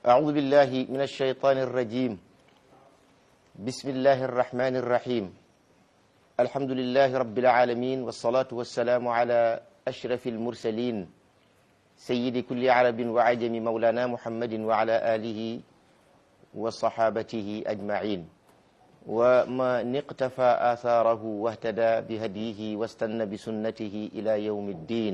أعوذ بالله من الشيطان الرجيم بسم الله الرحمن الرحيم الحمد لله رب العالمين والصلاة والسلام على أشرف المرسلين سيد كل عرب وعجم مولانا محمد وعلى آله وصحابته أجمعين ومن اقتفى آثاره واهتدى بهديه واستنى بسنته إلى يوم الدين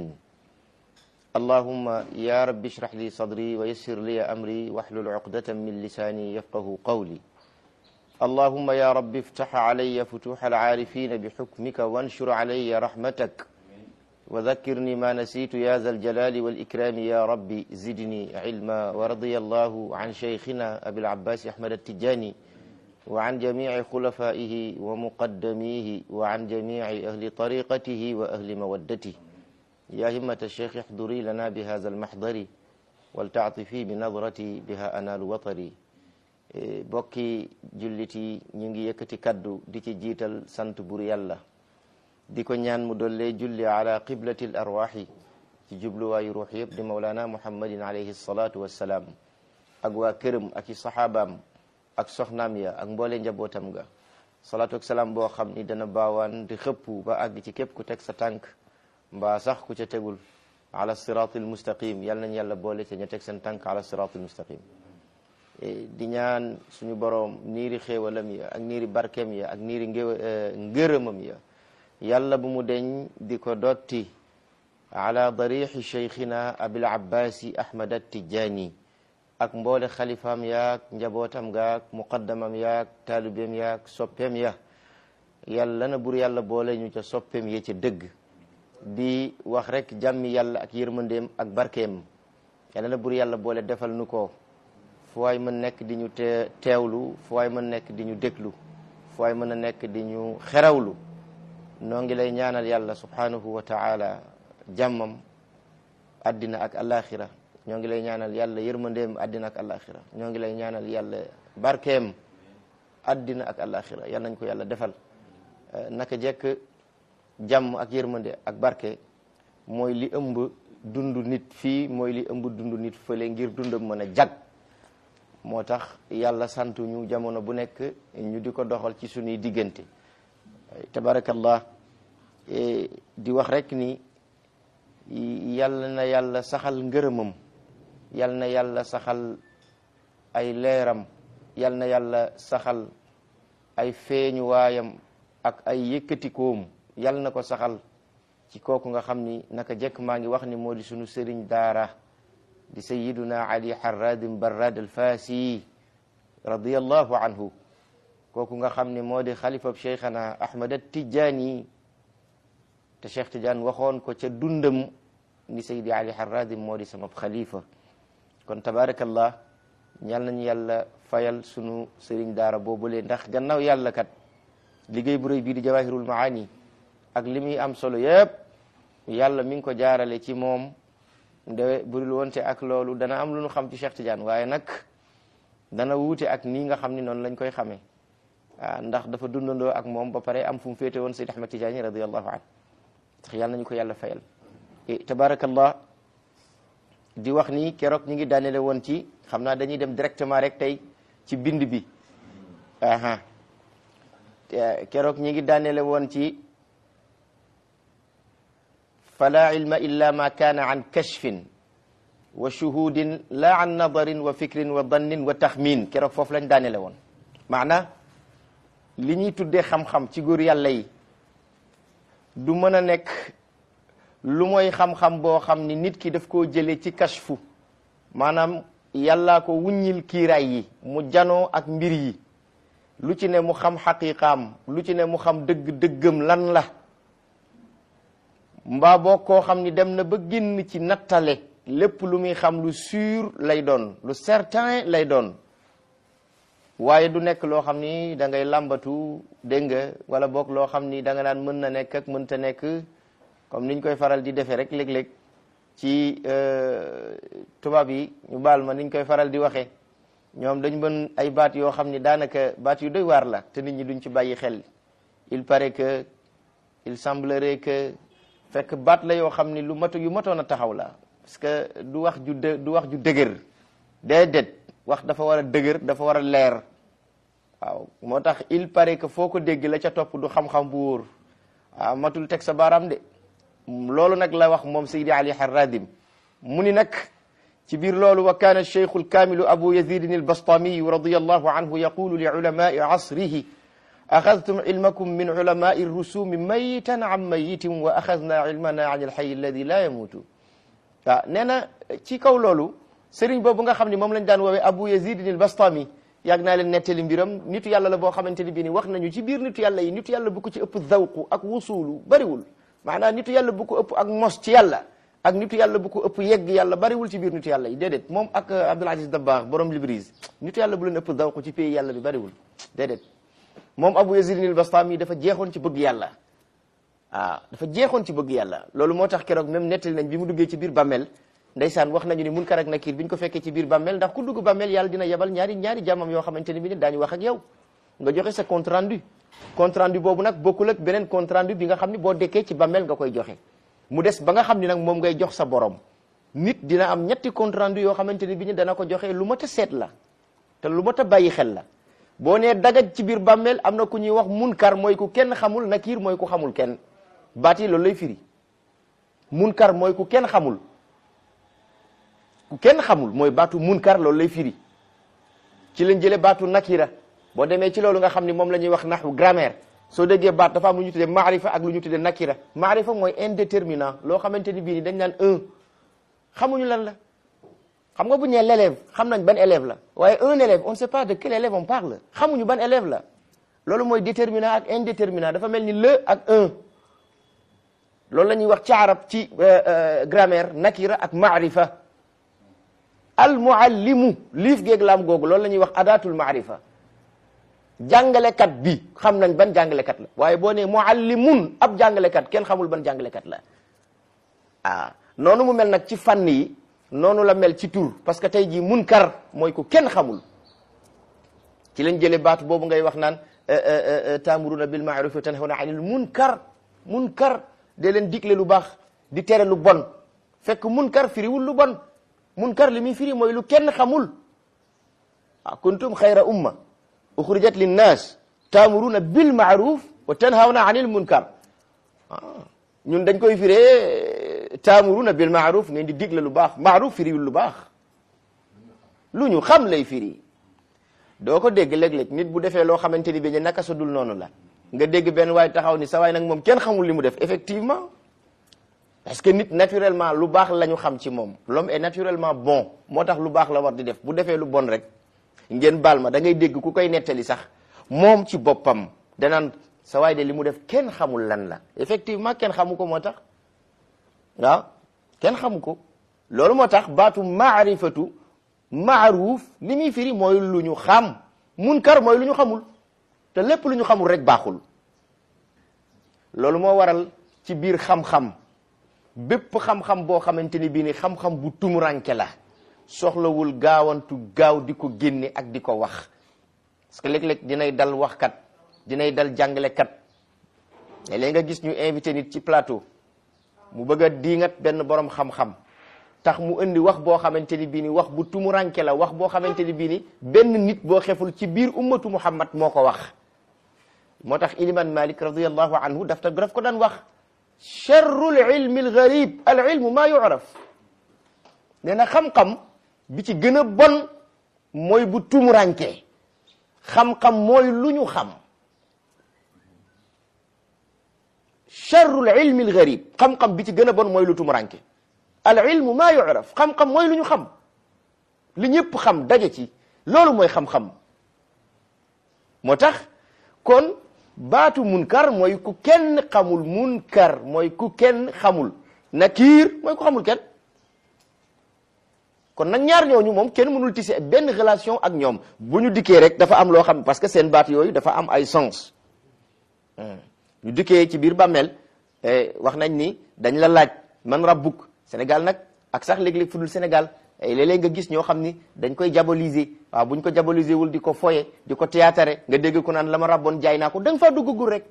اللهم يا رب اشرح لي صدري ويسر لي أمري واحلل عقدة من لساني يفقه قولي اللهم يا رب افتح علي فتوح العارفين بحكمك وانشر علي رحمتك وذكرني ما نسيت يا ذا الجلال والإكرام يا رب زدني علما ورضي الله عن شيخنا أبي العباس أحمد التجاني وعن جميع خلفائه ومقدميه وعن جميع أهل طريقته وأهل مودته يا همة الشيخ احضري لنا بهذا المحضر ولتعطفي بنظرتي بها أنال وطري bokki jullit yi ñu ngi yëkkati kaddu di ci jiital sant bur yàlla di ko ñaan mu dollee julli ala qiblati l arwaxi ci jubluwaayu ruux yëpp di mawlaana muhammadin alayhi salaatu wassalaam ak waa këram ak i saxaabaam ak soxnaam ya ak mboole njabootam ga salaatu ak salaam boo xam ni dana baawaan di xëpp ba àgg ci képp ku teg sa tànk mbaa sax ku ca tegul ala siraatil mustaqim yal nañ yàlla boole ca ña teg seen tànk ala siraatil mustaqim di ñaan suñu boroom niiri xéewalam ya ak niiri barkeem ya ak niiri ngërëmam ya yàlla bu mu deñ di ko dotti ala darixi cheikhina abil abbasi ahmad attijani ak mboole xalifaam yaak njabootam gaak muqaddamam yaak taalibeem yaak soppeem ya yàlla na bur yàlla boole ñu ca soppeem ya ca dëgg di wax rek jàmmi yàlla ak yërmandeem ak barkeem yàlla na bur yàlla boole defal nu ko fu waay mën nekk di ñu te teewlu fu waay mën nekk di ñu déglu fu waay mën a nekk di ñu xerawlu noo ngi lay ñaanal yàlla subhanahu wa taala jàmmam addina ak alaxira ñoo ngi lay ñaanal yàlla yërmandeem addina ak alaxira ñoo ngi lay ñaanal yàlla barkeem addina ak alaxira yal nañ ko yàlla defal naka jekk jàmm ak yërmande ak barke mooy li ëmb dund nit fii mooy li ëmb dund nit fële ngir dundam mën a jag moo tax yàlla santu ñu jamono bu nekk ñu di ko doxal ci suñuy diggante tabarakallah di wax rek ni yàlla na yàlla saxal ngërëmam yàlla na yàlla saxal ay leeram yàlla na yàlla saxal ay feeñu waayam ak ay yëkkatikoom yàlla na ko saxal ci kooku nga xam ni naka jekk maa ngi wax ni moo di sunu sëriñ daara di sayiduna ali harradin barrad alfasi radiallahu anhu kooku nga xam ne moo di xalifab cheikhana ahmad attijani te cheikh tidiane waxoon ko ca dundam ni sayidi ali harradin moo di sama xalifa kon tabarakallah ñal nañu yàlla fayal sunu sëriñ daara boobule ndax gannaaw yàlla kat liggéey bu rëy bii di jawahirul maani ak li muy am solo yëpp yàlla mi ngi ko jaarale ci moom nde burul wonte ak loolu dana am lu ñu xam ci Cheikh Tidiane waaye nag dana wuute ak nii nga xam ni noonu lañ koy xamee ah ndax dafa dundandoo ak moom ba pare am fu mu féete woon Seyd Ahmad Tidiane radiallahu an tax yàlla nañu ko yàlla fayal tabarakallah di wax ni keroog ñi ngi daanele woon ci xam naa dañuy dem directement rek tey ci bind bi aha keroog ñi ngi daanele woon ci fala ilma illa ma kaana an kashfin wa shuhudin la an nadarin wa fikrin wa dannin wa taxmin keroog foofu lañ daanele woon maana li ñuy tuddee xam-xam ci góor yàlla yi du mën a nekk lu mooy xam-xam boo xam ni nit ki daf koo jëlee ci kashfu maanaam yàllaa ko wuññil kiiraay yi mu janoo ak mbir yi lu ci ne mu xam xaqiqaam lu ci ne mu xam dëgg-dëggam lan la mbaa boo koo xam ni dem na ba génn ci nattale lépp lu muy xam lu sûr lay doon lu certain lay doon waaye du nekk loo xam ni da ngay làmbatu dégg nga wala boog loo xam ni da nga naan mën na nekk ak mënta nekk comme niñ koy faral di defee rek léeg-léeg ci tubaab yi ñu baal ma niñ koy faral di waxee ñoom dañ mën ay baat yoo xam ni daanaka baat yu doy waar la te nit ñi duñ ci bàyyi xel il paraît que il semblerait que fekk baat la yoo xam ni lu matu yu matoon a taxaw la parce que du wax ju dë du wax ju dëgër déedéet wax dafa war a dëgër dafa war a leer waaw moo tax il paraît que foo ko dégg la ca topp du xam-xam bu wóor waaw matul teg sa baaraam de loolu nag la wax moom Seydi Ali Harradim mu ni nag ci biir loolu wa kaana cheikhu alkaamilu abu yazidin albastamiyu radiyallahu anhu yaqulu li ulamai asrihi axadtum ilmakum min ulamai rusumi mayitan an mayitin wa axadna ilmana an alxayi alladi la yamuutu waaw nee na ci kaw loolu sëriñ boobu nga xam ne moom lañ daan woowee abu yazidin albastami yàgg naa leen nettali mbiram nitu yàlla la boo xamante ni bii ni wax nañu ci biir nitu yàlla yi nitu yàlla bu ko ci ëpp zawqu ak wusuulu bariwul maanaam nitu yàlla bu ko ëpp ak mos ci yàlla ak nitu yàlla bu ko ëpp yegg yàlla bariwul ci biir nitu yàlla yi déedéet moom ak Abdul Aziz Dabakh borom Libris nitu yàlla bu leen ëpp zawqu ci pays yàlla bi bariwul déedéet moom Abu Yazid al-Bastami dafa jeexoon ci bëgg yàlla waaw dafa jeexoon ci bëgg yàlla loolu moo tax keroog même nettali nañ bi mu duggee ci biir bàmmeel ndeysaan wax nañu ni Munkar ak Nakiir bi ñu ko fekkee ci biir bàmmeel ndax ku dugg bàmmeel yàlla dina yebal ñaari ñaari jàmmam yoo xamante ni bi ni daañu wax ak yow nga joxe sa compte rendu compte rendu boobu nag bokkul ak beneen compte rendu bi nga xam ni boo dekkee ci bàmmeel nga koy joxe mu des ba nga xam ni nag moom ngay jox sa borom nit dina am ñetti compte rendu yoo xamante ni bi ni dana ko joxe lu mat a seet la te lu mat a bàyyi xel la boo nee dagaj ci biir bàmmeel am na ku ñuy wax munkar mooy ku kenn xamul nakiir mooy ku xamul kenn baat yi loolu lay firi munkar mooy ku kenn xamul ku kenn xamul mooy baatu munkar loolu lay firi ci lañ jëlee baatu nakira boo demee ci loolu nga xam ni moom la ñuy wax naxu grammaire soo déggee baat dafa am lu ñu tuddee maarifa ak lu ñu tuddee nakira maarifa mooy indéterminant loo xamante ni bii ni dañ naan un xamuñu lan la xam nga bu ñu nee l'élève xam nañ ban élève la waaye un élève on ne sait pas de quel élève on parle xamuñu ban élève la loolu mooy déterminant ak indéterminant dafa mel ni le ak un loolu la ñuy wax ci arab ci grammaire nakira ak maarifa al muallimu liif géeg laam googu loolu la ñuy wax adatul maarifa jàngalekat bi xam nañ ban jàngalekat la waaye boo nee muallimun ab jàngalekat kenn xamul ban jàngalekat la ah noonu mu mel nag ci fànn yi noonu la mel ci tur parce que tey jii munkar mooy ku kenn xamul ci lañ jëlee baatu boobu ngay wax naan taamuruna bil ma'ruf wa tanhawna anil munkar munkar de leen digle lu baax di tere lu bon fekk munkar firiwul lu bon munkar li muy firi mooy lu kenn xamul ah kuntum xayra umma uxrijat linnas taamuruna bil ma'ruf wa tanhawna anil munkar ñun dañ koy firee taamuruna bil ma'ruf ngeen di digle lu baax ma'ruf firiwul lu baax lu ñu xam lay firi doo ko dégg léeg-léeg nit bu defee loo xamante ni bi ñu naka sa dul noonu la nga dégg benn waay taxaw ni sa waay nag moom kenn xamul li mu def effectivement parce que nit naturellement lu baax la ñu xam ci moom l'homme est naturellement bon moo tax lu baax la war di def bu defee lu bon rek ngeen baal ma da ngay dégg ku koy nettali sax moom ci boppam danaan sa waay de li mu def kenn xamul lan la effectivement kenn xamu ko moo tax waaw kenn xamu ko loolu moo tax baatu maarifatu maaruuf li muy firi mooy lu ñu xam munkar mooy lu ñu xamul te lépp lu ñu xamul rek baaxul loolu moo waral ci biir xam-xam bépp xam-xam boo xamante ni bii ni xam-xam bu tumuranke la soxlawul gaawantu gaaw di ko génne ak di ko wax parce que léeg-léeg dinay dal waxkat dinay dal jàngalekat léeg-léeg nga gis ñu invité nit ci plateau mu bëgg a diingat benn borom xam-xam tax mu indi wax boo xamante ni bii ni wax bu tumuranke la wax boo xamante ni bii ni benn nit boo xeful ci biir ummatu muhammad moo ko wax moo tax iliman malik radiallahu anhu daf ta daf ko daan wax charrul ilmi al garib al ilmu maa yuraf nee na xam-xam bi ci gën a bon mooy bu tumuranke xam-xam mooy lu ñu xam charrul ilmi al garib xam-xam bi ci gën a bon mooy lu tumuranke al ilmu maa yuraf xam-xam mooy lu ñu xam li ñëpp xam daje ci loolu mooy xam-xam moo tax kon baatu munkar mooy ku kenn xamul munkar mooy ku kenn xamul nakiir mooy ku xamul kenn kon nag ñaar ñooñu moom kenn mënul tisi benn relation ak ñoom bu ñu dikkee rek dafa am loo xam parce que seen baat yooyu dafa am ay sens ñu dikkee ci biir bàmmeel wax nañ ni dañ la laaj man rabbuk Sénégal nag ak sax léeg-léeg fu dul Sénégal léeg-léeg nga gis ñoo xam ni dañ koy diaboliser waaw buñ ko diaboliser wul di ko foye di ko théâtre nga dégg ko naan la ma rabboon jaay naa ko da nga faa duggagul rek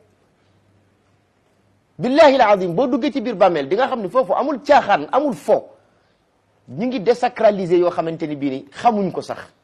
billahi alazim boo duggee ci biir bàmmeel di nga xam ni foofu amul caaxaan amul fo ñu ngi désacraliser yoo xamante ni bii ni xamuñ ko sax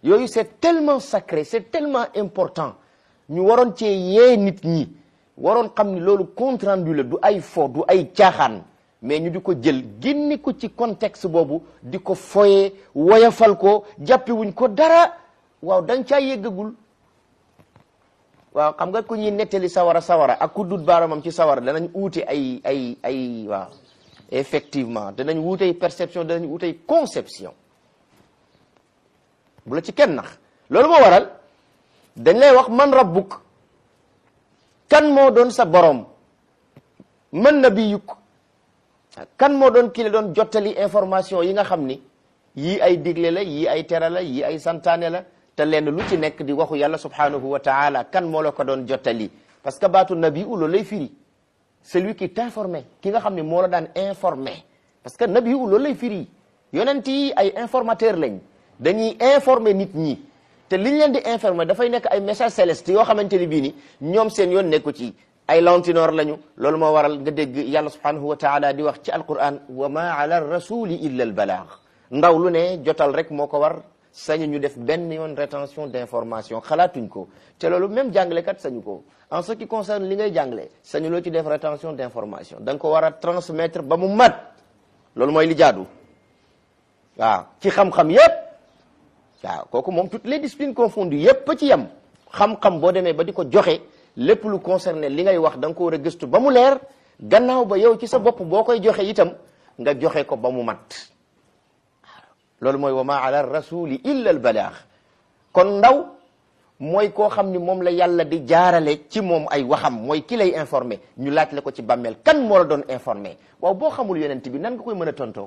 yooyu c'est tellement sacré c'est tellement important ñu waroon cee yee nit ñi waroon xam ni loolu compte rendu la du ay fo du ay caaxaan mais ñu di ko jël génne ko ci contexte boobu di ko foye woyafal ko jàppe wuñ ko dara waaw dañ caa yëggagul waaw xam nga ku ñuy nettali sawara sawara ak ku dut baaramam ci sawara danañ uute ay ay ay waaw effectivement danañ wuute ay perception danañ wuute ay conception bu la ci kenn nax loolu moo waral dañ lay wax man rabbuk kan moo doon sa borom man nabiyuk kan moo doon ki la doon jottali information yi nga xam ni yii ay digle la yii ay tere la yii ay santaane la te lenn lu ci nekk di waxu yàlla subhanahu wa taala kan moo la ko doon jottali parce que baatu nabi u loolu lay firi celui qui t'informé ki nga xam ne moo la daan informé parce que nabi u loolu lay firi yonent yi ay informateur lañ dañuy informer nit ñi te liñ leen di informer dafay nekk ay message céleste yoo xamante ni bii ni ñoom seen yoon nekku ci ay lantinoor lañu loolu moo waral nga dégg yàlla subhanahu wa taala di wax ci alquran wa ma ala rasuli illa al balaag ndaw lu ne jotal rek moo ko war sañu ñu def benn yoon rétention d'information xalaatuñ ko te loolu même jàngalekat sañu ko en ce qui concerne li ngay jàngale sañu loo ci def rétention d'information da nga ko war a transmettre ba mu mat loolu mooy li jaadu waaw ci xam-xam yépp waaw kooku moom toutes les disciplines confondues yépp ci yem xam-xam boo demee ba di ko joxe lépp lu concerné li ngay wax da nga ko war a gëstu ba mu leer gannaaw ba yow ci sa bopp boo koy joxe itam nga joxe ko ba mu mat loolu mooy wa ma ala rasuli illa al balaax kon ndaw mooy koo xam ni moom la yàlla di jaarale ci moom ay waxam mooy ki lay informé ñu laaj la ko ci bàmmeel kan moo la doon informé waaw boo xamul yonent bi nan nga koy mën a tontoo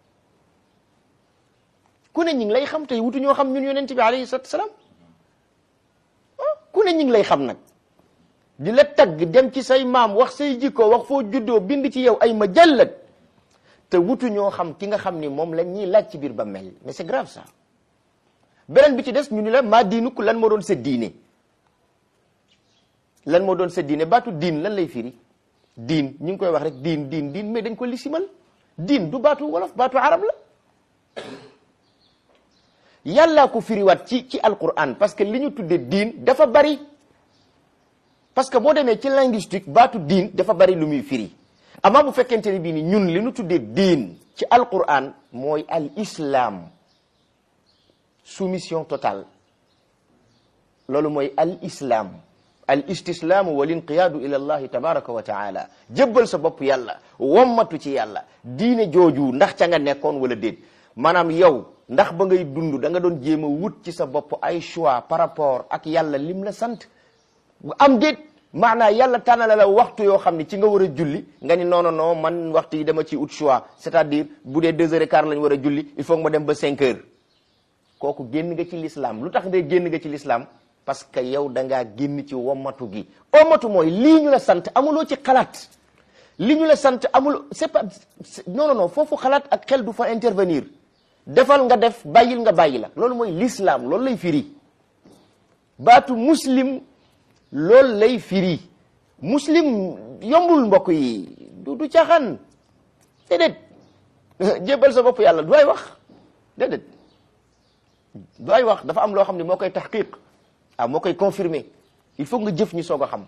ku ne ñi ngi lay xam tey wutu ñoo xam ñun yonent bi alayhi salatu salaam ku ne ñi ngi lay xam nag di la tagg dem ci say maam wax say jikko wax foo juddoo bind ci yow ay ma jallat te wutu ñoo xam ki nga xam ni moom la ñuy laaj ci biir ba mel mais c'est grave ça beneen bi ci des ñu ni la maa diinuk lan moo doon sa diine lan moo doon sa diine baatu diin lan lay firi diin ñu ngi koy wax rek diin diin diin mais dañ ko lisimal diin du baatu wolof baatu arab la yàllaa ko firiwaat ci ci alquran parce que li ñu tuddee diin dafa bari parce que boo demee ci linguistique baatu diin dafa bari lu muy firi amaa bu fekkente ni bii ni ñun li ñu tuddee diin ci alquran mooy al islam soumission totale loolu mooy al islam al istislaamu wal inqiyaadu ila allahi tabaraka wa taala jébbal sa bopp yàlla wommatu ci yàlla diine jooju ndax ca nga nekkoon wala déet maanaam yow ndax ba ngay dund da nga doon jéem a wut ci sa bopp ay choix par rapport ak yàlla lim la sant am déet maanaa yàlla tànnala la waxtu yoo xam ne ci nga war a julli nga ni non non non man waxtu yi dama ci ut choix c'est-à-dire bu dee deux heures et quart lañ war a julli il faut que ma dem ba cinq heures kooku génn nga ci l'islam lu tax de génn nga ci l'islam parce que yow da ngaa génn ci wommatu gi wommatu mooy lii ñu la sant amuloo ci xalaat li ñu la sant amul c'est pas non non non foofu xalaat ak xel du fa intervenir defal nga def bàyyil nga bàyyi la loolu mooy l'islam loolu lay firi baatu muslim loolu lay firi muslim yombul mbokk yi du du caaxaan déedéet jébbal sa bopp yàlla du ay wax déedéet du ay wax dafa am loo xam ne moo koy taxqiq ah moo koy confirmer il faut nga jëf ñu soog a xam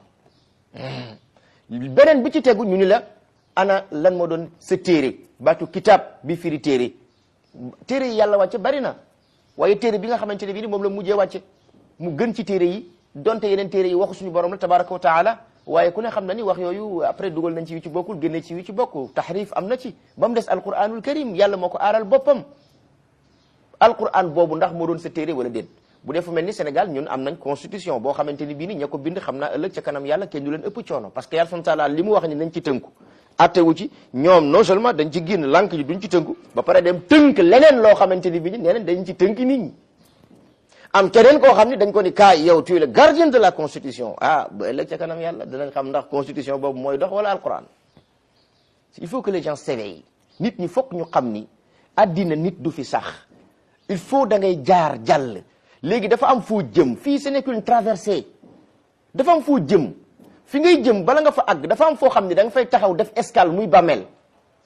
beneen bi ci tegu ñu ni la ana lan moo doon sa téere baatu kitab bi firi téere téere yi yàlla wàcce bari na waaye téere bi nga xamante ne bii ni moom la mujjee wàcce mu gën ci téere yi donte yeneen téere yi waxu suñu borom la tabaraka wa taala waaye ku ne xam na ni wax yooyu après dugal nañ ci yu ci bokkul génne ci yu ci bokk tahrif am na ci ba mu des alquranul karim yàlla moo ko aaral boppam alquran boobu ndax moo doon sa téere wala déet bu dee fu mel ni Sénégal ñun am nañ constitution boo xamante ni bii ni ña ko bind xam naa ëllëg ca kanam yàlla kenn du leen ëpp coono parce que yàlla subhanahu wa taala li mu wax ni nañ ci tënku attewu ci ñoom non seulement dañ ci génn lànk ji duñ ci tënku ba pare dem tënk leneen loo xamante ni bii ni nee nañ dañ ci tënk nit ñi am keneen koo xam ne dañ ko ni kaay yow tu es le gardien de la constitution ah ba ëllëg ca kanam yàlla dinañ xam ndax constitution boobu mooy dox wala alquran il faut que les gens s'éveillent nit ñi fokk ñu xam ni addina nit du fi sax il faut da ngay jaar jàll léegi dafa am foo jëm fii ce n'est qu'une traversée dafa am foo jëm fi ngay jëm bala nga fa àgg dafa am foo xam ne da nga fay taxaw def escale muy bàmmeel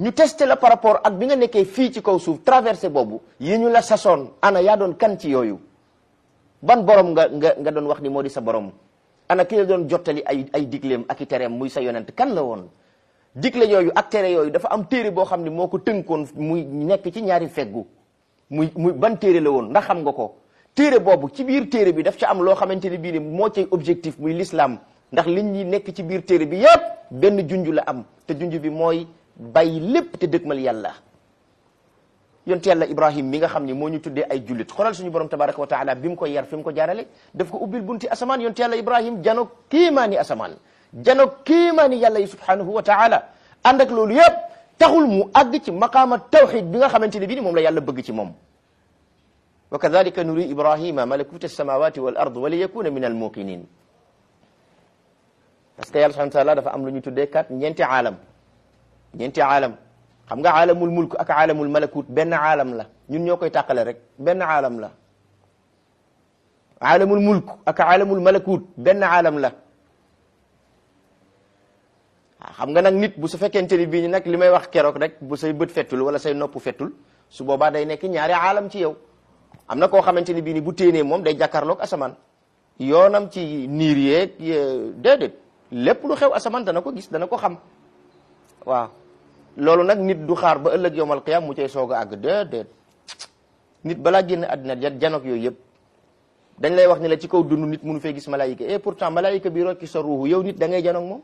ñu testé la par rapport ak bi nga nekkee fii ci kaw suuf traversé boobu yi ñu la sasoon ana yaa doon kan ci yooyu ban borom nga nga nga doon wax ni moo di sa borom ana ki la doon jottali ay ay digleem ak i tereem muy sa yonent kan la woon digle yooyu ak tere yooyu dafa am téere boo xam ne moo ko tënkoon muy nekk ci ñaari feggu muy muy ban téere la woon ndax xam nga ko téere boobu ci biir téere bi daf ca am loo xamante ni bii ni moo cay objectif muy l'islam ndax liñ ñi nekk ci biir téere bi yépp benn junj la am te junj bi mooy bàyyi lépp te dëgmal yàlla yonte yàlla ibrahim mi nga xam ni moo ñu tuddee ay jullit xoolal suñu borom tabaraka wa taala bi mu ko yar fi mu ko jaarale daf ko ubbil bunti asamaan yonte yàlla ibrahim jano kiimaani asamaan jano kiimaani yàlla yi subhanahu wa taala ànd ak loolu yépp taxul mu àgg ci maqaama tawxid bi nga xamante ne bii ni moom la yàlla bëgg ci moom wa kadalika nuri ibrahima malakuta alsamawati wal ard wa li yakuna min al muqinin parce que yàlla subhanahu wa taala dafa am lu ñu tuddee kat ñeenti aalam ñeenti aalam xam nga aalamul mulk ak aalamul malakut benn aalam la ñun ñoo koy tàqale rek benn aalam la aalamul mulk ak aalamul malakut benn aalam la xam nga nag nit bu su fekkente ni bii ni nag li may wax keroog rek bu say bët fettul wala say nopp fettul su boobaa day nekk ñaari aalam ci yow am na koo xamante ni bii ni bu téenee moom day jàkkaarloog asamaan yoonam ci niir yeeg déedéet lépp lu xew asamaan dana ko gis dana ko xam waaw loolu nag nit du xaar ba ëllëg yowmal qiyam mu cay soog a àgg déedéet nit balaa génn àddina ja janoog yooyu yëpp dañ lay wax ni la ci kaw dund nit mënu fee gis malaayika et pourtant malaayika bi rocci sa ruuxu yow nit da ngay janoog moom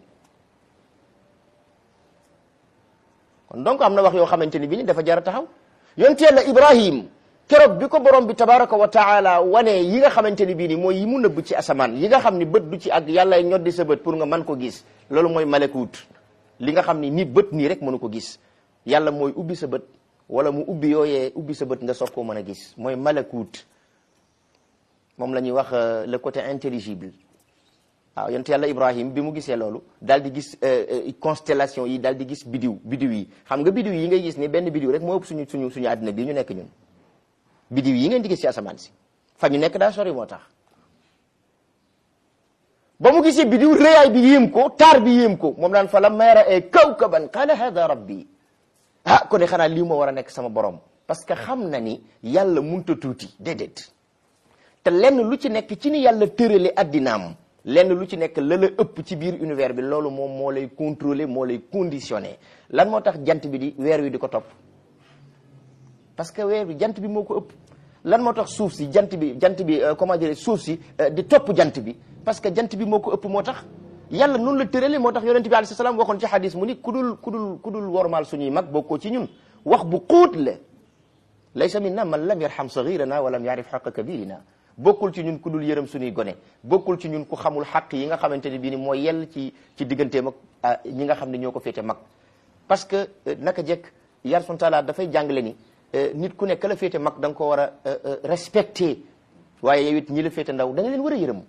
kon donc am na wax yoo xamante ni bi ni dafa jar a taxaw yonte yàlla ibrahim keroog bi ko borom bi tabaraka wa taala wane yi nga xamante ni bii ni mooy yi mu nëbb ci asamaan yi nga xam ni bët du ci ak yàlla ñoddi sa bët pour nga mën ko gis loolu mooy malakut li nga xam ni nit bët nii rek mënu ko gis yàlla mooy ubbi sa bët wala mu ubbi yooyee ubbi sa bët nga soog koo mën a gis mooy malakut moom la ñuy wax le côté intelligible waaw yonte yàlla ibrahim bi mu gisee loolu daal di gis constellation yi daal di gis bidiw bidiw yi xam nga bidiw yi ngay gis ni benn bidiw rek moo ëpp suñu suñu suñu àddina bii ñu nekk ñun bidiw yi ngeen di gis ci asamaan si fa ñu nekk daa sori moo tax ba mu gisee bidiw réyaay bi yéem ko taar bi yéem ko moom daan fa la mayra e kawkaban qala hada rabbi ah ko ne xanaa lii moo war a nekk sama borom parce que xam na ni yàlla munta tuuti déedéet te lenn lu ci nekk ci ni yàlla tërale addinaam lenn lu ci nekk la la ëpp ci biir univers bi loolu moom moo lay contrôler moo lay conditionné lan moo tax jant bi di weer wi di ko topp parce que weer bi jant bi moo ko ëpp lan moo tax suuf si jant bi jant bi comment dire suuf si di topp jant bi parce que jant bi moo ko ëpp moo tax yàlla noonu la tërale moo tax yonent bi alayhi salaam waxoon ci hadis mu ni ku dul ku dul ku dul wormaal suñuy mag bokkoo ci ñun wax bu xóot la laysa minna man lam yarham saghirana wa lam yarif xaqa kabirina bokkul ci ñun ku dul yërëm suñuy gone bokkul ci ñun ku xamul xaq yi nga xamante ne bii ni mooy yell ci ci digganteem ak ñi nga xam ne ñoo ko féete mag parce que naka jekk yàlla subhanahu taala dafay jàngale ni nit ku nekk la féete mag da nga ko war a respecté waaye yow it ñi la féete ndaw da nga leen war a yërëm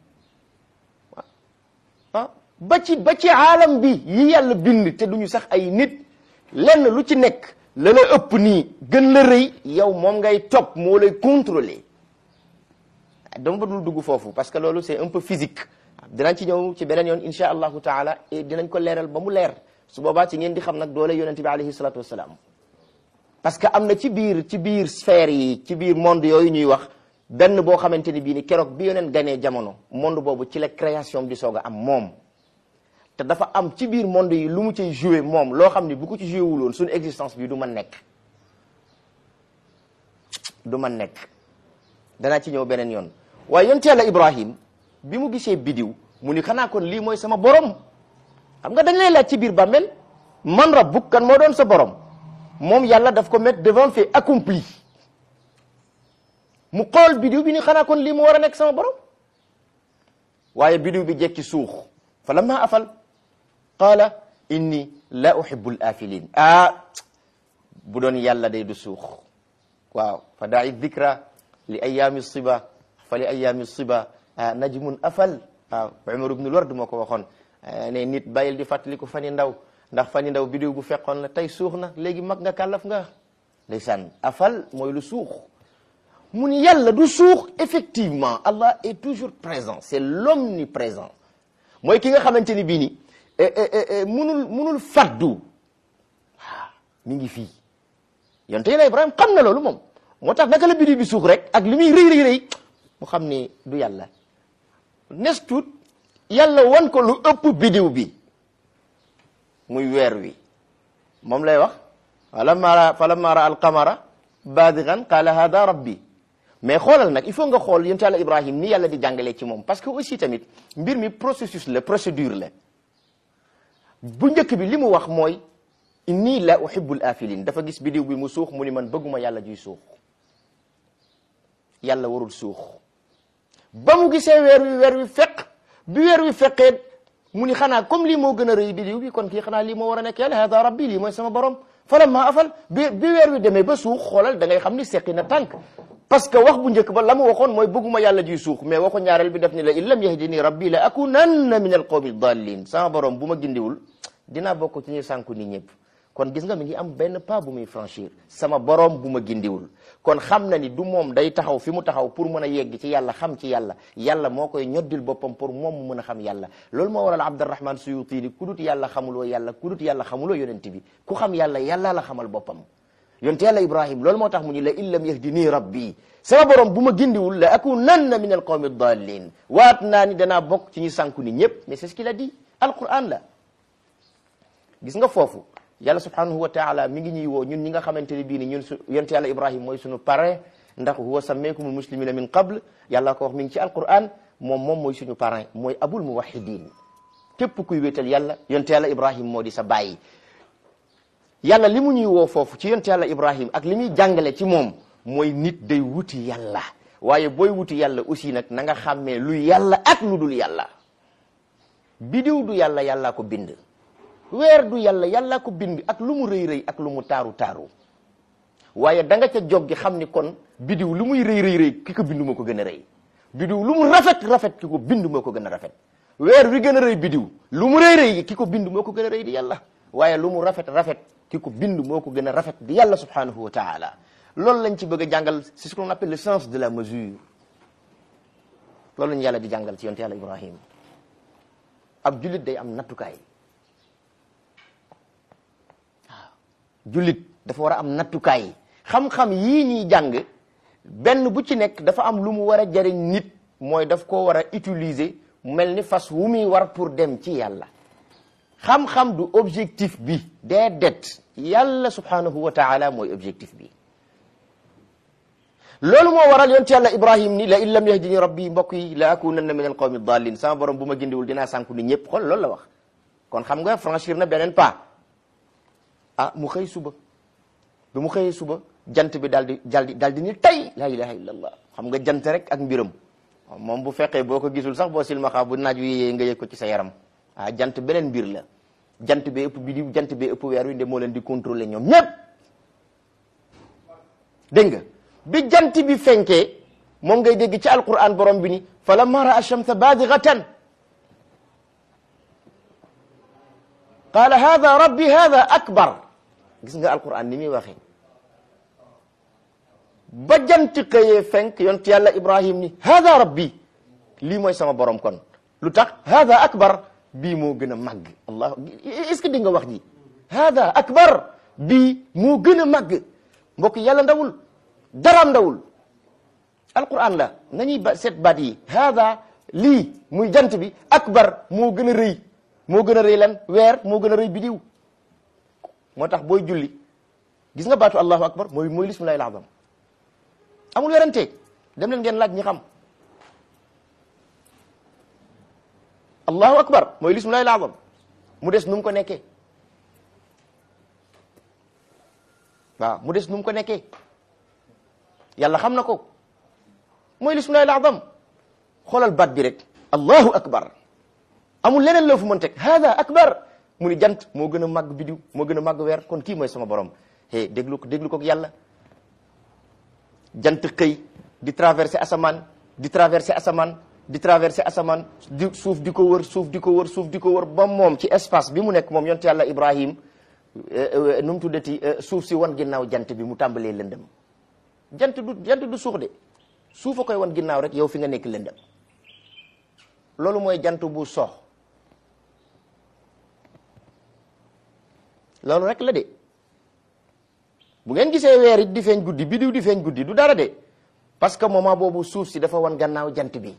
ah ba ci ba ci aalam bi yi yàlla bind te duñu sax ay nit lenn lu ci nekk la la ëpp nii gën la rëy yow moom ngay topp moo lay contrôler dama ba dul dugg foofu parce que loolu c'est un peu physique dinañ ci ñëw ci beneen yoon insha allahu taala et dinañ ko leeral ba mu leer su boobaa ci ngeen di xam nag doole yonente bi alayhi salatu wasalaam parce que am na ci biir ci biir sphère yi ci biir monde yooyu ñuy wax benn boo xamante ni bii ni keroog bi yoneen ganee jamono monde boobu ci la création di soog a am moom te dafa am ci biir monde yi lu mu cay joué moom loo xam ni bu ko ci joué wuloon suñu existence bi du mën nekk du mën nekk danaa ci ñëw beneen yoon waaye yonte yàlla ibrahim bi mu gisee bidiw mu ni xanaa kon lii mooy sama borom xam nga dañ lay laaj ci biir bàmmeel man rabbuk kan moo doon sa borom moom yàlla daf ko mettre devant fait accompli mu xool bidiw bi ni xanaa kon lii mu war a nekk sama borom waaye bidiw bi jekki suux fa lamma afal qaala inni la uhibbu al afilin ah bu doon yàlla day du suux waaw fa daai dikra li ayaami siba fa li ayaami siba najmun afal waaw Umar ibnul Ward moo ko waxoon ne nit bàyyil di fàttaliku fani ndaw ndax fani ndaw bidiw bu fekkoon la tey suux na léegi mag nga kàllaf nga ndeysaan afal mooy lu suux mu ni yàlla du suux effectivement Allah est toujours présent c'est l'omniprésent mooy ki nga xamante ni bii ni munul munul faddu mi ngi fii yonte yàlla Ibrahim xam na loolu moom moo tax naka la biddiw bi suux rek ak li muy rëy rëy rëy mu xam ni du yàlla nes tuut yàlla wan ko lu ëpp biddiw bi muy weer wi moom lay wax falamma ra falamma ra alqamara baadigan qaala hada rabbi mais xoolal nag il faut nga xool yonte yàlla Ibrahim ni yàlla di jàngalee ci moom parce que aussi tamit mbir mi processus la procédure la bu njëkk bi li mu wax mooy inni la uhibbul afilin dafa gis bidiw bi mu suux mu ni man bëgguma yàlla juy suux yàlla warul suux ba mu gisee weer wi weer wi fekk bi weer wi fekkee mu ni xanaa comme lii moo gën a rëy bidiw bi kon kii xanaa lii moo war a nekk yàlla hada rabbi lii mooy sama borom falamma afal bi bi weer wi demee ba suux xoolal da ngay xam ni seqi na tànk parce que wax bu njëkk ba la mu waxoon mooy bëgguma yàlla juy suux mais waxu ñaareel bi def ni la in lam yahdini rabbi la akunanna min al qawmi dallin sama borom bu ma gindiwul dinaa bokk ci ñuy sànku ni ñëpp kon gis nga mi ngi am benn pas bu muy franchir sama borom bu ma gindiwul kon xam na ni du moom day taxaw fi mu taxaw pour mën a yegg ci yàlla xam ci yàlla yàlla moo koy ñoddil boppam pour moom mu mën a xam yàlla loolu moo waral Abdurrahman Suyuti ni ku dut yàlla xamuloo yàlla ku dut yàlla xamuloo yonent bi ku xam yàlla yàlla la xamal boppam yonte yàlla Ibrahim loolu moo tax mu ni la in lam yahdini rabbi sama borom bu ma gindiwul la akunanna min al qawmi dallin waat naa ni danaa bokk ci ñu sànku ni ñëpp mais c'est ce qu'il a dit alquran la gis nga foofu yàlla subhanahu wa taala mi ngi ñuy woo ñun ñi nga xamante ne bii ni ñun su yonte yàlla ibrahim mooy suñu parrain ndax huwa sammaykumul muslimina min qabl yàlla ko wax mi ngi ci alquran moom moom mooy suñu parrain mooy abul muwahidin képp kuy wéetal yàlla yonte yàlla ibrahim moo di sa bàyyi yàlla li mu ñuy woo foofu ci yonte yàlla ibrahim ak li muy jàngale ci moom mooy nit day wuti yàlla waaye booy wuti yàlla aussi nag na nga xàmmee lu yàlla ak lu dul yàlla bidiw du yàlla yàllaa ko bind weer du yàlla yàllaa ko bind ak lu mu rëy rëy ak lu mu taaru taaru waaye da nga ca jog gi xam ni kon bidiw lu muy rëy rëy rëy ki ko bind moo ko gën a rëy bidiw lu mu rafet rafet ki ko bind moo ko gën a rafet weer wi gën a rëy bidiw lu mu rëy rëy ki ko bind moo ko gën a rëy di yàlla waaye lu mu rafet rafet ki ko bind moo ko gën a rafet di yàlla subhanahu wa taala loolu lañ ci bëgg a jàngal c'est ce qu'on appelle le sens de la mesure loolu lañ yàlla di jàngal ci yonte yàlla ibrahim ab jullit day am nattukaay jullit dafa war a am nattukaay xam-xam yii ñuy jàng benn bu ci nekk dafa am lu mu war a jariñ nit mooy daf ko war a utiliser mel ni fas wu muy war pour dem ci yàlla xam-xam du objectif bi déedéet yàlla subhanahu wa taala mooy objectif bi loolu moo waral yoon ci yàlla ibrahim ni la in lam yahdini rabbi mbokk yi la akunanna min al qawmi dallin sama borom bu ma gindiwul dinaa sànku ni ñëpp xool loolu la wax kon xam nga franchir na beneen pas ah mu xëy suba bi mu xëyee suba jant bi daal di daal di daal di ni tay la ilaha illallah xam nga jant rek ak mbiram moom bu fekkee boo ko gisul sax boo silmaxaa bu naaj wi yee nga yëg ko ci sa yaram ah jant beneen mbir la jant bee ëpp bidiw jant bee ëpp weer wi nde moo leen di contrôler ñoom ñëpp dégg nga bi jant bi fenkee moom ngay dégg ci alquran borom bi ni falamma raa shamsa baadighatan qaala hada rabbi hada akbar gis nga alquran ni muy waxee ba jant xëyee fenk yont yàlla ibrahim ni hada rabbi lii mooy sama borom kon lu tax hada akbar bii moo gën a màgg allah est ce que di nga wax ji hada akbar bii moo gën a màgg mbokk yàlla ndawul daraam ndawul alquran la nañuy ba seet baat yi hada lii muy jant bi akbar moo gën a rëy moo gën a rëy lan weer moo gën a rëy bidiw moo tax booy julli gis nga baatu allahu akbar mooy mooy lismillahi al-azam amul werante dem leen ngeen laaj ñi xam allahu akbar mooy lismillahi al-azam mu des nu mu ko nekkee waaw mu des nu mu ko nekkee yàlla xam na ko mooy lismillahi al-azam xoolal baat bi rek allahu akbar amul leneen loo fu mën teg hada akbar mu ni jant moo gën a màgg bidiw moo gën a màgg weer kon kii mooy sama borom hey déglu ko déglu ko ak yàlla jant xëy di traversé asamaan di traversé asamaan di traversé asamaan di suuf di ko wër suuf di ko wër suuf di ko wër ba moom ci espace bi mu nekk moom yonte yàlla Ibrahim nu mu tuddati suuf si wan ginnaaw jant bi mu tàmbalee lëndëm jant du jant du suux de suuf a koy wan ginnaaw rek yow fi nga nekk lëndëm loolu mooy jant bu sox loolu rek la de bu ngeen gisee weer it di feeñ guddi bidiw di feeñ guddi du dara de parce que moment boobu suuf si dafa wan gannaaw jant bi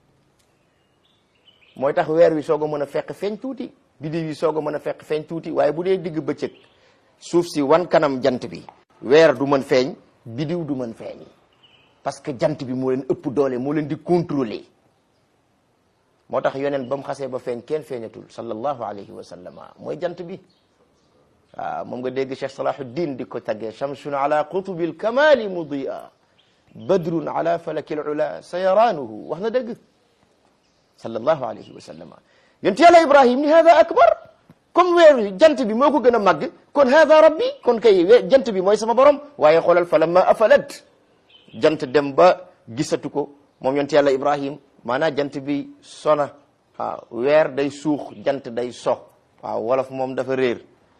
mooy tax weer wi soog a mën a fekk feeñ tuuti bidiw yi soog a mën a fekk feeñ tuuti waaye bu dee digg bëccëg suuf si wan kanam jant bi weer du mën feeñ bidiw du mën feeñ parce que jant bi moo leen ëpp doole moo leen di contrôler moo tax yoneen ba mu xasee ba feeñ kenn feeñatul sallallahu alayhi wa sallama mooy jant bi waaw moom nga dégg Cheikh Salahuddin di ko taggee shamsun ala qutubil kamali mudia badrun ala falakil ula sayaranuhu wax na dëgg sallallahu alayhi wa sallama yonent yàlla ibrahim ni hada akbar comme weer wi jant bi moo ko gën a màgg kon hada rabbi kon kay jant bi mooy sama borom waaye xoolal fa lamma afalat jant dem ba gisatu ko moom yonent yàlla ibrahim maanaam jant bi sona waaw weer day suux jant day so waaw wolof moom dafa réer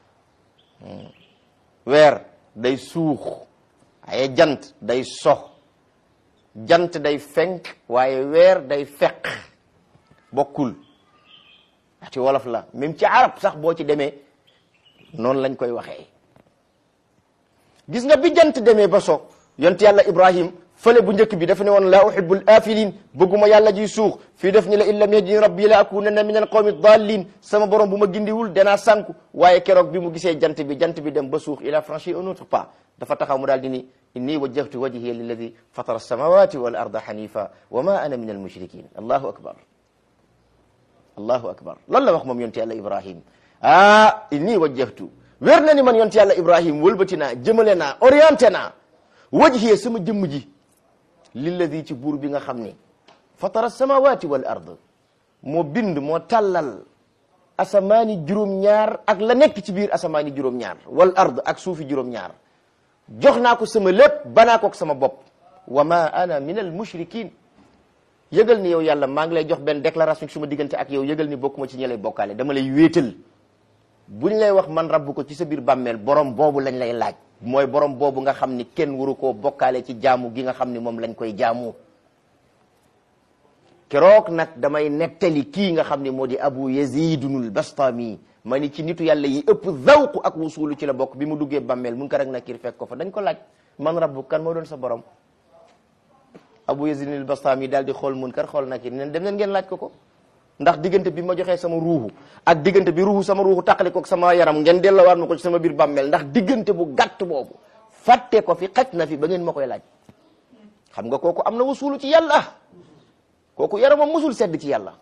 weer day suux waaye jant day so jant day fenk waaye weer day feq bokkul ci wolof la même ci arab sax boo ci demee noonu lañ koy waxee gis nga bi jant demee ba so yont yàlla ibrahim fële bu njëkk bi dafa ne woon laa uhibbul afilin bëgguma yàlla ji suux fii def ni la in lam yahdini rabbi la akunanna min al qawmi dallin sama borom bu ma gindiwul danaa sànku waaye keroog bi mu gisee jant bi jant bi dem ba suux il a franchi un autre pas dafa taxaw mu daal di ni inni wajjahtu wajhiya lilladi fatara alsamawati wal arda hanifa wa ma ana min al mushrikin allahu akbar allahu akbar loolu la wax moom yonte yàlla ibrahim ah inni wajjahtu wér na ni man yonte yàlla ibrahim wëlbati naa jëmale naa orienté naa wajhiya sama jëmm ji lilladi ci buur bi nga xam ni fatara samawati wal ard moo bind moo tàllal asamaani juróom-ñaar ak la nekk ci biir asamaani juróom-ñaar wal ard ak suufi juróom-ñaar jox naa ko sama lépp banaa ko ak sama bopp wa ma ana min al mushrikin yëgal ni yow yàlla maa ngi lay jox benn déclaration suma diggante ak yow yëgal ni bokkuma ci ñi lay bokkaale dama lay wéetal buñ lay wax man rabbu ko ci sa biir bàmmeel borom boobu lañ lay laaj mooy borom boobu nga xam ni kenn waru koo bokkaale ci jaamu gi nga xam ni moom lañ koy jaamu keroog nag damay nettali kii nga xam ni moo di abu yazidunul bastami ma ni ci nitu yàlla yi ëpp zawqu ak wusulu ci la bokk bi mu duggee bàmmeel mun ko rek nakir fekk ko fa dañ ko laaj man rabbu kan moo doon sa borom abu yazidunul bastami daal di xool mun kar xool nakir neen dem leen ngeen laaj ko ko ndax diggante bi ma joxee sama ruuxu ak diggante bi ruuxu sama ruuxu taqali ko ak sama yaram ngeen delloowaat ma ko ci sama biir bàmmeel ndax diggante bu gàtt boobu fàtte ko fi xaj na fi ba ngeen ma koy laaj xam nga kooku am na wasulu ci yàlla kooku yaramam musul sedd ci yàlla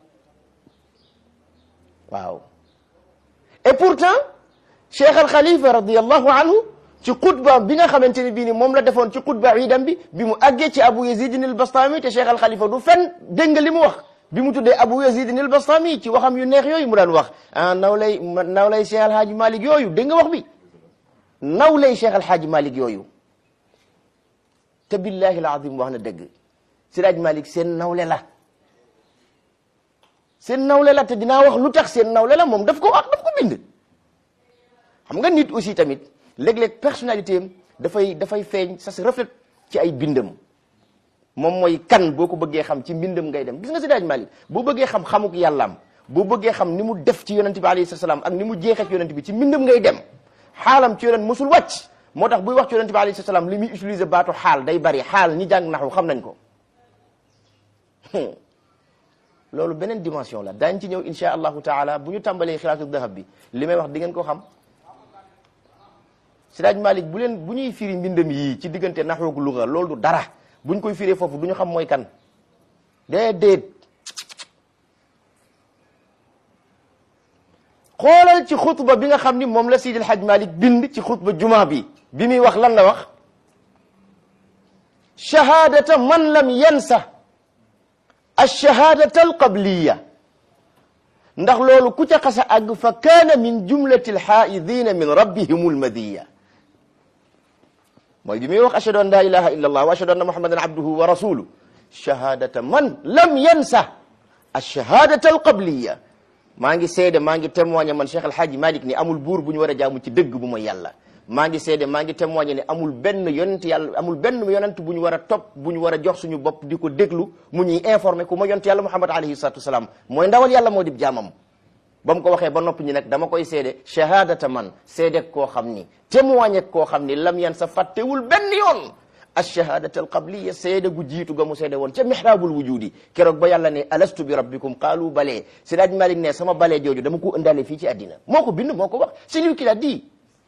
waaw et pourtant cheikh al xalifa radiallahu anhu ci xutba bi nga xamante ne bii ni moom la defoon ci xutba iidam bi bi mu àggee ci abu yazidin al bastami te cheikh al xalifa du fen dégg nga li mu wax bi mu tuddee abu yazidin al bastami ci waxam yu neex yooyu mu daan wax ah naw lay naw lay cheikh alhaaji malik yooyu dégg nga wax bi naw lay cheikh alhaaji malik yooyu te billahi alazim wax na dëgg siraaj malik seen nawle la seen nawle la te dinaa wax lu tax seen nawle la moom daf ko wax daf ko bind xam nga nit aussi tamit léeg-léeg personnalité am dafay dafay feeñ ça se reflète ci ay bindam moom mooy kan boo ko bëggee xam ci mbindam ngay dem gis nga siraaj malik boo bëggee xam xamuk yàllaam boo bëggee xam ni mu def ci yonent bi alayhi salaam ak ni mu jeexee ci yonent bi ci mbindam ngay dem xaalam ci yonent mosul wàcc moo tax buy wax ci yonent bi alayhi salaam li muy utiliser baatu xaal day bari xaal ñi jàng naxu xam nañ ko loolu beneen dimension la daañ ci ñëw insha allahu taala bu ñu tàmbalee xilaatu dahab bi li may wax di ngeen ko xam Siraaj Malik bu leen bu ñuy firi mbindam yii ci diggante naxoog luga loolu du dara buñ koy firee foofu du ñu xam mooy kan déedéet xoolal ci xutba bi nga xam ni moom la Seydi El Hadj Malik bind ci xutba juma bi bi muy wax lan la wax shahadata man lam yansa alshahadata alqabliya ndax loolu ku ca xasa àgg fa kaana min jumlati alxaidina min rabbihim almadiya mooy bi muy wax ashhadu an la ilaha illa allah wa ashhadu anna muhammadan abduhu wa rasuluhu shahadata man lam yansa alshahadata alqabliya maa ngi seede maa ngi témoigné man Cheikh Alhaaji Malik ni amul buur bu ñu war a jaamu ci dëgg bu mooy yàlla maa ngi seede maa ngi témoigné ne amul benn yonent yàlla amul benn yonent bu ñu war a topp bu ñu war a jox suñu bopp di ko déglu mu ñuy informé ku ma yonent yàlla Muhammad alayhi salatu wasalaam mooy ndawal yàlla moo di jaamam ba mu ko waxee ba noppi ñi nag dama koy seede shahadata man seede koo xam ni témoigné koo xam ni lam yan sa fàttewul benn yoon alshahadata alqabliya seede gu jiitu ga mu seede woon ca mihrabul wujudi keroog ba yàlla ne alastu bi rabbikum qaalu balee Seydi Hadji Malick ne sama balee jooju dama ko ëndaale fii ci àddina moo ko bind moo ko wax c'est lui qui l'a dit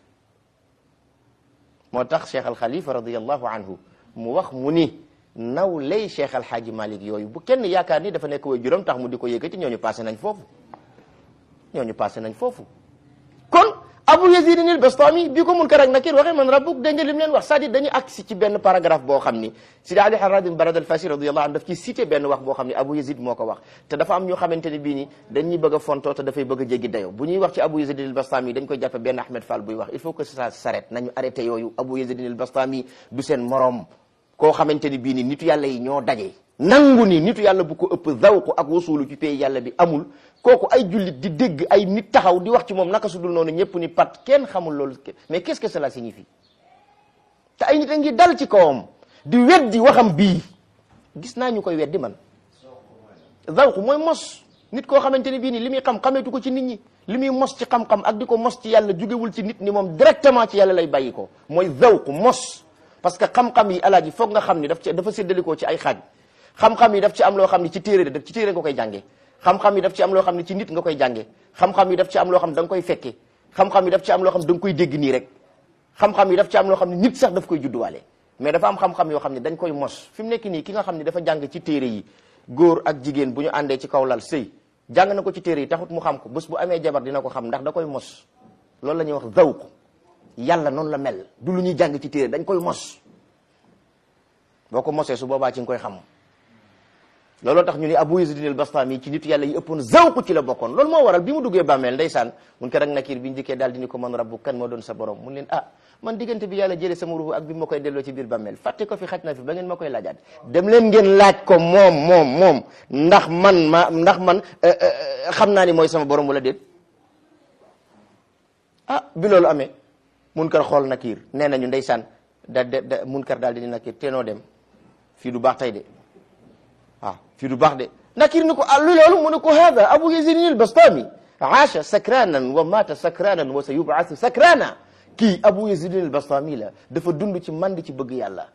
moo tax Cheikh Al Khalifa radiallahu anhu mu wax mu ni naw lay Cheikh Al Hadji Malick yooyu bu kenn yaakaar ni dafa nekk way juróom tax mu di ko yëkkati ñooñu passé nañ foofu ñooñu passé nañ foofu kon Abu Yazid al Bastami bi ko Munkar ak Nakir waxee man rabbuk dégg nga lim leen wax c'est-à-dire dañu agsi ci benn paragraphe boo xam ni Sidi Ali Harad Barad al Fasi radiyallahu anhu daf ci cité benn wax boo xam ni Abu Yazid moo ko wax te dafa am ñoo xamante ni bii ni dañuy bëgg a fontoo te dafay bëgg a jéggi dayo bu ñuy wax ci Abu Yazid al Bastami dañ koy jàppe benn Ahmed Fall buy wax il faut que ça s'arrête nañu arrêté yooyu Abu Yazid al Bastami du seen morom koo xamante ni bii ni nitu yàlla yi ñoo daje nangu ni nitu yàlla bu ko ëpp zawqu ak wasulu ci pays yàlla bi amul kooku ay jullit di dégg ay nit taxaw di wax ci moom naka su dul noonu ñëpp ni pat kenn xamul loolu mais qu'est-ce que cela signifie te ay nit a ngi dal ci kawam di weddi waxam bii gis naa ñu koy weddi man zawqu mooy mos nit koo xamante ni bii ni li muy xam xameetu ko ci nit ñi li muy mos ci xam-xam ak di ko mos ci yàlla jugewul ci nit ni moom directement ci yàlla lay bàyyi ko mooy zawqu mos parce que xam-xam yi alaaji foog nga xam ni daf ci dafa séddalikoo ci ay xaaj xam-xam yi daf ci am loo xam ni ci téere daf ci téere nga koy jànge xam-xam yi daf ci am loo xam ni ci nit nga koy jànge xam-xam yi daf ci am loo xam ne da nga koy fekke xam-xam yi daf ci am loo xam ne da nga koy dégg nii rek xam-xam yi daf ci am loo xam ne nit sax daf koy judduwaale mais dafa am xam-xam yoo xam ne dañ koy mos fi mu nekk nii ki nga xam ne dafa jàng ci téere yi góor ak jigéen bu ñu àndee ci kaw lal sëy jàng na ko ci téere yi taxut mu xam ko bés bu amee jabar dina ko xam ndax da koy mos loolu la ñuy wax zawq yàlla noonu la mel du lu ñuy jàng ci téere dañ koy mos boo ko mosee su boobaa ci nga koy xam looloo tax ñu ni Abu Yazid al-Bastami ci nitu yàlla yi ëppoon zawqu ci la bokkoon loolu moo waral bi mu duggee bàmmeel ndeysaan mun ko rek nakir bi ñu dikkee daal di ni ko man rabbu kan moo doon sa borom mun leen ah man diggante bi yàlla jëlee sama ruuxu ak bi ma koy delloo ci biir bàmmeel fàtte ko fi xaj na fi ba ngeen ma koy laajaat dem leen ngeen laaj ko moom moom moom ndax man ma ndax man xam naa ni mooy sama borom wala déet ah bi loolu amee mun kar xool nakir nee nañu ndeysaan da da mun kar daal di ni nakir teenoo dem fii du baax tey de waaw fii du baax de nakir ni ko ah lu loolu mu ne ko hada abu yazid al-bastami aasha sakranan wa mata sakranan wa sa yub'athu sakrana kii abu yazid al-bastami la dafa dund ci mandi ci bëgg yàlla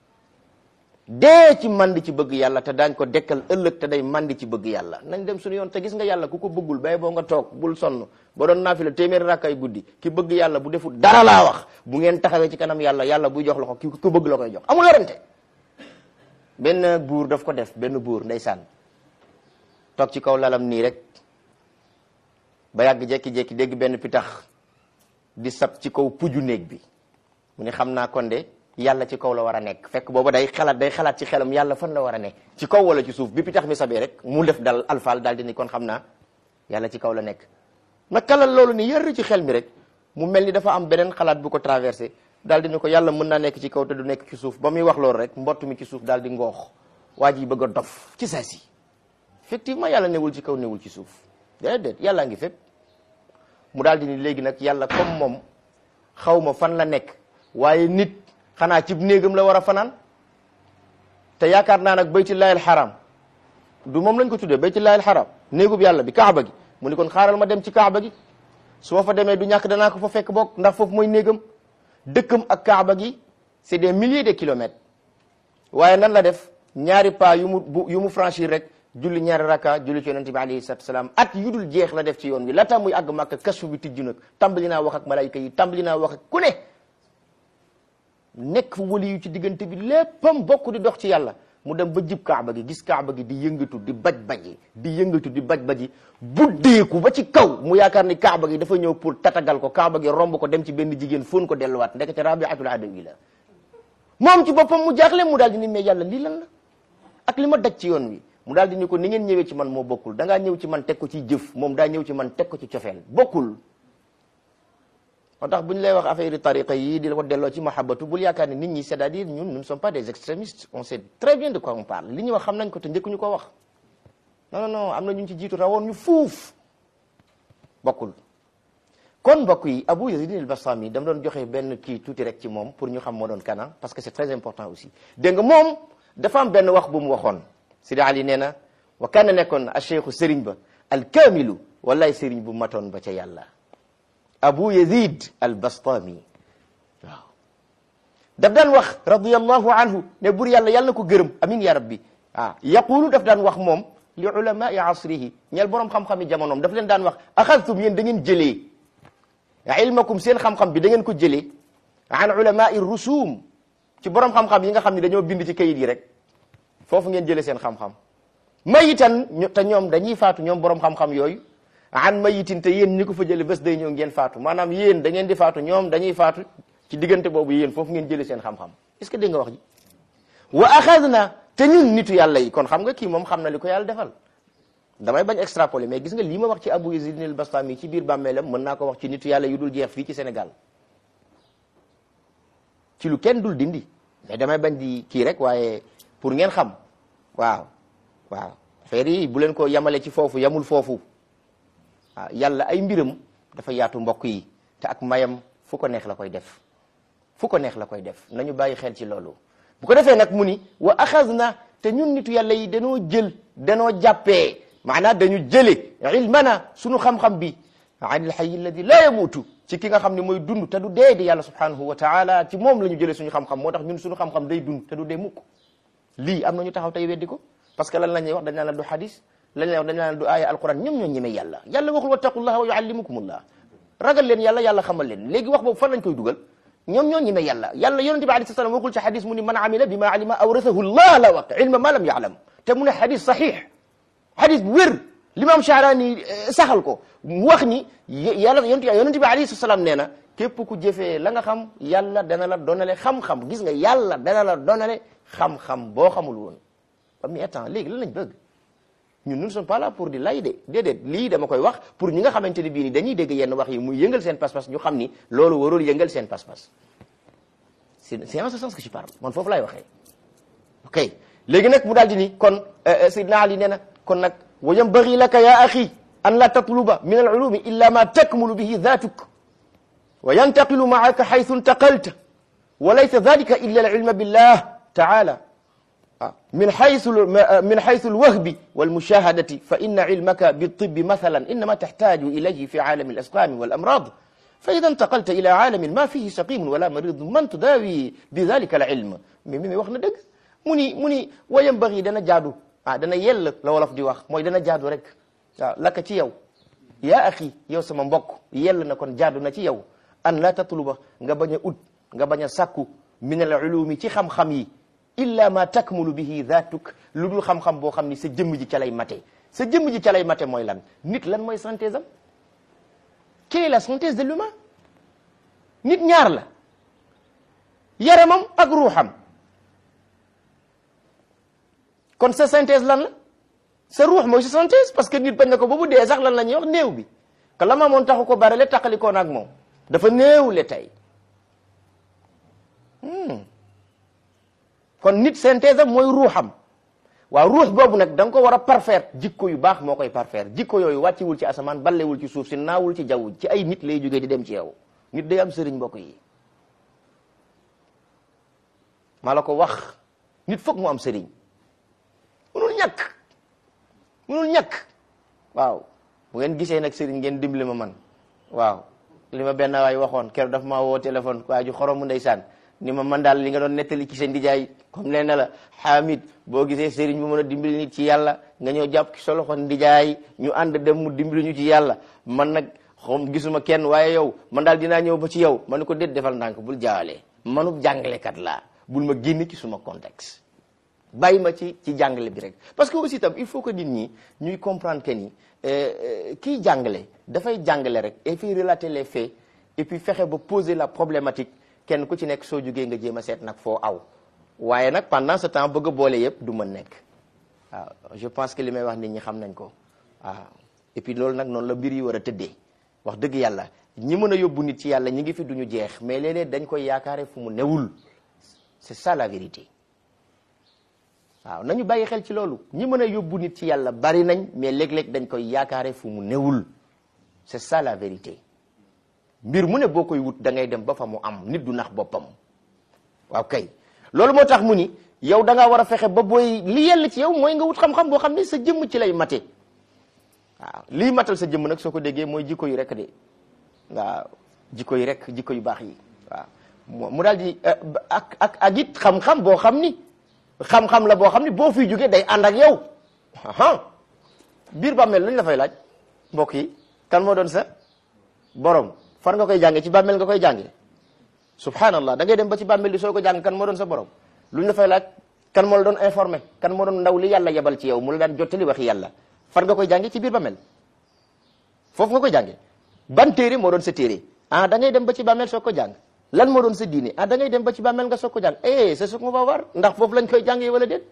dee ci mandi ci bëgg yàlla te daañ ko dekkal ëllëg te day mandi ci bëgg yàlla nañ dem suñu yoon te gis nga yàlla ku ko bëggul bay boo nga toog bul sonn ba doon naafila téeméeri rakkay guddi ki bëgg yàlla bu deful dara laa wax bu ngeen taxawee ci kanam yàlla yàlla buy jox loxo ki ko bëgg la koy jox amul werante benn buur daf ko def benn buur ndeysaan toog ci kaw lalam nii rek ba yàgg jekki-jekki dégg benn pitax di sab ci kaw puju néeg bi mu ne xam naa kon de yàlla ci kaw la war a nekk fekk booba day xalaat day xalaat ci xelam yàlla fan la war a nekk ci kaw wala ci suuf bi pitax mi sabee rek mu def dal alfaal daal di ni kon xam naa yàlla ci kaw la nekk naka la loolu ni yër ci xel mi rek mu mel ni dafa am beneen xalaat bu ko traversé daal di ni ko yàlla mën naa nekk ci kaw te du nekk ci suuf ba muy wax loolu rek mbott mi ci suuf daal di ngoox waa ji bëgg a dof ci saa si effectivement yàlla newul ci kaw newul ci suuf déedéet yàllaa ngi fépp mu daal di ni léegi nag yàlla comme moom xaw ma fan la nekk waaye nit xanaa ci néegam la war a fanaan te yaakaar naa nag baytullahi alxaram du moom lañ ko tuddee baytullahi alxaram néegub yàlla bi kaaba gi mu ni kon xaaral ma dem ci kaaba gi su ma fa demee du ñàkk danaa ko fa fekk bokk ndax foofu mooy néegam dëkkam ak kaaba gi c'est des milliers de kilomètres waaye nan la def ñaari pas yu mu bu yu mu franchir rek julli ñaari raka julli ci yonente bi alayhi salatu salaam at yu dul jeex la def ci yoon wi laata muy àgg màkk kasfu bi tijju nag tàmbali naa wax ak malayka yi tàmbali naa wax ak ku ne nekk fu wali yu ci diggante bi léppam bokk di dox ci yàlla mu dem ba jib kaaba gi gis kaaba gi di yëngatu di baj baji di yëngatu di baj baji buddeeku ba ci kaw mu yaakaar ni kaaba gi dafa ñëw pour tatagal ko kaaba gi romb ko dem ci benn jigéen fóon ko delluwaat ndekete rabiatul adawi la moom ci boppam mu jaaxle mu daal di ni mais yàlla lii lan la ak li ma daj ci yoon wi mu daal di ni ko ni ngeen ñëwee ci man moo bokkul da ngaa ñëw ci man teg ko ci jëf moom daa ñëw ci man teg ko ci cofeel bokkul moo tax bu ñu lay wax affaire tariqa yi di la ko delloo ci mahabbatu bul yaakaar ni nit ñi c'est-à-dire ñun nous ne sommes pas des extrémistes on sait très bien de quoi on parle li ñuy wax xam nañ ko te njëkkuñu ko wax non non non am na ñu ci jiitu rawoon ñu fuuf bokkul kon mbokk yi Abu Yazid al-Bastami dama doon joxe benn kii tuuti rek ci moom pour ñu xam moo doon kana parce que c'est très important aussi dégg nga moom dafa am benn wax bu mu waxoon Sidi Ali nee na wa kana nekkoon a cheikhu sëriñ ba alkaamilu wallaay sëriñ bu matoon ba ca yàlla abu yazid albastami waaw daf daan wax radiallahu anhu ne bur yàlla yàlla na ko gërëm amin ya rabbi ah yaqulu daf daan wax moom li ulamai asrihi ñeel boroom xam-xami jamonoom daf leen daan wax axadtum yéen da ngeen jëlee ilmakum seen xam-xam bi da ngeen ko jëlee an ulamai rusum ci boroom xam-xam yi nga xam ne dañoo bind ci kayit yi rek foofu ngeen jëlee seen xam-xam mayitan te ñoom dañuy faatu ñoom boroom xam-xam yooyu an mayitin te yéen ñi ko fa jële bés day ñëw ngeen faatu maanaam yéen da ngeen di faatu ñoom dañuy faatu ci diggante boobu yéen foofu ngeen jëlee seen xam-xam est-ce que dégg nga wax ji wa axadna te ñun nitu yàlla yi kon xam nga kii moom xam na li ko yàlla defal damay bañ extrapoler mais gis nga lii ma wax ci Abu Yazid al Bastami ci biir bàmmeelam mën naa ko wax ci nitu yàlla yu dul jeex fii ci Sénégal ci lu kenn dul dindi mais damay bañ di kii rek waaye pour ngeen xam waaw waaw affaire yi bu leen ko yamale ci foofu yamul foofu waaw yàlla ay mbiram dafa yaatu mbokk yi te ak mayam fu ko neex la koy def fu ko neex la koy def nañu bàyyi xel ci loolu bu ko defee nag mu ni wa axadna te ñun nitu yàlla yi danoo jël danoo jàppee maanaam dañu jële ilmana sunu xam-xam bi an il hayy alladi la yamuutu ci ki nga xam ne mooy dund te du dee di yàlla subhanahu wa taala ci moom la ñu jëlee suñu xam-xam moo tax ñun suñu xam-xam day dund te du dee mukk lii am na ñu taxaw tey weddi ko parce que lan la ñuy wax dañ naan la du hadis lan la ñuy wax dañ naan la du aaya alquran ñoom ñoo ñemee yàlla yàlla waxul wattaqullaha wa yuallimukumullah ragal leen yàlla yàlla xamal leen léegi wax boobu fan lañ koy dugal ñoom ñoo ñemee yàlla yàlla yonente bi alayhi salaam waxul ci hadis mu ni man amila bi ma alima awrathahu llah la wax ilma ma lam yaalam te mu ne hadis sahih hadis bu wér l'imam Sha'rani saxal ko mu wax ni yàlla yonente bi alayhi salaam nee na képp ku jëfee la nga xam yàlla dana la donale xam-xam gis nga yàlla dana la donale xam-xam boo xamul woon ba mu temps léegi lan lañ bëgg ñun nous ne sommes pas là pour di lay de déedéet lii dama koy wax pour ñi nga xamante ne bii ni dañuy dégg yenn wax yi muy yëngal seen pas-pas ñu xam ni loolu warul yëngal seen pas-pas c'est c'est en ce sens que je parle man foofu laay waxee ok léegi nag mu daal di ni kon Seydina Ali nee na kon nag wa yanbaghi laka ya axi an la tatluba min al ulumi illa ma takmulu bihi dhatuk wa yantaqilu maaka haythu intaqalta wa laysa dhalika illa al ilma billah taala من حيث من حيث الوهب والمشاهدة فإن علمك بالطب مثلا إنما تحتاج إليه في عالم الأسقام والأمراض فإذا انتقلت إلى عالم ما فيه سقيم ولا مريض من تداوي بذلك العلم ميمي واخنا دغ مني مني وينبغي دنا جادو ah dana yell la wolof di wax mooy dana jaadu rek waaw laka ci yow yaa axi yow sama mbokk yell na kon jaadu na ci yow an la tatluba nga bañ a ut nga bañ a sàkku min al ulumi ci xam-xam yi illa ma takmulu bihi dhatuk lu dul xam-xam boo xam ni sa jëmm ji ca lay mate sa jëmm ji ca lay mate mooy lan nit lan mooy synthèse am quelle est la synthèse de l'humain nit ñaar la yaramam ak ruuxam kon sa synthèse lan la sa ruux mooy sa synthèse parce que nit bañ na ko ba bu dee sax lan la ñuy wax néew bi que la ma moon taxu ko bare le taqalikoon ak moom dafa néew le tey kon nit synthèse am mooy ruuxam waaw ruux boobu nag da nga ko war a parfaire jikko yu baax moo koy parfaire jikko yooyu wàcciwul ci asamaan ballewul ci suuf si naawul ci jaww ci ay nit lay jógee di dem ci yow nit day am sëriñ mbokk yi maa la ko wax nit foog mu am sëriñ munul ñàkk munul ñàkk waaw bu ngeen gisee nag sëriñ ngeen dimbali ma man waaw li ma benn waay waxoon keroog daf maa woo téléphone waa ju xoromu ndeysaan ni ma man daal li nga doon nettali ci seen ndijaay comme nee na la Hamid boo gisee sëriñ bu mën a dimbali nit ci yàlla nga ñëw jàpp ci sa loxo ndijaay ñu ànd dem mu dimbali ñu ci yàlla man nag xom gisuma kenn waaye yow man daal dinaa ñëw ba ci yow ma ne ko déet defal ndànk bul jaawalee manub jàngalekat laa bul ma génn ci suma contexte bàyyi ma ci ci jàngale bi rek parce que aussi tam il faut que nit ñi ñuy comprendre que ni kiy jàngale dafay jàngale rek et puis relater les faits et puis fexe ba poser la problématique kenn ku ci nekk soo jógee nga jéem a seet nag foo aw waaye nag pendant ce temps bëgg a boole yëpp du mën nekk waaw je pense que li may wax nit ñi xam nañ ko waaw et puis loolu nag noonu la mbir yi war a tëddee wax dëgg yàlla ñi mën a yóbbu nit ci yàlla ñi ngi fi duñu jeex mais léeg-léeg dañ koy yaakaare fu mu newul c'est ça la vérité waaw nañu bàyyi xel ci loolu ñi mën a yóbbu nit ci yàlla bari nañ mais léeg-léeg dañ koy yaakaare fu mu newul c'est ça la vérité mbir mu ne boo koy wut da ngay dem ba fa mu am nit du nax boppam waaw kay loolu moo tax mu ni yow da ngaa war a fexe ba booy li yell ci yow mooy nga wut xam-xam boo xam ne sa jëmm ci lay mate waaw lii matal sa jëmm nag soo ko déggee mooy jikko yi rek de waaw jikko yi rek jikko yu baax yi waaw mu daal di ak ak ak it xam-xam boo xam ni xam-xam la boo xam ni boo fiy jógee day ànd ak yow aha biir bàmmeel luñ la fay laaj mbokk yi kan moo doon sa borom far nga koy jànge ci bàmmeel nga koy jànge subhanallah da ngay dem ba ci bàmmeel di soo ko jàng kan moo doon sa borom luñ la fay laaj kan moo la doon informé kan moo doon ndaw li yàlla yebal ci yow mu la daan jottali waxi yàlla far nga koy jànge ci biir bàmmeel foofu nga koy jànge ban téere moo doon sa téere ah da ngay dem ba ci bàmmeel soo ko jàng lan moo doon sa diine ah da ngay dem ba ci bàmmeel nga soog ko jàng eh c'est ce qu'on va voir ndax foofu lañ koy jàngee wala déet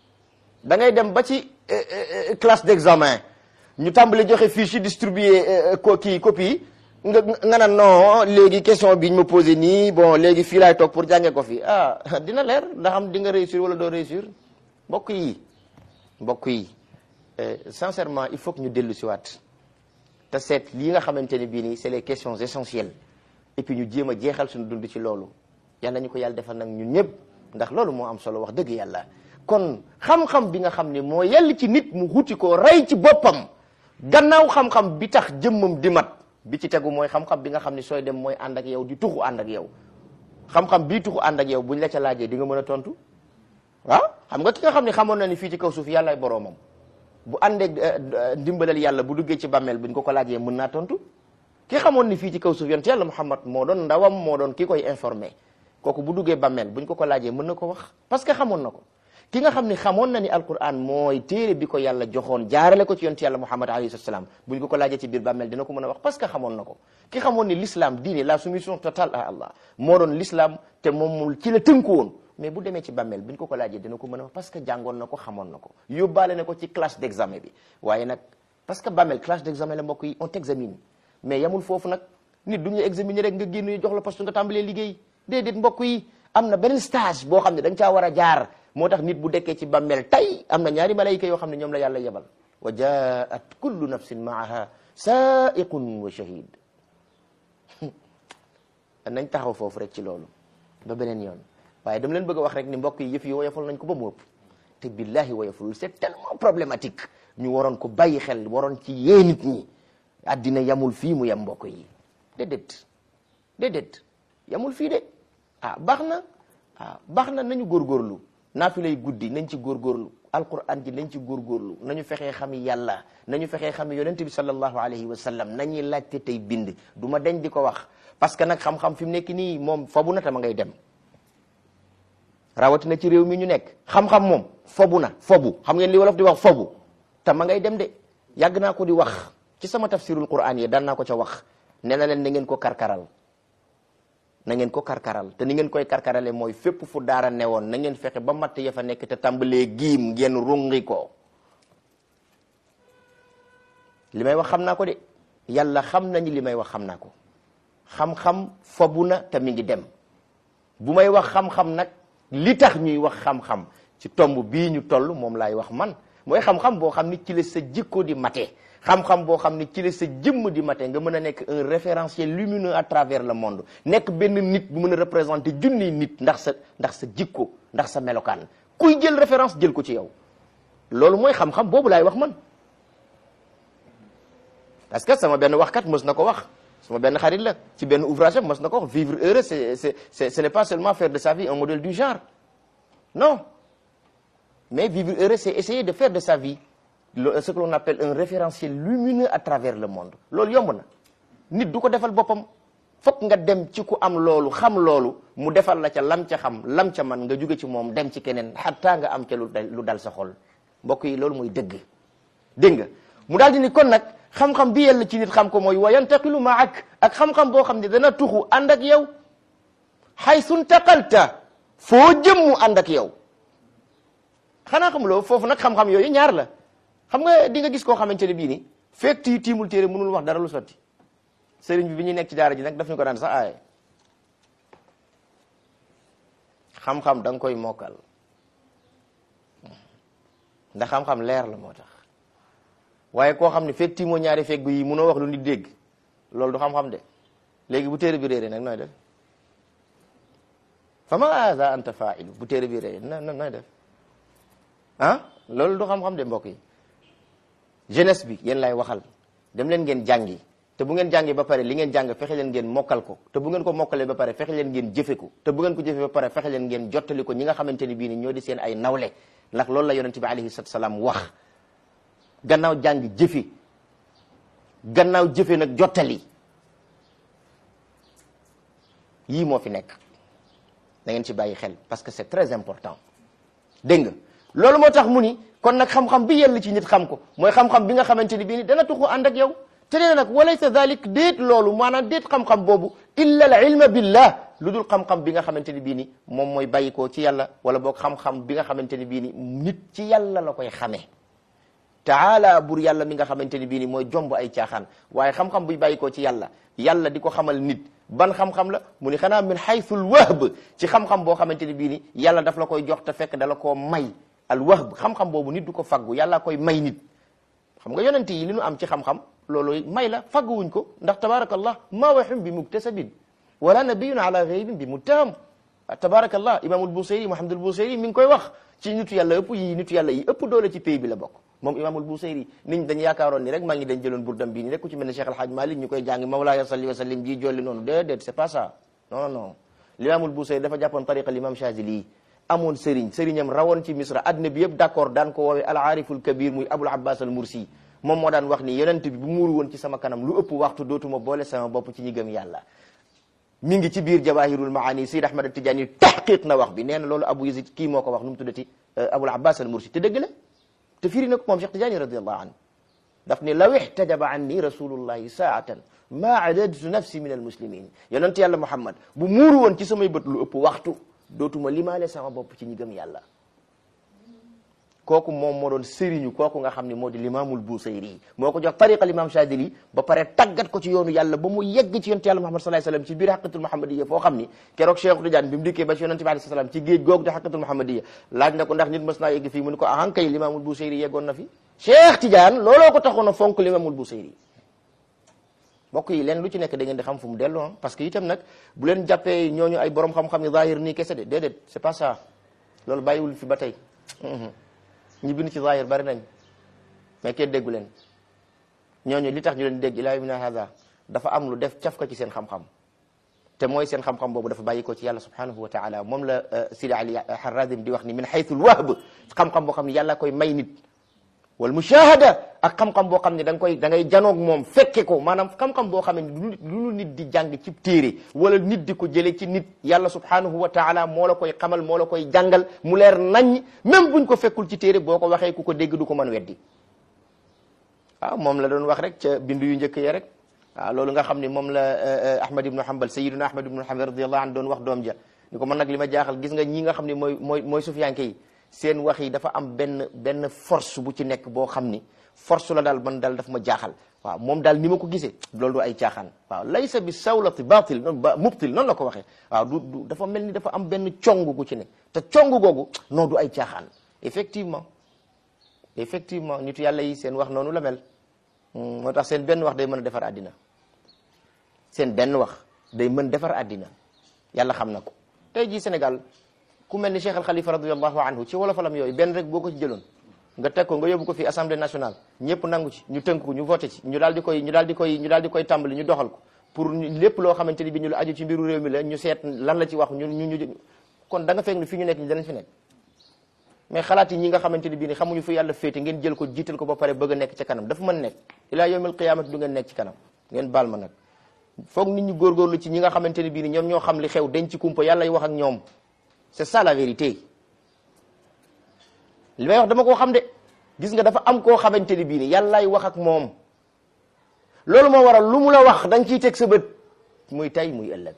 da ngay dem ba ci classe d'examen ñu tàmbali joxe fiche yi distribuer ko kii copie nga nga naan non léegi question bi ñu ma posé nii bon léegi fii laay toog pour jàngee ko fi ah dina leer ndax am di nga réussir wala doo réussir mbokk yi mbokk yi sincèrement il faut que ñu dellu si waat te seet lii nga xamante ne bii nii c'est les questions essentielles et puis ñu jéem a jeexal suñu dund ci loolu yal nañu ko yàlla defal nag ñun ñëpp ndax loolu moo am solo wax dëgg yàlla kon xam-xam bi nga xam ne moo yell ci nit mu xuti ko rey ci boppam gannaaw xam-xam bi tax jëmmam di mat bi ci tegu mooy xam-xam bi nga xam ne sooy dem mooy ànd ak yow di tuxu ànd ak yow xam-xam bii tuxu ànd ak yow buñ la ca laajee di nga mën a tontu waaw xam nga ki nga xam ne xamoon na ni fii ci kaw suuf yàllaay boroomam bu àndeeg ndimbalal yàlla bu duggee ci bàmmeel buñ ko ko laajee mën naa tontu ki xamoon ni fii ci kaw suuf yonent yàlla Muhammad moo doon ndawam moo doon ki koy informé kooku bu duggee bàmmeel buñ ko ko laajee mën na ko wax parce que xamoon na ko ki nga xam ne xamoon na ni alquran mooy téere bi ko yàlla joxoon jaarale ko ci yonent yàlla Muhammad alayhi salaam buñ ko ko laajee ci biir bàmmeel dina ko mën a wax parce que xamoon na ko ki xamoon ni l'islam diine la soumission totale à Allah moo doon l'islam te moom ci la tënku woon mais bu demee ci bàmmeel buñ ko ko laajee dina ko mën a wax parce que jàngoon na ko xamoon na ko yóbbaale na ko ci classe d'examen bi waaye nag parce que bàmmeel classe d'examen la mbokk yi on t'examine mais yamul foofu nag nit du ñu examiner rek nga génn ñu jox la poste nga tàmbalee liggéey déedéet mbokk yi am na beneen stage boo xam ne da nga caa war a jaar moo tax nit bu dekkee ci bàmmeel tey am na ñaari malayka yoo xam ne ñoom la yàlla yebal wa jaat kullu nafsin maaha saiqun wa shahid nañ taxaw foofu rek ci loolu ba beneen yoon waaye dama leen bëgg a wax rek ni mbokk yi yëf yi woyofal nañ ko ba mu ëpp te billahi woyofalul c'est tellement problématique ñu waroon ko bàyyi xel waroon ci yee nit ñi addina yamul fii mu yem mbokk yi déedéet déedéet yamul fii de ah baax na ah baax na nañu góorgóorlu naafi lay guddi nañ ci góorgóorlu alquran ji nañ ci góorgóorlu nañu fexee xami yàlla nañu fexee xami yonente bi sallallahu alayhi wa sallam nañuy laajte tey bind du ma dañ di ko wax parce que nag xam-xam fi mu nekk nii moom fobu na tama ngay dem rawatina ci réew mi ñu nekk xam-xam moom fobu na fobu xam ngeen li wolof di wax fobu tama ngay dem de yàgg naa ko di wax ci sama tafsirul quran yi daan naa ko ca wax nee na leen na ngeen ko karkaral na ngeen ko karkaral te ni ngeen koy karkarale mooy fépp fu daara newoon na ngeen fexe ba matt ya fa nekk te tàmbalee giim ngeen rungi ko li may wax xam naa ko de yàlla xam nañu li may wax xam naa ko xam-xam fobu na te mi ngi dem bu may wax xam-xam nag li tax ñuy wax xam-xam ci tomb bii ñu toll moom laay wax man mooy xam-xam boo xam ni ci la sa jikko di mate xam-xam boo xam ni ci la sa jëmm di mate nga mën a nekk un référentiel lumineux à travers le monde nekk benn nit bu mën a représenter junniy nit ndax sa ndax sa jikko ndax sa melokaan kuy jël référence jël ko ci yow loolu mooy xam-xam boobu laay wax man parce que sama benn waxkat mës na ko wax sama benn xarit la ci benn ouvrage am mës na ko wax vivre heureux c'est c'est c'est ce n'est pas seulement faire de sa vie un modèle du genre non mais vivre heureux c'est essayer de faire de sa vie ce que l'on appelle un référentiel lumineux à travers le monde loolu yomb na nit du ko defal boppam fokk nga dem ci ku am loolu xam loolu mu defal la ca lam ca xam lam ca man nga jóge ci moom dem ci keneen xataa nga am ca lu lu dal sa xol mbokk yi loolu mooy dëgg dégg nga mu daal di ni kon nag xam-xam bi yàlla ci nit xam ko mooy wa yantaqilu maak ak xam-xam boo xam ne dana tuxu ànd ak yow xaysu ntaqalta foo jëm mu ànd ak yow xanaa xamuloo foofu nag xam-xam yooyu ñaar la xam nga di nga gis koo xamante ne bii ni fekk ti tiimul téere mënul wax dara lu sotti sëriñ bi bi ñuy nekk ci daara ji nag daf ñu ko daan sax aaye xam-xam da nga koy mokkal ndax xam-xam leer la moo tax waaye koo xam ne fekk tiimoo ñaari feggu yi mënoo wax lu nit dégg loolu du xam-xam de léegi bu téere bi réeré nag nooy def fa ma haza anta failu bu téere bi réeré na nooy def ah loolu du xam-xam de mbokk yi jeunesse bi yéen lay waxal dem leen ngeen jàngi te bu ngeen jàngi ba pare li ngeen jàng fexe leen ngeen mokkal ko te bu ngeen ko mokkalee ba pare fexe leen ngeen jëfe ko te bu ngeen ko jëfe ba pare fexe leen ngeen jottali ko ñi nga xamante ni bii ni ñoo di seen ay nawle ndax loolu la yonente bi alayhi salatu salaam wax gannaaw jàng jëfe gannaaw jëfe nag jottali yii moo fi nekk da ngeen ci bàyyi xel parce que c'est très important dégg nga loolu moo tax mu ni kon nag xam-xam bi yell ci nit xam ko mooy xam-xam bi nga xamante ni bii ni dana tuxu ànd ak yow te nee nag walaysa dalik déet loolu maanaam déet xam-xam boobu illa al ilma billah lu dul xam-xam bi nga xamante ni bii ni moom mooy bàyyikoo ci yàlla wala boog xam-xam bi nga xamante ni bii ni nit ci yàlla la koy xamee taala bur yàlla mi nga xamante ni bii ni mooy jomb ay caaxaan waaye xam-xam buy bàyyikoo ci yàlla yàlla di ko xamal nit ban xam-xam la mu ni xanaa min haythul wahb ci xam-xam boo xamante ni bii ni yàlla daf la koy jox te fekk dala koo may al wahb xam-xam boobu nit du ko faggu yàlla koy may nit xam nga yonent yi li nu am ci xam-xam loolu may la fagguwuñ ko ndax tabarakallah ma waxum bi muktasabin wala nabiyun ala ghaybin bi muttaham tabarakallah imaamul busayri muhammadul busayri mi ngi koy wax ci nitu yàlla ëpp yi nitu yàlla yi ëpp doole ci pays bi la bokk moom imaamul busayri nit ñi dañu yaakaaroon ni rek maa ngi dañ jëloon burdam bii ni rek ku ci mel ne cheikh alhaaj malik ñu koy jàngi mawlaaya salli wa sallim ji jolli noonu déedéet c'est pas ça non non limaamul busayri dafa jàppoon tariqa l'imam chazili amoon sëriñ sëriñam rawoon ci misra adduna bi yëpp d'accord daan ko woowee al aariful kabir muy abul abbas al mursi moom moo daan wax ni yonent bi bu muuru woon ci sama kanam lu ëpp waxtu dootuma boole sama bopp ci ñi gëm yàlla mi ngi ci biir jawahirul maani Sayyid Ahmad Tijaani tahqiq na wax bi nee na loolu Abu Yazid kii moo ko wax nu mu tuddati Abul Abbas al Mursi te dëgg la te firi na ko moom Cheikh Tijaani radiyallahu anhu daf ne law ihtajaba anni rasulullahi saatan ma adadtu nafsi min al muslimin yonent yàlla Muhammad bu muuru woon ci samay bët lu ëpp waxtu dootuma limaale sama bopp ci ñi gëm yàlla kooku moom moo doon sëriñu kooku nga xam ne moo di limaamul Busayri moo ko jox tariqa l'imam Chadili ba pare tàggat ko ci yoonu yàlla ba mu yegg ci yonent yàlla Muhammad sallallahu alayhi wasallam ci biir xaqatul muhammadiyya foo xam ni keroog Cheikh Tidiane bi mu dikkee ba ci yonent bi alayhi salaam ci géej googu di xaqatul muhammadiyya laaj na ko ndax nit mës naa yegg fii mu ni ko ahan kay limaamul Busayri yeggoon na fi Cheikh Tidiane looloo ko taxoon a fonk limaamul Busayri mbokk yi leen lu ci nekk da ngeen di xam fu mu dellu parce que itam nag bu leen jàppee ñooñu ay borom xam-xam ni zahir nii kese de déedéet c'est pas ça loolu bàyyiwul fi ba tey ñi bind ci zahir bari nañ mais kenn déggu leen ñooñu li tax ñu leen dégg ilaa yawmina hada dafa am lu def caf ko ci seen xam-xam te mooy seen xam-xam boobu dafa bàyyi ko ci yàlla subhanahu wa taala moom la Sidi Ali Harazim di wax ni min haythul wahb xam-xam boo xam ne yàlla koy may nit wal mushahada ak xam-xam boo xam ne da nga koy da ngay janoog moom fekke ko maanaam xam-xam boo xam ne lu lu nit di jàng ci téere wala nit di ko jëlee ci nit yàlla subhanahu wa taala moo la koy xamal moo la koy jàngal mu leer nañ même buñ ko fekkul ci téere boo ko waxee ku ko dégg du ko mën weddi waaw moom la doon wax rek ca bindu yu njëkk ya rek waaw loolu nga xam ne moom la Ahmad ibnu Hanbal sayyiduna Ahmad ibnu Hanbal radiyallahu anhu doon wax doom ja ni ko man nag li ma jaaxal gis nga ñi nga xam ne mooy mooy mooy sufiyanke yi seen wax yi dafa am benn benn force bu ci nekk boo xam ni force la daal man daal daf ma jaaxal waaw moom daal ni ma ko gisee loolu du ay caaxaan waaw laysa bi sawlati batil ba mubtil noonu la ko waxee waaw du du dafa mel ni dafa am benn cong gu ci ne te cong googu non du ay caaxaan effectivement effectivement nitu yàlla yi seen wax noonu la mel moo tax seen benn wax day mën a defar àddina seen benn wax day mën defar àddina yàlla xam na ko tey jii Sénégal ku mel ni Cheikh Al Khalifa radiyallahu anhu ci wolofalam yooyu benn rek boo ko ci jëloon nga teg ko nga yóbbu ko fi assemblée nationale ñëpp nangu ci ñu tënk ko ñu voté ci ñu daal di koy ñu daal di koy ñu daal di koy tàmbali ñu doxal ko pour lépp loo xamante ni bi ñu la aju ci mbiru réew mi la ñu seet lan la ci wax ñu ñu ñu kon da nga fekk ni fi ñu nekk ñi danañ fi nekk mais xalaat yi ñi nga xamante ni bii ni xamuñu fu yàlla féete ngeen jël ko jiital ko ba pare bëgg a nekk ca kanam dafa mën nekk ilaa yawmil qiyaamati du ngeen nekk ci kanam ngeen baal ma nag foog nit ñi góorgóorlu ci ñi nga xamante ni bii ni ñoom ñoo xam li xew denc kumpa yàlla y wax ak ñoom c'est ça la vérité li may wax dama koo xam de gis nga dafa am koo xamante ni bii ni yàllaay wax ak moom loolu moo waral lu mu la wax da nga ciy teg sa bët muy tay muy ëllëg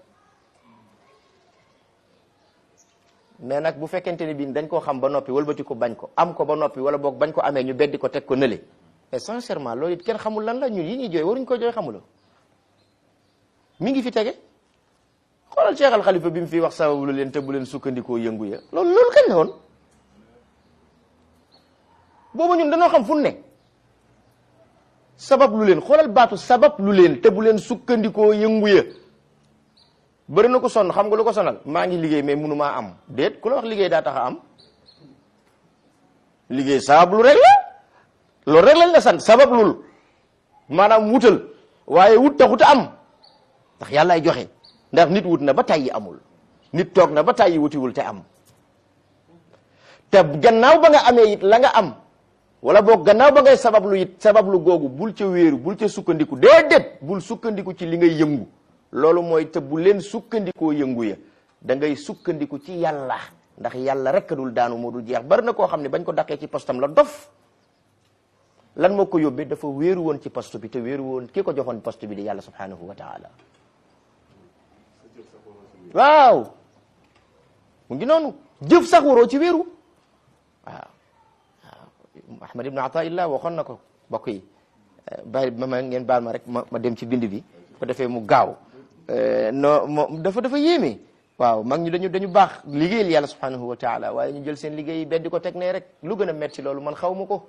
mais nag bu fekkente ni bii dañ koo xam ba noppi walbati ko bañ ko am ko ba noppi wala boog bañ ko amee ñu beddi ko teg ko nële mais sincèrement loolu it kenn xamul lan la ñun yi ñuy jooy waruñ ko jooy xamula mi ngi fi tege xoolal Cheikh Al Khalifa bi mu fi wax sababu lu leen te bu leen sukkandikoo yëngu ya loolu loolu kañ la woon boobu ñun dañoo xam fu ne sabab lu leen xoolal baatu sabab lu leen te bu leen sukkandikoo yëngu ya bëri na ko sonn xam nga lu ko sonal maa ngi liggéey mais munu maa am déet ku la wax liggéey daa tax a am liggéey sabab lu rek la loolu rek lañ la sant sabab lul maanaam wutal waaye wut taxut a am ndax yàllaay joxe ndax nit wut na ba tàyyi amul nit toog na ba tàyyi wutiwul te am te gannaaw ba nga amee it la nga am wala boog gannaaw ba ngay sabablu it sabablu googu bul ca wéeru bul ca sukkandiku déedéet bul sukkandiku ci li ngay yëngu loolu mooy te bu leen sukkandikoo yëngu ya da ngay sukkandiku ci yàlla ndax yàlla rek dul daanu moo dul jeex bari na koo xam ne bañ ko daqee ci postam la dof lan moo ko yóbbee dafa wéeru woon ci poste bi te wéeru woon ki ko joxoon poste bi di yàlla subhanahu wa taala waaw mu ngi noonu jëf sax waroo ci wéeru waaw waaw ahmad ibn ataillah waxoon na ko bokk yi bàyyi ma ma ngeen baal ma rek ma ma dem ci bind bi ko defee mu gaaw no moom dafa dafa yéeme waaw mag ñi dañu dañu baax liggéeyal yàlla subhanahu wa taala waaye ñu jël seen liggéey beddi ko teg ne rek lu gën a metti loolu man xaw ma ko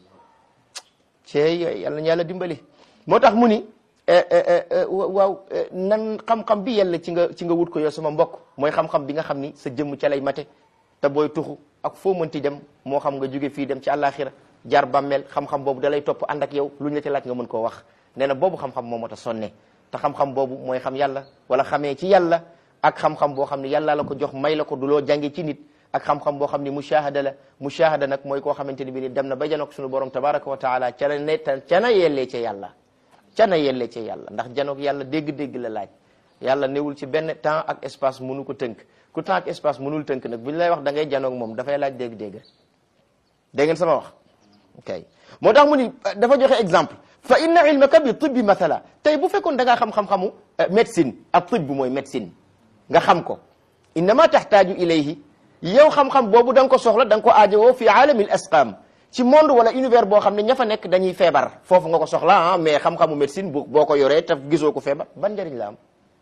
cey yàlla ñu yàlla dimbali moo tax mu ni waaw nan xam-xam bi yàlla ci nga ci nga wut ko yow sama mbokk mooy xam-xam bi nga xam ni sa jëmm ca lay mate te booy tuxu ak foo mënti dem moo xam nga jóge fii dem ci àllaaxira jaar bàmmeel xam-xam boobu da lay topp ànd ak yow lu ñu la ci laaj nga mën koo wax nee na boobu xam-xam moo mat a sonne te xam-xam boobu mooy xam yàlla wala xamee ci yàlla ak xam-xam boo xam ne yàlla la ko jox may la ko du loo jànge ci nit ak xam-xam boo xam ni mushahada la mushahada nag mooy koo xamante ni bi ni dem na ba janoog suñu borom tabaraka wa taala ca la ne ca na yellee ca yàlla ca na yellee ca yàlla ndax janoog yàlla dégg-dégg la laaj yàlla newul ci benn temps ak espace mënu ko tënk ku temps ak espace mënul tënk nag bu ñu lay wax da ngay janoog moom dafay laaj dégg-dégg dégg ngeen sama wax ok moo tax mu ni dafa joxe exemple fa inna ilmaka bi tibbi mathala tey bu fekkoon da ngaa xam-xam-xamu médecine ak tibb mooy médecine nga xam ko innama taxtaaju ilayhi yow xam-xam boobu da nga ko soxla da nga ko aajowoo fi aalamil asqam ci monde wala univers boo xam ne ña fa nekk dañuy feebar foofu nga ko soxla ah mais xam-xamu médecine bu boo ko yoree te gisoo ko feebar ban njëriñ la am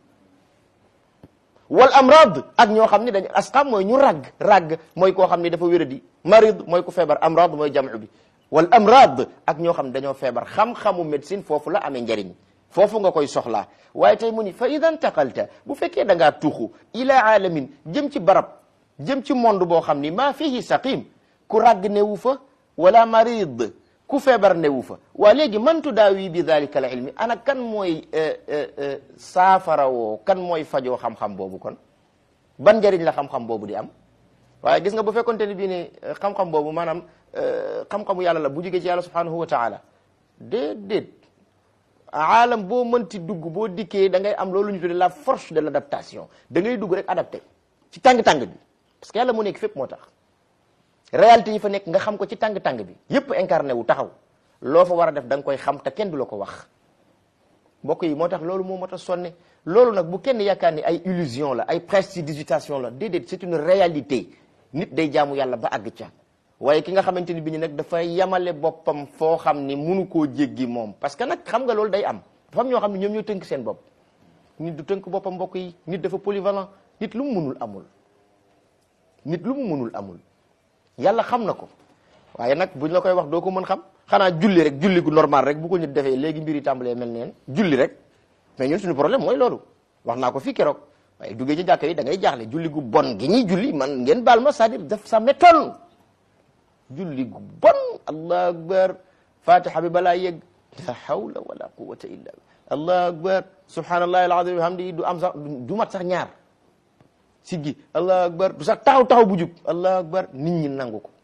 wal amrad ak ñoo xam ne dañu asqam mooy ñu ragg ragg mooy koo xam ne dafa wéradi marid mooy ku feebar amrad mooy jamu bi wal amrad ak ñoo xam ne dañoo feebar xam-xamu médecine foofu la amee njëriñ foofu nga koy soxlaa waaye tey mu ni fa ida ntaqalta bu fekkee da ngaa tuxu ila alamin jëm ci barab jëm ci monde boo xam ni maa fihi saqim ku ràgg newu fa wala marid ku feebar newu fa waa léegi man tudaawi bi dalika al ilmi ana kan mooy saafara woo kan mooy fajoo xam-xam boobu kon ban njëriñ la xam-xam boobu di am waaye gis nga bu fekkonte ni bii ne xam-xam boobu maanaam xam-xamu yàlla la bu jógee ci yàlla subhanahu wa taala déedéet aalam boo mënti dugg boo dikkee da ngay am loolu ñu tuddee la force de l' adaptation da ngay dugg rek adapté ci tàng-tàng bi parce que yàlla moo nekk fépp moo tax réalité yi fa nekk nga xam ko ci tàng-tàng bi yépp incarné wu taxaw loo fa war a def da nga koy xam te kenn du la ko wax mbokk yi moo tax loolu moo moo tax sonne loolu nag bu kenn yaakaar ni ay illusion la ay prestidigitation la déedéet c'est une réalité nit day jaamu yàlla ba àgg ca waaye ki nga xamante ni bi ni nag dafa yamale boppam foo xam ni munu koo jéggi moom parce que nag xam nga loolu day am dafa am ñoo xam ne ñoom ñoo tënk seen bopp nit du tënk boppam mbokk yi nit dafa polyvalent nit lu mu munul amul nit lu mu munul amul yàlla xam na ko waaye nag buñ la koy wax doo ko mën xam xanaa julli rek julli gu normal rek bu ko nit defee léegi mbir yi tàmbalee mel neen julli rek mais ñun suñu problème mooy loolu wax naa ko fii keroog waaye duggee ci jàkka yi da ngay jaaxle julli gu bon gi ñuy julli man ngeen baal ma c'est-à-dire daf sa métonne julli gu bon allahu akbar fatiha bi balaa yegg la hawla wala quwwata illa billah allahu akbar subhanallahi alazim wa hamdihi du am sax du mat sax ñaar siggi allahu akbar du sax taxaw taxaw bu jub allahu akbar nit ñi nangu ko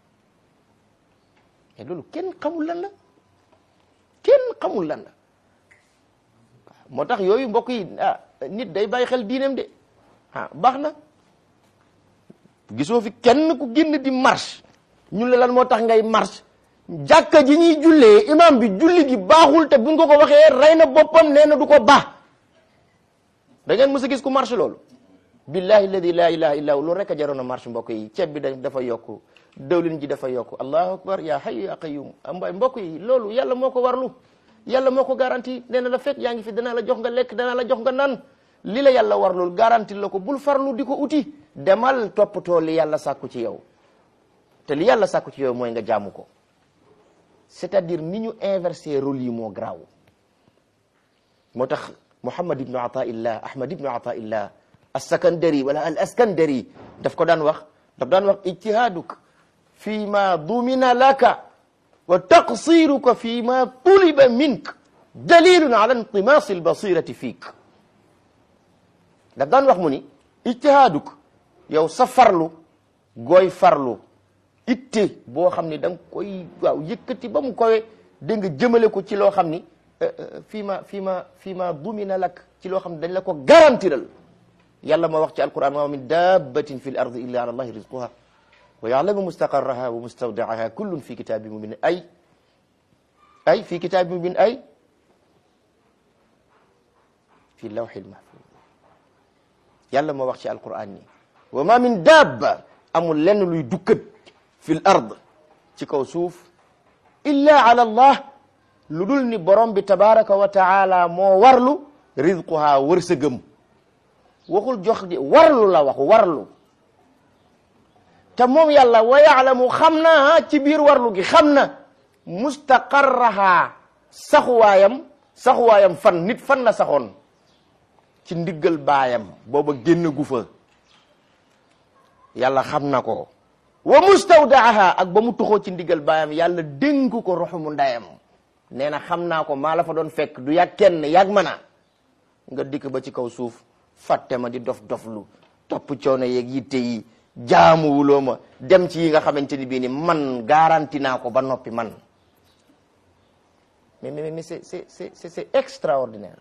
mais loolu kenn xamul lan la kenn xamul lan la moo tax yooyu mbokk yi ah nit day bàyyi xel diineem de ah baax na gisoo fi kenn ku génn di marche ñu la lan moo tax ngay marche jàkka ji ñuy jullee imam bi julli gi baaxul te buñ ko ko waxee rey na boppam nee na du ko baax da ngeen mës a gis ku marche loolu billahi alladi la ilaha illa hu loolu rek a jaroon a marche mbokk yi ceeb bi da dafa yokku dawlin ji dafa yokku allahu akbar ya hayyu ya qayyum mbay mbokk yi loolu yàlla moo ko warlu yàlla moo ko garanti nee na la fekk yaa ngi fi danaa la jox nga lekk danaa la jox nga naan li la yàlla warlul garanti la ko bul farlu di ko uti demal toppatoo li yàlla sàkku ci yow te li yàlla sàkku ci yow mooy nga jaamu ko c'est-à-dire ni ñu inversé rôle yi moo garaaw moo tax Muhammad ibnu Ataillah Ahmad ibnu Ataillah as-Sakandari wala al askandari daf ko daan wax daf daan wax ijtihaaduk fi ma dumina laka wa taqsiruka fi ma tuliba mink dalilun ala intimaasi albasirati fiik daf daan wax mu ni ijtihaaduk yow sa farlu gooy farlu itte boo xam ni da nga koy waaw yëkkati ba mu kowe dégg nga jëmale ko ci loo xam ni fii ma fii ma fii ma dumina lak ci loo xam ne dañ la ko garantiral yàlla ma wax ci alquran wa min dabbatin fi l ardi illa ala allahi rizquha wa yalamu mustaqarraha wa mustawdaaha kullun fi kitabi mubin ay ay fi kitabi mubin ay fi lawhil mahfuz yàlla ma wax ci alquran ni wa ma min dabba amul lenn luy dukkat fi l ard ci kaw suuf illa ala allah lu dul ni borom bi tabaraka wa taala moo warlu rizquha wërsëgëm waxul jox di warlu la wax warlu te moom yàlla wa yaalamu xam na ci biir warlu gi xam na mustaqarraha saxuwaayam saxuwaayam fan nit fan la saxoon ci ndiggal baayam booba génn gu fa yàlla xam na ko wa mustawdaaha ak ba mu tuxoo ci ndiggal baayam yàlla dénk ko roxumu ndayam nee na xam naa ko maa la fa doon fekk du yàgg kenn yàgg ma na nga dikk ba ci kaw suuf fàtte ma di dof doflu topp coono yeeg yitte yi jaamuwuloo ma dem ci yi nga xamante ni bii ni man garanti naa ko ba noppi man mais mais mais c'est c'est c'est c'est extraordinaire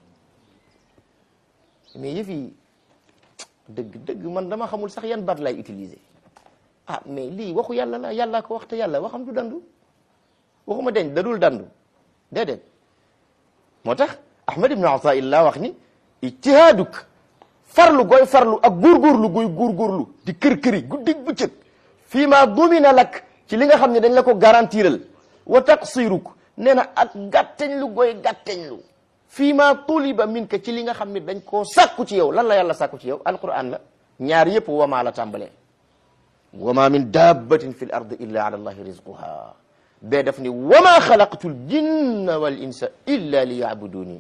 mais yëf yi dëgg dëgg man dama xamul sax yan baat lay utiliser ah mais lii waxu yàlla la yàlla ko wax te yàlla waxam du dandu waxuma deñ dadul dandu déedéet moo tax ahmad ibnu ataillah wax ni ijtihaaduk farlu gooy farlu ak góorgóorlu gooy góorgóorlu di kër-këri guddig bëccëg fii ma dumina lak ci li nga xam ne dañ la ko garantiral wa taqsiruk nee na ak gàtteñ lu gooy gàtteñ lu fii ma tuliba min ka ci li nga xam ne dañ koo sàkku ci yow lan la yàlla sàkku ci yow alquran la ñaar yëpp wamaa la tàmbalee wama min dabbatin fi l ard illa ala allahi rizquha bee daf ni wama xalaqtu l jinna wal insa illa li yaabuduni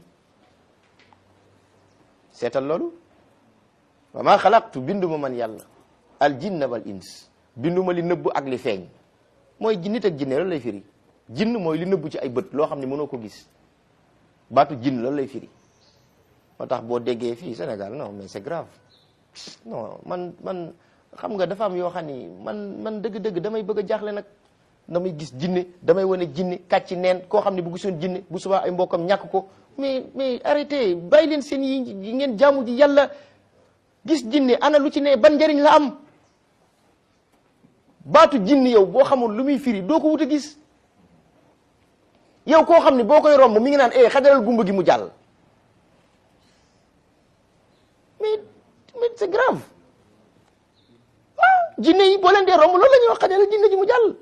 seetal loolu wama xalaqtu binduma man yàlla al jinna wal ins binduma li nëbb ak li feeñ mooy nit ak jinne loolu lay firi jinn mooy li nëbb ci ay bët loo xam ne mënoo ko gis baatu jinn loolu lay firi moo tax boo déggee fii Sénégal non mais c'est grave non man man xam nga dafa am yoo xam ni man man dëgg-dëgg damay bëgg a jaaxle nag damay gis jinne damay wane jinne kàcc neen koo xam ne bu gisoon jinne bu subaa ay mbokkam ñàkk ko mais mais arrêtez bàyyi leen seen yi ngeen jaamu ji yàlla gis jinne ana lu ci ne ban njëriñ la am baatu jinne yow boo xamul lu muy firi doo ko wut a gis yow koo xam ne boo koy romb mi ngi naan eh xajaral gumba gi mu jàll mais mais c'est grave ah jinne yi boo leen dee romb loolu la ñuy wax xajaral jinne ji mu jàll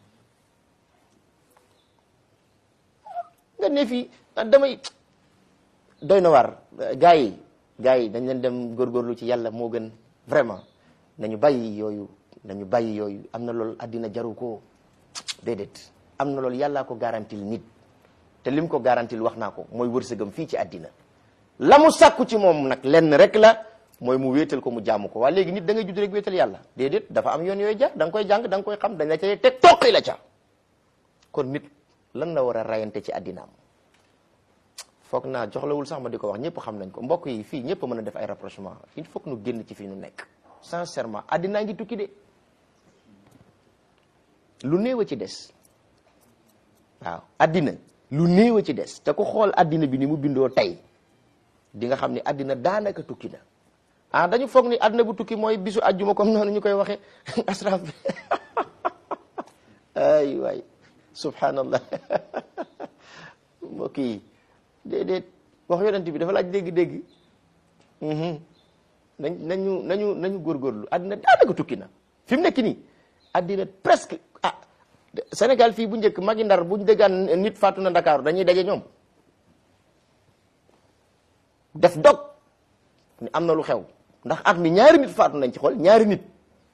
nga ne fii damay doy na waar gars yi gars yi dañ leen dem góorgóorlu ci yàlla moo gën vraiment nañu bàyyi yooyu nañu bàyyi yooyu am na loolu addina jaru ko déedéet am na loolu yàllaa ko garantil nit te lim ko garantil wax naa ko mooy wërsëgam fii ci addina la mu sàkku ci moom nag lenn rek la mooy mu wéetal ko mu jaamu ko waa léegi nit da ngay judd rek wéetal yàlla déedéet dafa am yoon yooyu jaar da nga koy jàng da nga koy xam dañ la cay teg toqi la ca kon nit lan la war a rayante ci addinaam foog naa joxlawul sax ma di ko wax ñëpp xam nañ ko mbokk yi fii ñëpp mën a def ay rapprochement il faut que nu génn ci fii nu nekk sincèrement addinaa ngi tukki de lu néew a ci des waaw addina lu néew a ci des te ku xool addina bi ni mu bindoo tey di nga xam ni addina daanaka tukki na ah dañu foog ni addina bu tukki mooy bisu ajjuma comme noonu ñu koy waxee asraf bi ay waay subhanallah mbokk yi déedéet wax yonent bi dafa laaj dégg-dégg nañ nañu nañu nañu góorgóorlu addina daanaka tukki na fi mu nekk nii addina presque ah Sénégal fii bu njëkk magi ndar buñ déggaan nit faatu na Ndakaaru dañuy daje ñoom def dog ni am na lu xew ndax at mi ñaari nit faatu nañ ci xool ñaari nit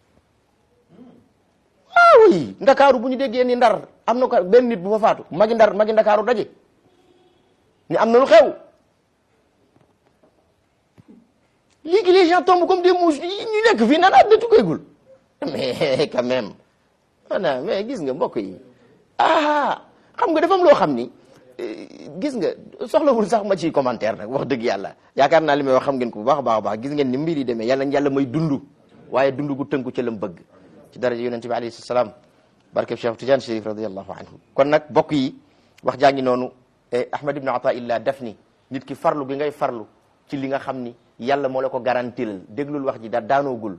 waaw yi Ndakaaru bu ñu déggee ni ndar am na ko benn nit bu fa faatu magi ndar magi Ndakaaru daje ni am na lu xew léegi les gens tombent comme des mouches ñu nekk fii naan àddina tukkeegul mais quand même ana mais gis nga mbokk yi ah xam nga dafa am loo xam ni gis nga soxlawul sax ma ciy commentaire nag wax dëgg yàlla yaakaar naa li may wax xam ngeen ko bu baax a baax a baax gis ngeen ni mbir yi demee yàlla yàlla may dund waaye dund gu tënku ca lam bëgg ci daraja yonente bi alayhi salaam barkeb Cheikh Tidiane Chérif radiallahu anhu kon nag bokk yi wax jaa ngi noonu Ahmad ibn Ataillah def ni nit ki farlu gi ngay farlu ci li nga xam ni yàlla moo la ko garantilal déglul wax ji da daanoogul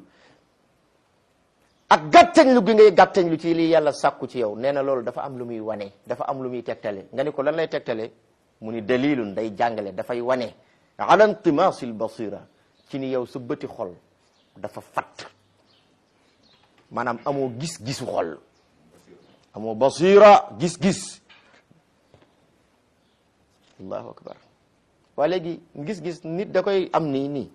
ak gàttañlu gi ngay gàttañlu ci li yàlla sàkku ci yow nee na loolu dafa am lu muy wane dafa am lu muy tegtale nga ni ko lan lay tegtale mu ni dalilun day jàngale dafay wane ala intimasil basira ci ni yow sa bëti xol dafa fatt maanaam amoo gis-gisu xol amoo basira gis-gis allahu akbar waa léegi gis-gis nit da koy am nii nii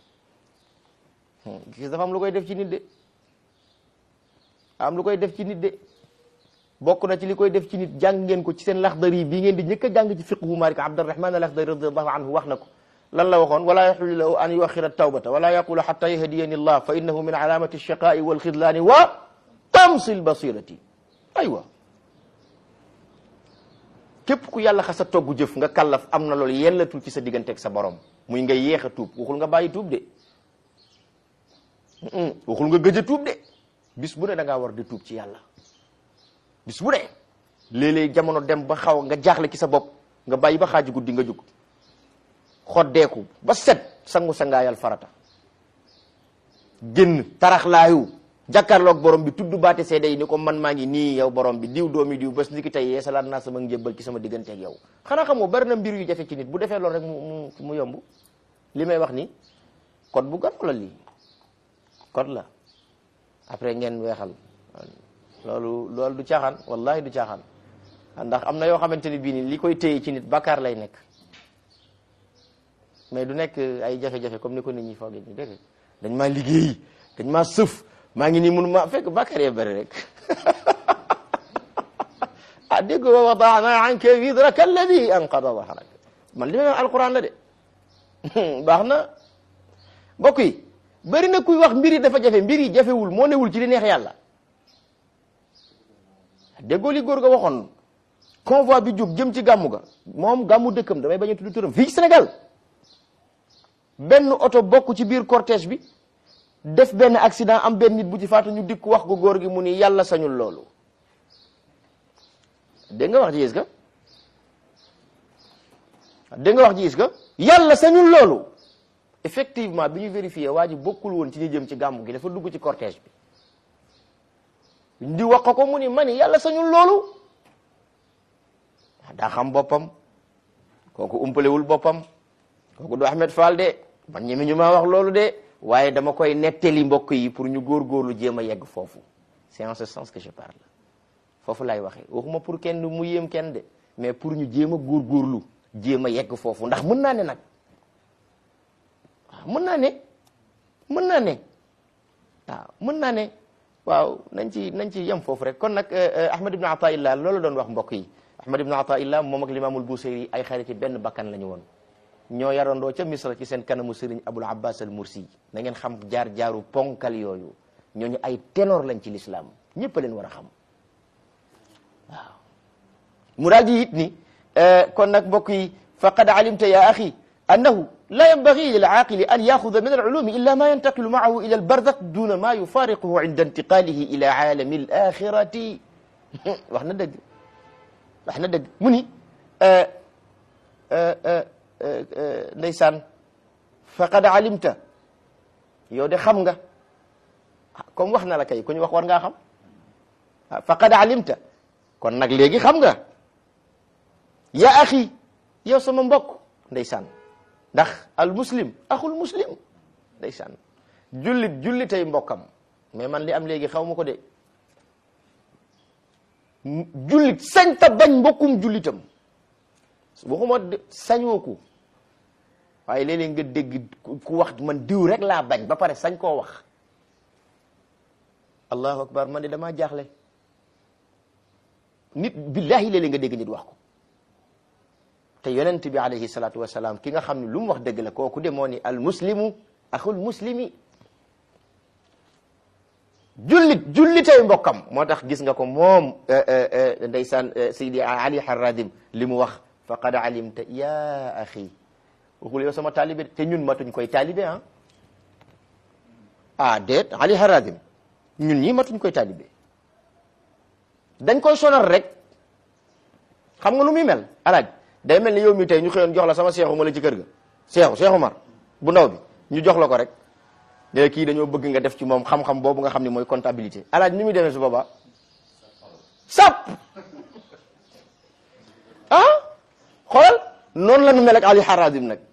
gis dafa am lu koy def ci nit de am lu koy def ci nit de bokk na ci li koy def ci nit jàng ngeen ko ci seen laxdari bii ngeen di njëkk a jàng ci fiqhu Malik Abdurrahman al-Akhdari radiyallahu anhu wax na ko lan la waxoon wala yaxillu lahu an yuaxira tawbata wala yaqula xata yahdiyani allah fa innahu min alamati alchaqai walxidlaani wa tamsi lbasirati aywa képp ku yàlla xasa togg jëf nga kàllaf am na loolu yellatul ci sa digganteeg sa borom muy nga yéex a tuub waxul nga bàyyi tuub de waxul nga gëj a tuub de bis bu ne da ngaa war di tuub ci yàlla bis bu ne léeg-léeg jamono dem ba xaw nga jaaxle ci sa bopp nga bàyyi ba xaaju guddi nga jóg xoddeeku ba set sangu sangaayal farata génn taraxlaayu jàkkaarloog borom bi tudd baate seede yi ni ko man maa ngi nii yow borom bi diw doomi diw bés ni ki tey yeesalaat naa sama njébbal ci sama digganteeg yow xanaa xamoo bari na mbir yu jafe ci nit bu defee loolu rek mu mu mu yomb li may wax ni code bu gàtt la lii code la après ngeen weexal loolu loolu du caaxaan wallahi du caaxaan ndax am na yoo xamante ni bii ni li koy téye ci nit bakkaar lay nekk mais du nekk ay jafe-jafe comme ni ko nit ñi foogee ñu dégg dañ maa liggéey dañ maa sëf maa ngi nii mun ma fekk bakkaar yee bëri rek ah dégg wa wadaana anka widraka alladi anqada dahrak man li may wax alquran la de baax na mbokk yi bëri na kuy wax mbir yi dafa jafe mbir yi jafewul moo newul ci li neex yàlla déggoo li góor ga waxoon convoi bi jóg jëm ci gàmmu ga moom gàmmu dëkkam damay bañ a tudd turam fii ci Sénégal benn oto bokk ci biir cortège bi def benn accident am benn nit bu ci faatu ñu dikk wax ko góor gi mu ni yàlla sañul loolu dégg nga wax ji gis nga dégg nga wax ji gis nga yàlla sañul loolu effectivement bi ñu vérifié waa ji bokkul woon ci ñu jëm ci gàmmu gi dafa dugg ci cortège bi di wax ko mu ni ma ni yàlla sañul loolu daa xam boppam kooku umpalewul boppam kooku du Ahmed Fall de man ñemi ñu maa wax loolu de waaye dama koy nettali mbokk yi pour ñu góorgóorlu jéem a yegg foofu c'est en ce sens que je parle foofu laay waxee waxuma pour kenn mu yéem kenn de mais pour ñu jéem a góorgóorlu jéem a yegg foofu ndax mën naa ne nag waaw mën naa ne mën naa ne waaw mën naa ne waaw nañ ci nañ ci yem foofu rek kon nag Ahmad ibn Ataillah loolu doon wax mbokk yi Ahmad ibn Ataillah moom ak limaamul Busayri ay xariti benn bakkan la ñu woon ñoo yarandoo ca Misra ci seen kanamu sëriñ Abul Abbas al Mursi na ngeen xam jaar jaaru ponkal yooyu ñooñu ay ténor lañ ci lislaam ñëpp a leen war a xam waaw mu daal di it ni kon nag mbokk yi faqad alimta ya axi annahu la yanbaghi lil aaqili an yaxuda min alulumi illa ma yantaqilu maahu ila albarzakh duna ma yufariquhu inda intiqalihi ila aalami alaxirati wax na dëgg wax na dëgg mu ni ndeysaan faqad alimta yow de xam nga comme wax na la kay ku ñu wax war ngaa xam faqad alimta kon nag léegi xam nga ya axi yow sama mbokk ndeysaan ndax al muslim axul muslim ndeysaan jullit jullitay mbokkam mais man li am léegi xaw ma ko de jullit sañ ta bañ mbokkum jullitam waxuma sañoo ko waaye léeg-léeg nga dégg ku wax man diw rek laa bañ ba pare sañ koo wax allahu akbar man de damaa jaaxle nit billahi léeg-léeg nga dégg nit wax ko te yonent bi alayhi salaatu wasalaam ki nga xam ne lu mu wax dëgg la kooku de moo ni al muslimu axul muslimi jullit jullitay mbokkam moo tax gis nga ko moom ndeysaan Seydi Ali Haradim li mu wax faqad alimta ya axi waxul yow sama taalibe te ñun matuñ koy taalibe ah ah déet Ali Haradim ñun ñii matuñ koy taalibe dañ koy sonal rek xam nga nu muy mel alaaj day mel ni yow mi tey ñu xëyoon jox la sama seexu ma la ci kër ga seexu seexu mar bu ndaw bi ñu jox la ko rek ne kii dañoo bëgg nga def ci moom xam-xam boobu nga xam ne mooy comptabilité alaaj ni muy demee su boobaa sap ah xoolal noonu la nu mel ak Ali Haradim nag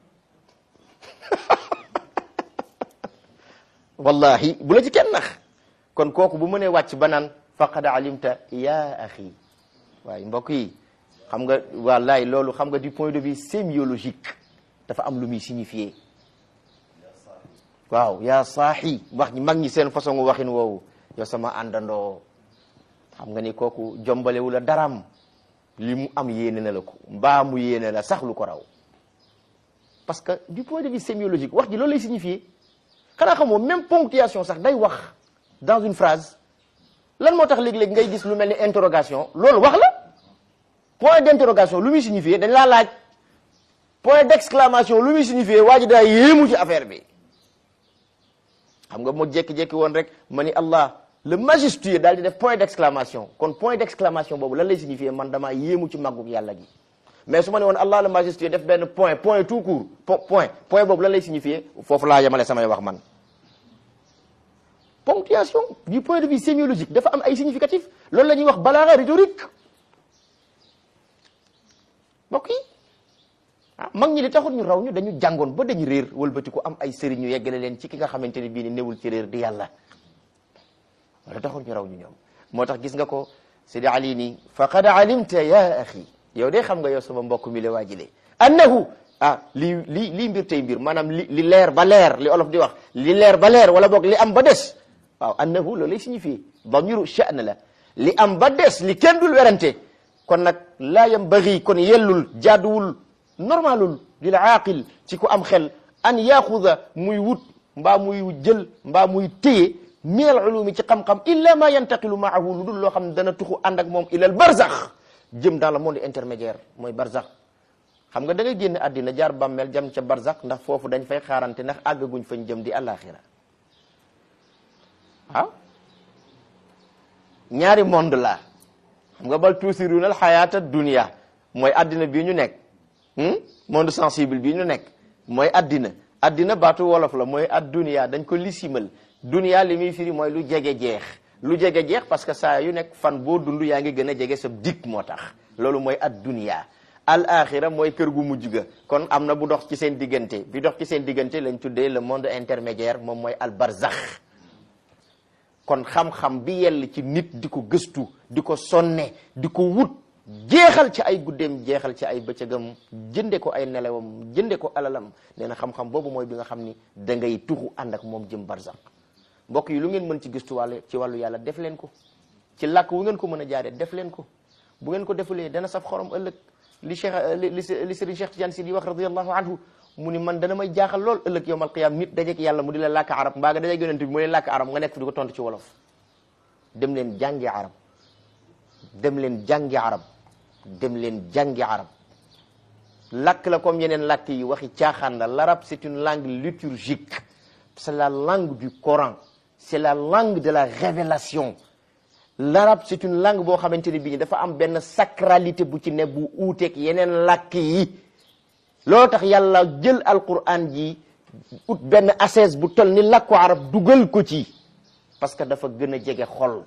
wallahi bu la ci kenn nax kon kooku bu mënee wàcc ba naan faqad alimta ya axi waaye mbokk yi xam nga wallahi loolu xam nga du point de vue sémiologique dafa am lu muy signifier waaw yaa saaxi wax ñi mag ñi seen façon waxin woowu yow sama àndandoo xam nga ni kooku jombalewu la daram li mu am yéene na la ko mbaa mu yéene la sax lu ko raw parce que du point de vue sémiologique wax ji loolu lay signifier xanaa xamoo même ponctuation sax day wax dans une phrase lan moo tax léeg-léeg ngay gis lu mel ni interrogation loolu wax la point d'interrogation lu muy signifier dañ laa laaj point d'exclamation lu muy signifier waa ji daa yéemu ci affaire bi xam nga moo jékki-jékki woon rek ma ni Allah le majestueux daal di def point d'exclamation kon point d'exclamation boobu lan lay signifier man damaa yéemu ci màggug yàlla gi mais su ma ne woon Allah le majestueux def benn point point tout court point point boobu lan lay signifier foofu laa yemale samay wax man ponctuation du point de vue sémiologique dafa am ay significatif loolu la ñuy wax balaaga rhétorique mbokk yi ah mag ñi li taxul ñu raw ñu dañu jàngoon ba dañu réer wëlbati ko am ay sëriñ ñu yeggale leen ci ki nga xamante ne bii ni newul ci réer di yàlla wala taxul ñu raw ñu ñoom moo tax gis nga ko Sidi Ali ni faqad alimta ya axi yow de xam nga yow sama mbokk mi la waajile annahu ah lii lii lii mbir tey mbir maanaam li li leer ba leer li olof di wax li leer ba leer wala boog li am ba des waaw annahu loolu lay signifié damiru sha'n la li am ba des li kenn dul werante kon nag laa yambagi kon yellul jaaduwul normalul lil aaqil ci ku am xel an yaxuda muy wut mbaa muy jël mbaa muy téye minal ulumi ci xam-xam illa ma yantaqilu maahu lu dul loo xam ne dana tuxu ànd ak moom ilal barzax jëm dans le monde intermédiaire mooy barzax xam nga da ngay génn àddina jaar bàmmeel jam ca barzax ndax foofu dañ fay xaarante ndax àggaguñ fañ jëm di àllaaxira ah ñaari monde la xam nga bal tuusiruna al xayaata dunia mooy addina bii ñu nekk monde sensible bii ñu nekk mooy addina addina baatu wolof la mooy ad dunia dañ ko lisimal dunia li muy firi mooy lu jege jeex lu jege jeex parce que saa yu nekk fan boo dund yaa ngi gën a jege sa dik moo tax loolu mooy ad dunia al axira mooy kër gu mujj ga kon am na bu dox ci seen diggante bi dox ci seen diggante lañ tuddee le monde intermédiaire moom mooy al barzax kon xam-xam bi yell ci nit di ko gëstu di ko sonne di ko wut jeexal ci ay guddeem jeexal ci ay bëccëgam jënde ko ay nelawam jënde ko alalam nee na xam-xam boobu mooy bi nga xam ni da ngay tuxu ànd ak moom jëm barzak mbokk yi lu ngeen mën ci gëstu wàll ci wàllu yàlla def leen ko ci làkk wu ngeen ko mën a jaaree def leen ko bu ngeen ko defulee dana saf xorom ëllëg li cheikh li li sëriñ Cheikh Tidiane Sy di wax radiallahu anhu mu ni man dana may jaaxal lool ëllëg yowmal qiyaam nit dajeek yàlla mu di la làkk arab mbaa nga dajeek yonent bi mu lay làkk arab nga nekk fi di ko tontu ci wolof dem leen jàngi arab dem leen jàngi arab dem leen jàngi arab làkk la comme yeneen làkk yi waxi caaxaan la l'arabe c'est une langue liturgique c'est la langue du Coran c'est la langue de la révélation l'arabe c'est une langue boo xamante ne bii dafa am benn sacralité bu ci ne bu uuteeg yeneen làkk yi loolu tax yàlla jël alquran ji ut benn assaise bu toll ni làkku arab dugal ko ci parce que dafa gën a jege xol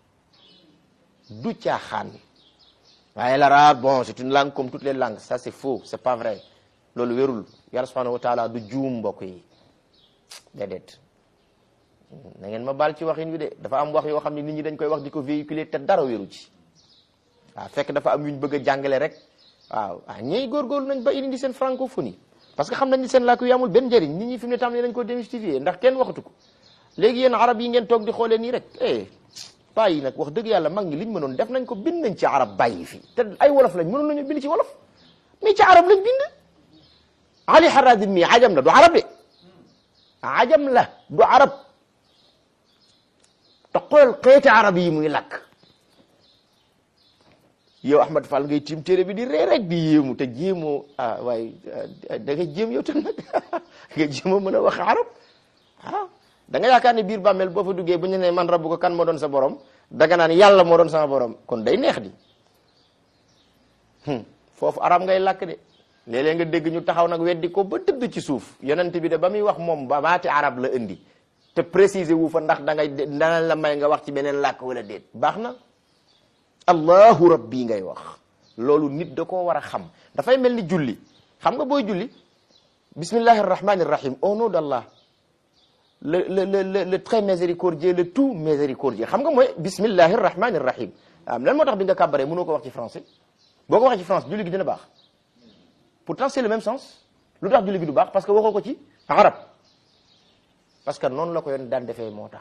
du caaxaan waaye l'arabe bon c'est une langue comme toutes les langues ça c'est faux c'est pas vrai loolu wérul yàlla subhanahu wa taala du juum mbokk yi déedéet na ngeen ma baal ci waxin wi de dafa am wax yoo xam ne nit ñi dañ koy wax di ko véhiculer te dara wéru ci waaw fekk dafa am yuñ bëgg a jàngale rek waaw ah ñiy góorgóorlu nañ ba indi seen francophonie parce que xam nañ ni seen làkk yu amul benn njëriñ nit ñi fi mu ne tam ne nañ ko démystifier ndax kenn waxatu ko léegi yéen arab yi ngeen toog di xoolee nii rek eh paa yi nag wax dëgg yàlla mag ñi liñ mënoon def nañ ko bind nañ ci arab bàyyi fi te ay wolof lañ mënoon nañu bind ci wolof mais ci arab lañ bind ali harazim mi ajam la du arab de ajam la du arab te xool xeeti arab yi muy lakk yow Ahmad Fall ngay tiim téere bi di ree rek di yéemu te jéemoo ah waaye da nga jéem yow tam nag nga jéemoo mën a wax arab ah da nga yaakaar ne biir bàmmeel boo fa duggee bu ñu ne man rabbu ko kan moo doon sa borom danga naan yàlla moo doon sama borom kon day neex di foofu arab ngay lakk de léeg-léeg nga dégg ñu taxaw nag weddi ko ba tëdd ci suuf yonent bi de ba muy wax moom ba baati arab la indi te préciser wu fa ndax da ngay dana la may nga wax ci beneen làkk wala déet baax na allahu rabbi ngay wax loolu nit da koo war a xam dafay mel ni julli xam nga booy julli bismillahi arrahmani irrahim au nom d'Allah le le le le très miséricordieux le tout miséricordieux xam nga mooy bismillahi arrahmani irrahim waaw lan moo tax bi nga kàbbaree mënoo ko wax ci français boo ko waxee ci France julli gi dina baax pourtant c'est le même sens lu tax julli gi du baax parce que waxoo ko ci arab parce que noonu la ko yoon daan defee moo tax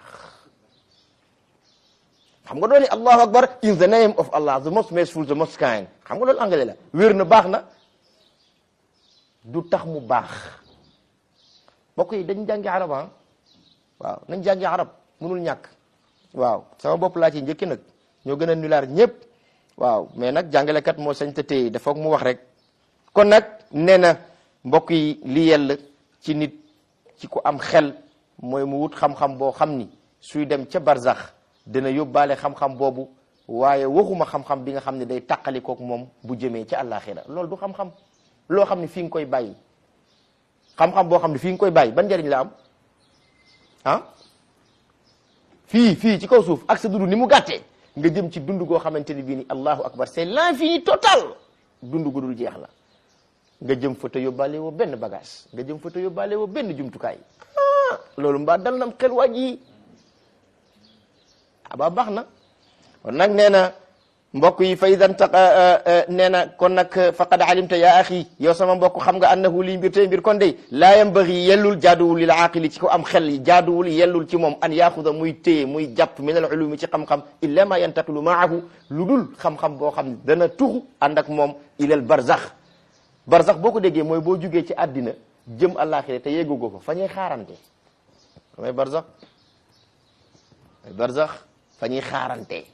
xam nga dooni allahu akbar in the name of allah the most merciful the most kind xam nga loolu anglais la wér na baax na du tax mu baax mbokk yi dañ jàngi arab ah waaw nañ jàngi arab mënul ñàkk waaw sama bopp laa ci njëkki nag ñoo gën a nulaar ñëpp waaw mais nag jàngalekat moo sañ te téye dafa mu wax rek kon nag nee na mbokk yi li yell ci nit ci ku am xel mooy mu wut xam-xam boo xam ni suy dem ca barzax dina yóbbaale xam-xam boobu waaye waxuma xam-xam bi nga xam ne day tàqalikook moom bu jëmee ca àllaaxira loolu du xam-xam loo xam ne fii nga koy bàyyi xam-xam boo xam ne fii nga koy bàyyi ban njëriñ la am ah fii fii ci kaw suuf ak sa dund ni mu gàttee nga jëm ci dund goo xamante ni bii ni allahu akbar c'est l'infini total dund gu dul jeex la nga jëm fa te yóbbaale woo benn bagage nga jëm fa te yóbbaale woo benn jumtukaay ah loolu mbaa dal nam xel waaj yi aba baax na kon nag nee na mbokk yi fa idan taqa nee na kon nag faqad alimta ya axi yow sama mbokk xam nga annahu lii mbir tey mbir kon day laa yambagi yellul jaaduwul lil aaqili ci ko am xel yi jaaduwul yellul ci moom an yaaxuda muy téye muy jàpp min al ulumi ci xam-xam illa ma yantaqilu maahu lu dul xam-xam boo xam ne dana tuxu ànd ak moom ilal barzax barzax boo ko déggee mooy boo jugee ci àddina jëm àllaaxira te yeggugoo ko fa ñuy xaarante damay barzax ay barzax fa ñuy xaarante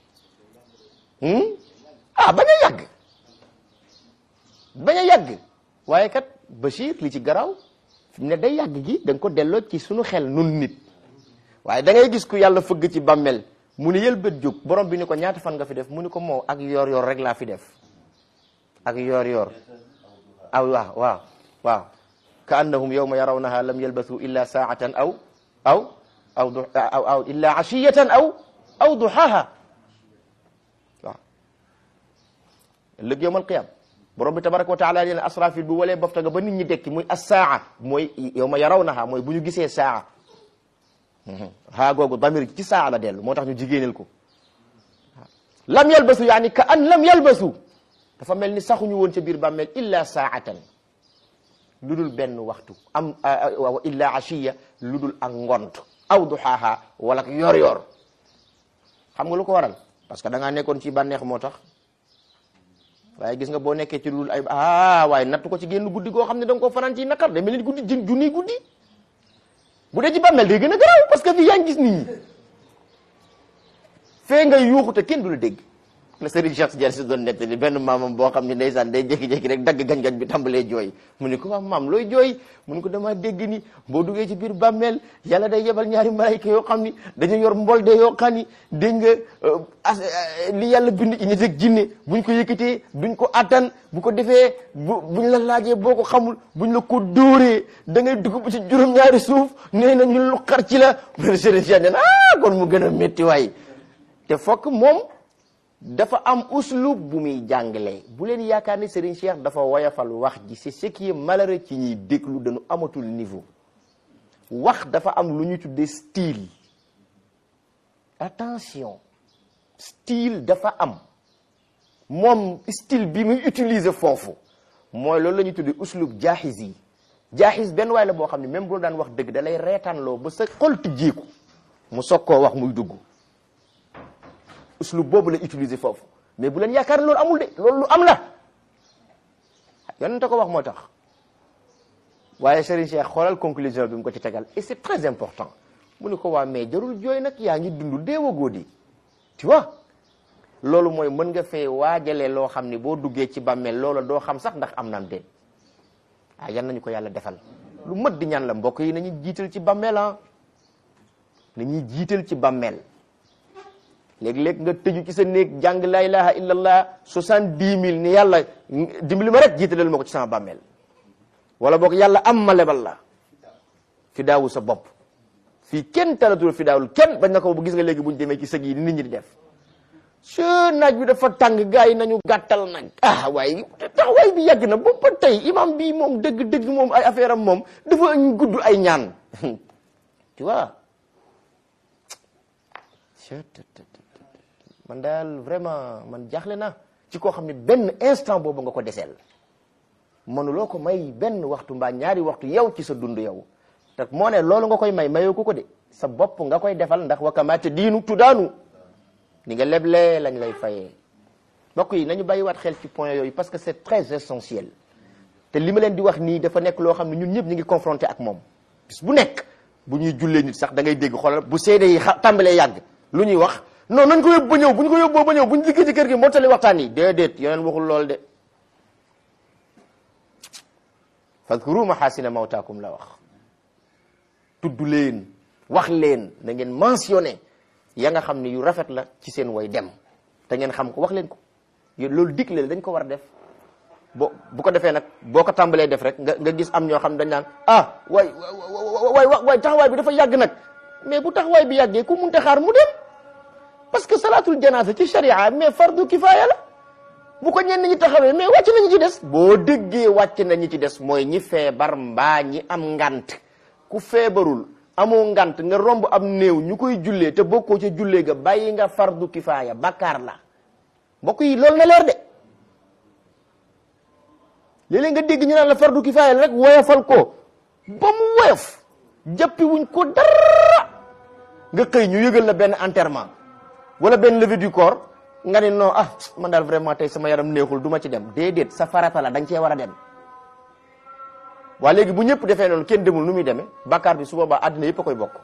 ah bañ a yàgg bañ a yàgg waaye kat Bachir li ci garaaw fi mu ne day yàgg gi da nga ko delloo ci sunu xel nun nit waaye da ngay gis ku yàlla fëgg ci bàmmel mu ni yëlbët jóg borom bi ni ko ñaata fan nga fi def mu ni ko moo ak yoor yoor rek laa fi def ak yoor yoor aw waaw waaw waaw ka annahum yawma yarawnaha lam yalbasu illa saatan aw aw aw du aw aw illa ashiyatan aw aw duhaha waaw ëllëg yawmal qiyam borom bi tabaraka wa taala leen asrafil bu walee bofta nga ba nit ñi dekki muy as-saa mooy yawma yarawnaha mooy bu ñu gisee saa haa googu damir ci saa la dellu moo tax ñu jigéenel ko lam yalbasu yaani ka an lam yalbasu dafa mel ni saxuñu woon ca biir bàmmeel illa saatan lu dul benn waxtu am illa ashiya lu dul ak ngont aw duhaaha wala yor yor xam nga lu ko waral parce que da ngaa nekkoon ci bànneex moo tax waaye gis nga boo nekkee ci lu dul ay ah waaye nattu ko ci génn guddi goo xam ne da nga koo fanaan ci naqar de mel ni guddi jën junniy guddi bu dee ci bàmmeel day gën a garaaw parce que fii yaa ngi gis nit ñi fee ngay yuuxu te kenn du la dégg la Serigne Cheikh Tidiane si doon nettali benn maamam boo xam ne ndeysaan day jékki-jékki rek dagg gañ-gañ bi tàmbalee jooy mu ne ko waaw maam looy jooy mu ne ko dama dégg ni boo duggee ci biir bàmmeel yàlla day yebal ñaari malayka yoo xam ni dañu yor mbol de yoo xam ni dégg nga as li yàlla bind ci nit ak jinne buñ ko yëkkatee duñ ko attan bu ko defee bu buñ la laajee boo ko xamul buñ la ko dóoree da ngay dugg bu ci juróom-ñaari suuf nee na ñu lu xar ci la mu ne Serigne Cheikh ne ah kon mu gën a métti waay te fokk moom dafa am uslub bu muy jàngale bu leen yaakaar ni Serigne Cheikh dafa woyafal wax ji c'est ce qui est malheureux ci ñuy déglu dañu amatul niveau wax dafa am lu ñuy tuddee style attention style dafa am moom style bi muy utiliser foofu mooy loolu la ñuy tuddee uslub jaaxis yi jaaxis benn waay la boo xam ne même bu la daan wax dëgg da lay reetaanloo ba sa xol tijjeeku mu soog koo wax muy dugg uslub boobu la utiliser foofu mais bu leen yaakaar ne loolu amul de loolu lu am la yonente ko wax moo tax waaye Serigne Cheikh xoolal conclusion bi mu ko ci tegal et c'est très important mu ni ko waa mais jarul jooy nag yaa ngi dund deewagoo di tu vois loolu mooy mën nga fee waajale loo xam ni boo duggee ci bàmmeel loola doo xam sax ndax am naam déet ah yan nañu ko yàlla defal lu mat di ñaan la mbokk yi nañu jiital ci bàmmeel ah nañuy jiital ci bàmmeel léeg-léeg nga tëju ci sa néeg jàng la ilaha illallah soixante-dix mille ni yàlla dimbali ma rek jiitalal ma ko ci sama bàmmeel wala boog yàlla am ma lebal la fi daawu sa bopp fii kenn talatul fi daawul kenn bañ na ko bu gis nga léegi buñ demee ci sëg yi nit ñi di def se naaj bi dafa tàng gars yi nañu gàttal nag ah waaye taxawaay bi yàgg na ba ba tey imam bi moom dëgg-dëgg moom ay affaire am moom dafa gudd ay ñaan tu vois man daal vraiment man jaaxle na ci koo xam ne benn instant boobu nga ko deseel mënuloo ko may benn waxtu mbaa ñaari waxtu yow ci sa dund yow te moo ne loolu nga koy may mayoo ko ko de sa bopp nga koy defal ndax wakamaate diinu tuddaanu ni nga leblee lañ lay fayee mbokk yi nañu bàyyiwaat xel ci point yooyu parce que c'est très essentiel te li ma leen di wax nii dafa nekk loo xam ne ñun ñëpp ñu ngi confronté ak moom bis bu nekk bu ñuy jullee nit sax da ngay dégg xoolal bu seede yi tàmbalee yàgg lu ñuy wax non nañ ko yóbbu ba ñëw bu ñu ko yóbboo ba ñëw bu ñu dikkee ci kër gi mottali waxtaan yi déedéet yeneen waxul lool de fadkuru mahasina mawtaakum la wax tudd leen wax leen na ngeen mentionné ya nga xam ne yu rafet la ci seen way dem te ngeen xam ko wax leen ko loolu digle dañ ko war a def bo bu ko defee nag boo ko tàmbalee def rek nga nga gis am ñoo xam dañ naan ah waay waay waay taxawaay bi dafa yàgg nag mais bu taxawaay bi yàggee ku munte xaar mu dem parce que salatul janaasa ci sharia mais fardu kifaaya la bu ko ñenn ñi taxawee mais wàcc nañu ci des boo déggee wàcc nañu ci des mooy ñi feebar mbaa ñi am ngant ku feebarul amoo ngant nga romb am néew ñu koy jullee te bokkoo ca jullee ga bàyyi nga fardu kifaaya bakkaar la mbokk yi loolu na leer de léeg-léeg nga dégg ñu naan la fardu kifaaya la rek woyofal ko ba mu woyof jàppi wuñ ko dara nga xëy ñu yëgal la benn enterrement wala benn levée du corps nga ne non ah man daal vraiment tey sama yaram neexul du ma ci dem déedéet sa farata la da nga cee war a dem waa léegi bu ñëpp defee noonu kenn demul nu muy demee bàkkaar bi su boobaa àddina yëpp a koy bokk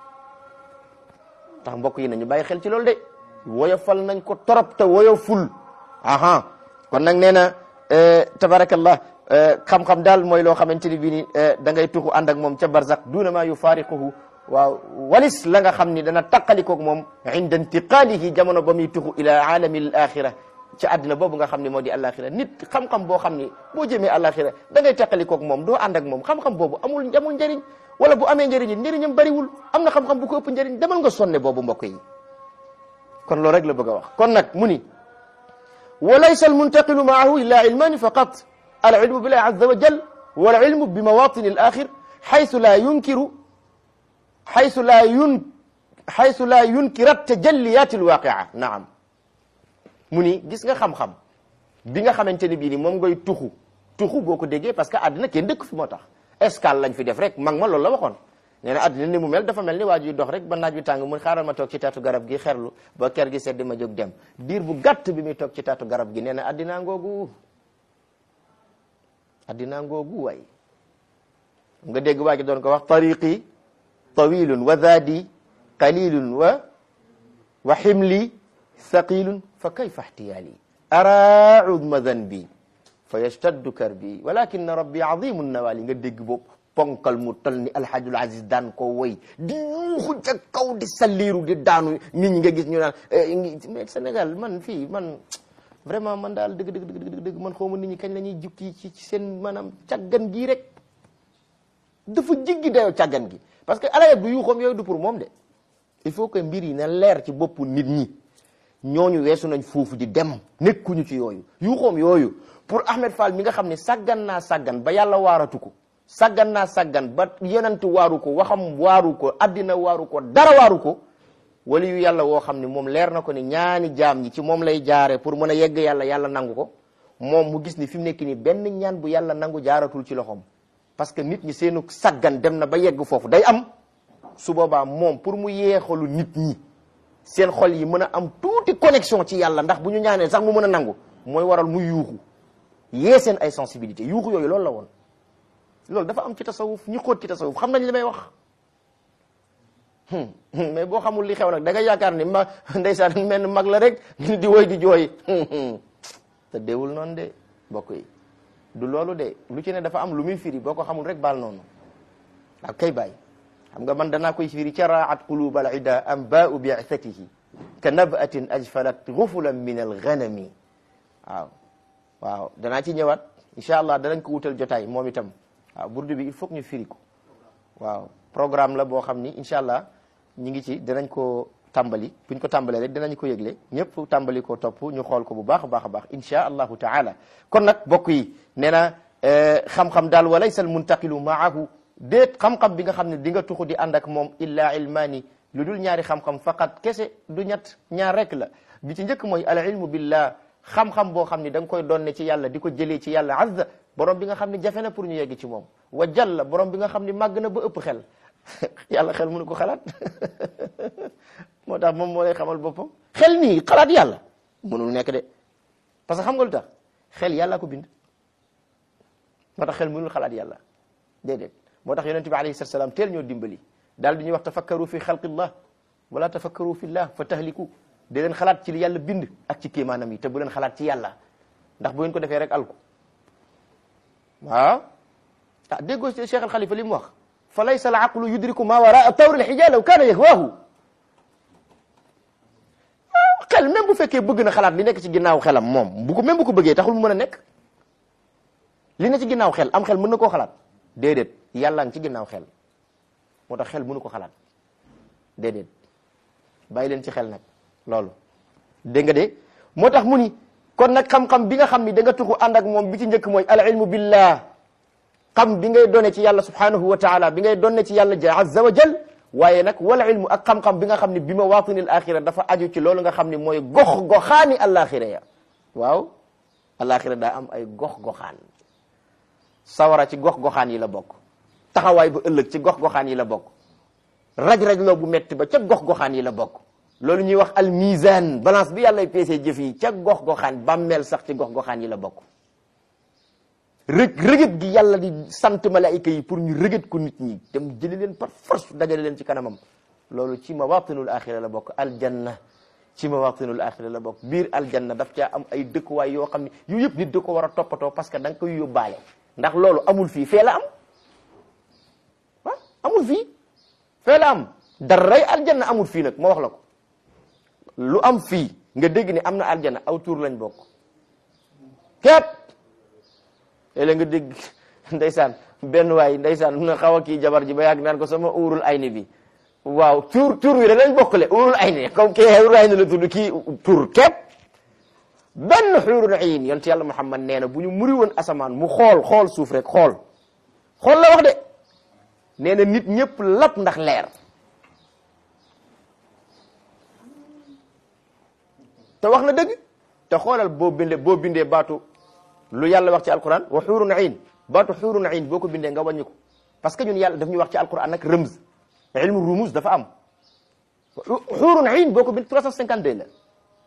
tax mbokk yi nañu bàyyi xel ci loolu de woyofal nañ ko torop te woyoful aha kon nag nee na tabarakallah xam-xam daal mooy loo xamante ni bii ni da ngay tuxu ànd ak moom ca barzak duna ma yufaariquhu waaw walis la nga xam ni dana taqalikoog moom inda intiqalihi jamono ba muy tuxu ila alami al axira ci àddina boobu nga xam ne moo di alaxira nit xam-xam boo xam ni boo jëmee alaxira da ngay taqalikoog moom doo ànd ak moom xam-xam boobu amul amul njëriñ wala bu amee njëriñ it njëriñam bariwul am na xam-xam bu ko ëpp njëriñ demal nga sonne boobu mbokk yi kon loolu rek la bëgg a wax kon nag mu ni wa laysa almuntaqilu maahu illa ilmaani faqat al ilmu billahi azza wa jal wal ilmu bi mawatini al axir xaysu la yunkiru xaysu laa yun xaysu laa yunkirat tajalliyat alwaqia naam mu ni gis nga xam-xam bi nga xamante ni bii ni moom ngay tuxu tuxu boo ko déggee parce que àddina kenn dëkk fi moo tax escale lañ fi def rek mag ma loolu la waxoon nee na àddina ni mu mel dafa mel ni waa ji dox rek ba naaj bi tàng mu xaaral ma toog ci taatu garab gi xerlu ba ker gi sedd ma jóg dem diir bu gàtt bi muy toog ci taatu garab gi nee na addinaa ngoogu addinaa ngoogu waay nga dégg waa ji doon ko wax tariqi tawilun wa zaadi qalilun wa wa ximli thaqilun fa kayfa ihtiyaali ara udma zanbi fa yashtaddu karbi walakin rabbi azimu nawali nga dégg boobu ponkal mu tol ni alhajul aziz daan ko woy di yuuxu ca kaw di salliiru di daanu nit ñi nga gis ñu naan mais Sénégal man fii man vraiment man daal dëgg dëgg dëgg dëgg man xawma nit ñi kañ la ñuy jukki ci ci seen maanaam càggan gii rek dafa jiggi dayoo càggan gi parce que alayet bu yuuxoom yooyu du pour moom de il faut que mbir yi na leer ci boppu nit ñi ñooñu weesu nañ foofu di dem nekkuñu ci yooyu yuuxoom yooyu pour Ahmed Fall mi nga xam ne sàggan naa sàggan ba yàlla waaratu ko sàggan naa sàggan ba yonent waaru ko waxam waaru ko addina waaru ko dara waaru ko wali yu yàlla woo xam ne moom leer na ko ni ñaani jaam ñi ci moom lay jaare pour mën a yegg yàlla yàlla nangu ko moom mu gis ni fi mu nekk nii benn ñaan bu yàlla nangu jaaratul ci loxoom parce que nit ñi seenu sàggan dem na ba yegg foofu day am su boobaa moom pour mu yeexalu nit ñi seen xol yi mën a am tuuti connexion ci yàlla ndax bu ñu ñaanee sax mu mën a nangu mooy waral muy yuuxu yee seen ay sensibilité yuuxu yooyu loolu la woon loolu dafa am ci tasawuf ñi xóot ci tasawuf xam nañ li may wax mais boo xamul li xew nag da nga yaakaar ni ma ndeysaan menn mag la rek di woy di jooy te deewul noonu de bokk yi du loolu de lu ci ne dafa am lu muy firi boo ko xamul rek baal noonu ak kay bàyyi xam nga man danaa koy firi caraat qulub al ida am baau bi'thatihi ka nabatin ajfalat gufulan min al ghanami waaw waaw danaa ci ñëwaat incha allah danañ ko wutal jotaay moom itam waaw burdu bi il faut que ñu firi ko waaw programme la boo xam ni incha allah ñi ngi ci danañ ko tàmbali buñ ko tàmbalee rek dinañ ko yëgle ñëpp tàmbali ko topp ñu xool ko bu baax a baax a baax incha allahu taala kon nag bokk yi nee na xam-xam daal wa laysa al muntaqilu maahu déet xam-xam bi nga xam ne di nga tuxu di ànd ak moom illa ilmaani lu dul ñaari xam-xam faqat kese du ñett ñaar rek la bi ci njëkk mooy al ilmu billah xam-xam boo xam ne da nga koy donne ci yàlla di ko jëlee ci yàlla azza borom bi nga xam ne jafe na pour ñu yegg ci moom wa jalla borom bi nga xam ne màgg na ba ëpp xel yàlla xel mënu ko xalaat moo tax moom moo lay xamal boppam xel nii xalaat yàlla mënul nekk de parce que xam nga lu tax xel yàlla ko bind moo tax xel mënul xalaat yàlla déedéet moo tax yonente bi alayhi salatu salaam teel ñoo dimbali daal di ñuy wax tafakkaru fi xalqillah wala tafakkaru fillah fa tahliku di leen xalaat ci li yàlla bind ak ci kéemaanam yi te bu leen xalaat ci yàlla ndax bu ngeen ko defee rek alku waaw ah déggoo Cheikh al Khalifa li mu wax fa laysa al aqlu yudriku ma waraa tawri al xija law kaana yahwaahu xel même bu fekkee bëgg na xalaat li nekk ci ginnaaw xelam moom bu ko même bu ko bëggee taxul mu mën a nekk li ne ci ginnaaw xel am xel mën na koo xalaat déedéet yàlla ngi ci ginnaaw xel moo tax xel mënu ko xalaat déedéet bàyyi leen ci xel nag loolu dégg nga de moo tax mu ni kon nag xam-xam bi nga xam ni da nga tuxu ànd ak moom bi ci njëkk mooy al ilmu billah xam bi ngay doone ci yàlla subhanahu wa taala bi ngay doone ci yàlla ja azza wa jal waaye nag wala ilmu ak xam-xam bi nga xam ne bi ma waatinil axira dafa aju ci loolu nga xam ne mooy gox goxaani alaxira ya waaw alaxira daa am ay gox goxaan sawara ci gox goxaan yi la bokk taxawaay bu ëllëg ci gox goxaan yi la bokk raj-raj loo bu metti ba ca gox goxaan yi la bokk loolu ñuy wax al mizan balance bi yàlla peesee jëf yi ca gox goxaan bàmmeel sax ci gox goxaan yi la bokk rëg rëgët gi yàlla di sant malaayika yi pour ñu rëgët ko nit ñi dem jëli leen par force dajale leen ci kanamam loolu ci mawatinul axira la bokk aljanna ci mawatinul axira la bokk biir aljanna daf caa am ay dëkkuwaay yoo xam ne yu yëpp nit da ko war a toppatoo parce que da nga koy yóbbaale ndax loolu amul fii fee la am ah amul fii fee la am daray aljanna amul fii nag ma wax la ko lu am fii nga dégg ni am na aljanna aw tuur lañ bokk képp léeg nga dégg ndeysaan benn waay ndeysaan mun na xaw a kii jabar ji ba yàgg naan ko sama uurul ayni bi waaw tuur tuur wi da lañ bokkale uurul ayni comme kii uurul ayni la tudd kii tuur képp benn xuurul ayn yonent yàlla Muhammad nee na bu ñu muri woon asamaan mu xool xool suuf rek xool xool la wax de nee na nit ñëpp lap ndax leer te wax na dëgg te xoolal boo bindee boo bindee baatu lu yàlla wax ci alquran wa xuurun ayn baatu xuurun ayn boo ko bindee nga wàññi ko parce que ñun yàlla daf ñu wax ci alquran nag rëmz ilmu rumus dafa am xuurun ayn boo ko bind 352 la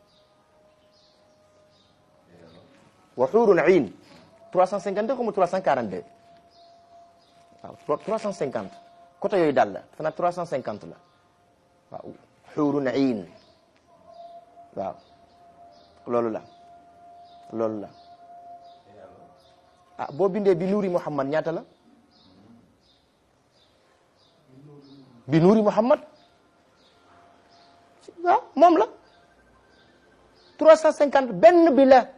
wa xuurun ayn 352 comme 342 waaw 350 côté yooyu daal la fana 350 la waaw xuurun ayn waaw loolu la loolu la ah boo bindee bi nuuri Muhammad ñaata la bi nuuri Muhammad waaw moom la 350 benn bi la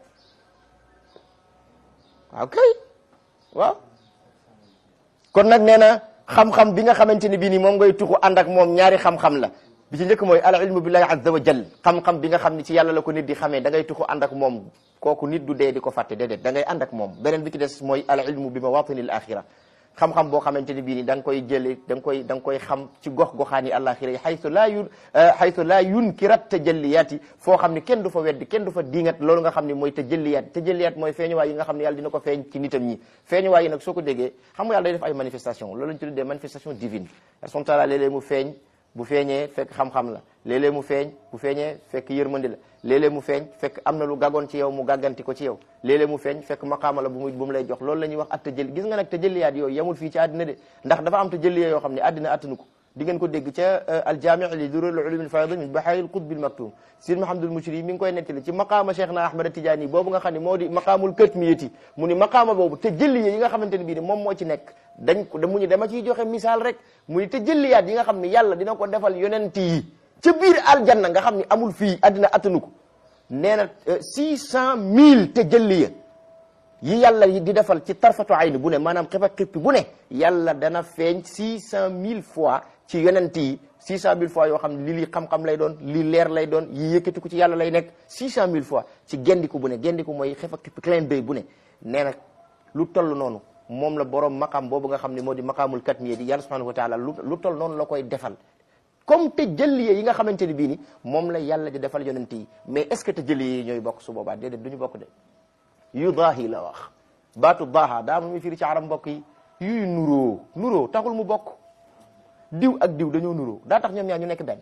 waaw kay waaw kon nag nee na xam-xam bi nga xamante ni bii nii moom ngay tuxu ànd ak moom ñaari xam-xam la bi ci njëkk mooy al ilmu billahi azza wa jal xam-xam bi nga xam ni ci yàlla la ko nit di xamee da ngay tuxu ànd ak moom kooku nit du dee di ko fàtte déedéet da ngay ànd ak moom beneen bi ci des mooy al ilmu bi mawatinil axira xam-xam boo xamante ni bii ni da nga koy jële da nga koy da nga koy xam ci gox goxaani àlaxira yi xaytu laa yun xaytu laa yunkirat tajalliyaat yi foo xam ni kenn du fa weddi kenn du fa diingat loolu nga xam ni mooy tajalliyaat tajalliyaat mooy feeñuwaay yi nga xam ne yàlla dina ko feeñ ci nitam ñi feeñuwaay yi nag soo ko déggee xam nga yàlla day def ay manifestation loolu lañ tuddee manifestation divine son taala léeg-léeg mu feeñ bu feeñee fekk xam-xam la léeg-léeg mu feeñ bu feeñee fekk yërmandi la léeg-léeg mu feeñ fekk am na lu gàggoon ci yow mu gàgganti ko ci yow léeg-léeg mu feeñ fekk maqaama la bu muy bu mu lay jox loolu la ñuy wax at tëjëli gis nga nag tëjëliyaat yooyu yamul fii ci àddina de ndax dafa am tëjëliya yoo xam ne àddina attanu ko di ngeen ko dégg ca aljaami li durul ulum al faydil min bahaari al qutb al maktum sir mahamadul mushri mi ngi koy nettali ci maqaama cheikh na ahmad tijaani boobu nga xam ne moo di maqaamul katmiyati mu ni maqaama boobu te jëlli yi nga xamante ne bii ni moom moo ci nekk dañ ko mu ñu dama ciy joxe misaal rek mu ni te jëlliyaat yi nga xam ne yàlla dina ko defal yonent yi ca biir aljanna nga xam ne amul fii addina attanu ko nee na six cent mille te jëlliya yi yàlla yi di defal ci tarfatu ayn bu ne maanaam xipa xippi bu ne yàlla dana feeñ six cent mille fois ci yonent yi six cent mille fois yoo xam ne li lii xam-xam lay doon lii leer lay doon yi yëkkati ko ci yàlla lay nekk six cent mille fois ci gendiku bu ne gendiku mooy xipa xippi clin d'œil bu ne nee na lu toll noonu moom la borom maqam boobu nga xam ne moo di maqaamul katmiya di yàlla subhanahu wa taala lu lu toll noonu la koy defal comme te jëlliye yi nga xamante ne bii ni moom la yàlla di defal yonent yi mais est ce que te jëlliye yi ñooy bokk su boobaa déedéet du ñu bokk de yu daahi la wax baatu daaha daa mu firi ci arab mbokk yi yuy nuroo nuroo taxul mu bokk diw ak diw dañoo nuroo daa tax ñoom ñaar ñu nekk benn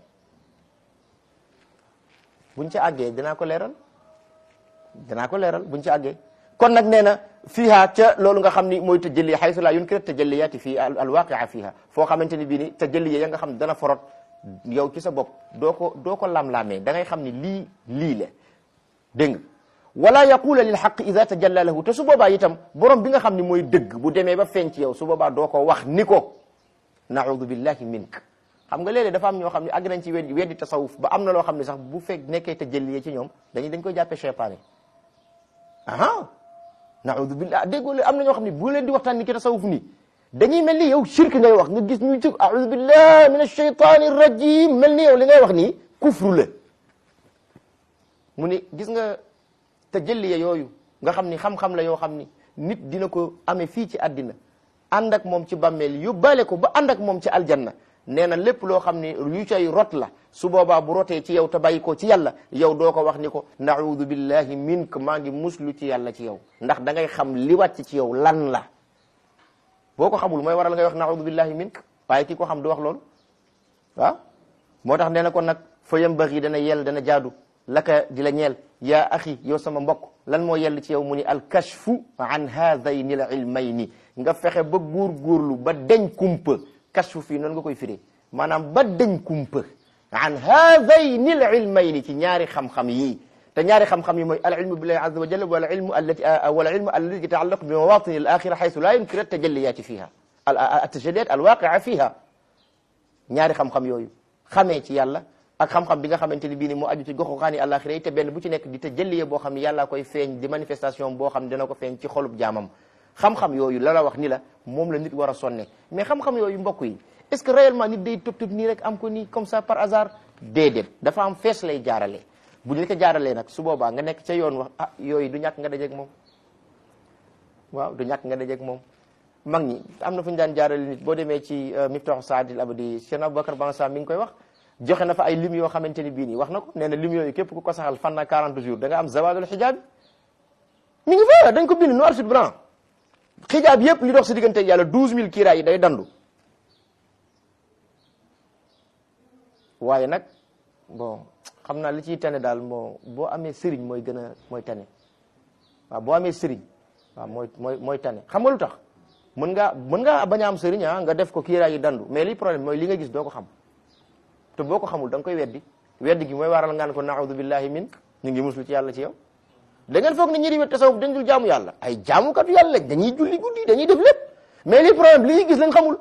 buñ ci àggee dinaa ko leeral dinaa ko leeral buñ ci àggee kon nag nee na fiiha ca loolu nga xam ni mooy tajalli xaysu la yunkir tajalliyaati fii alwaqia fiiha foo xamante ni bii ni tajalli ya nga xam ne dana forot yow ci sa bopp doo ko doo ko lam-laamee da ngay xam ni lii lii la dégg nga wala yaqula lil xaq ida tajalla lahu te su boobaa itam borom bi nga xam ni mooy dëgg bu demee ba feeñ ci yow su boobaa doo ko wax ni ko naudu billahi mink xam nga léeg-léeg dafa am ñoo xam ne àgg nañ ci weddi weddi tasawuf ba am na loo xam ne sax bu fekk nekkee tajalli ci ñoom dañuy dañ koy jàppee cheytaane aha naudu billah déggoo leen am na ñoo xam ne bu leen di waxtaan ni ki tasawuf nii dañuy mel ni yow shirk ngay wax nga gis ñuy tëg audu billah min ashaytani rajim mel ni yow li ngay wax nii kufru la mu ni gis nga tajalliya yooyu nga xam ni xam-xam la yoo xam ni nit dina ko amee fii ci àddina ànd ak moom ci bàmmeel yóbbaale ko ba ànd ak moom ci aljanna nee na lépp loo xam ni yu cay rot la su boobaa bu rotee ci yow te bàyyi ko ci yàlla yow doo ko wax ni ko naudu billahi mink maa ngi muslu ci yàlla ci yow ndax da ngay xam li wàcc ci yow lan la boo ko xamul mooy waral ngay wax naudu billahi mink waaye ki ko xam du wax loolu waaw moo tax nee na kon nag fa yambaxi dana yell dana jaadu laka di la ñeel yaa axi yow sama mbokk lan moo yell ci yow mu ni alkashfu an haadayni al ilmayni nga fexe ba góor-góorlu ba deñ kumpa kashfu fii noonu nga koy firee maanaam ba deñ kumpa an haadayni al ilmayni ci ñaari xam-xam yii te ñaari xam-xam yi mooy al ilmu billahi azza wa jalla wal ilmu allati wal ilmu allati yataallaqu bi mawatini al axira xaytu la yumkinu tajalliyati fiha al tajalliyat al waqia fiha ñaari xam-xam yooyu xamee ci yàlla ak xam-xam bi nga xamante ni bii ni moo aju ci goxu xaani àlaxira yi te benn bu ci nekk di tajalliye boo xam ne yàllaa koy feeñ di manifestation boo xam ne dina ko feeñ ci xolub jaamam xam-xam yooyu la la wax ni la moom la nit war a sonne mais xam-xam yooyu mbokk yi est-ce que réellement nit day tëb tëb nii rek am ko nii comme ça par hasard déedéet dafa am fees lay jaarale bu ñu la ko jaaralee nag su boobaa nga nekk ca yoon wax ah yooyu du ñàkk nga dajeeg moom waaw du ñàkk nga dajeeg moom mag ñi am na fu ñu daan jaarale nit boo demee ci Miftahu Saadil Abadi Cheikh Aboubacar Bansa mi ngi koy wax joxe na fa ay lim yoo xamante ni bii nii wax na ko nee na lim yooyu képp ku ko saxal fan na 40 jours da nga am zawadul xijaab mi ngi fa dañ ko bind noir sur blanc xijaab yëpp li dox si diggante yàlla 12000 kiiraay yi day dandu waaye nag bon xam naa li ciy tane daal moo boo amee sëriñ mooy gën a mooy tane waaw boo amee sëriñ waaw mooy mooy mooy tane xam nga lu tax mën ngaa mën ngaa bañ a am sëriñ ah nga def ko kiiraay yi dandu mais li problème mooy li nga gis doo ko xam te boo ko xamul da nga koy weddi weddi gi mooy waral ngaan ko naaudu billahi min ñu ngi muslu ci yàlla ci yow da ngeen foog ne ñi di wet tasawuf dañ dul jaamu yàlla ay jaamukatu yàlla lañ dañuy julli guddi dañuy def lépp mais li problème li ñuy gis lañ xamul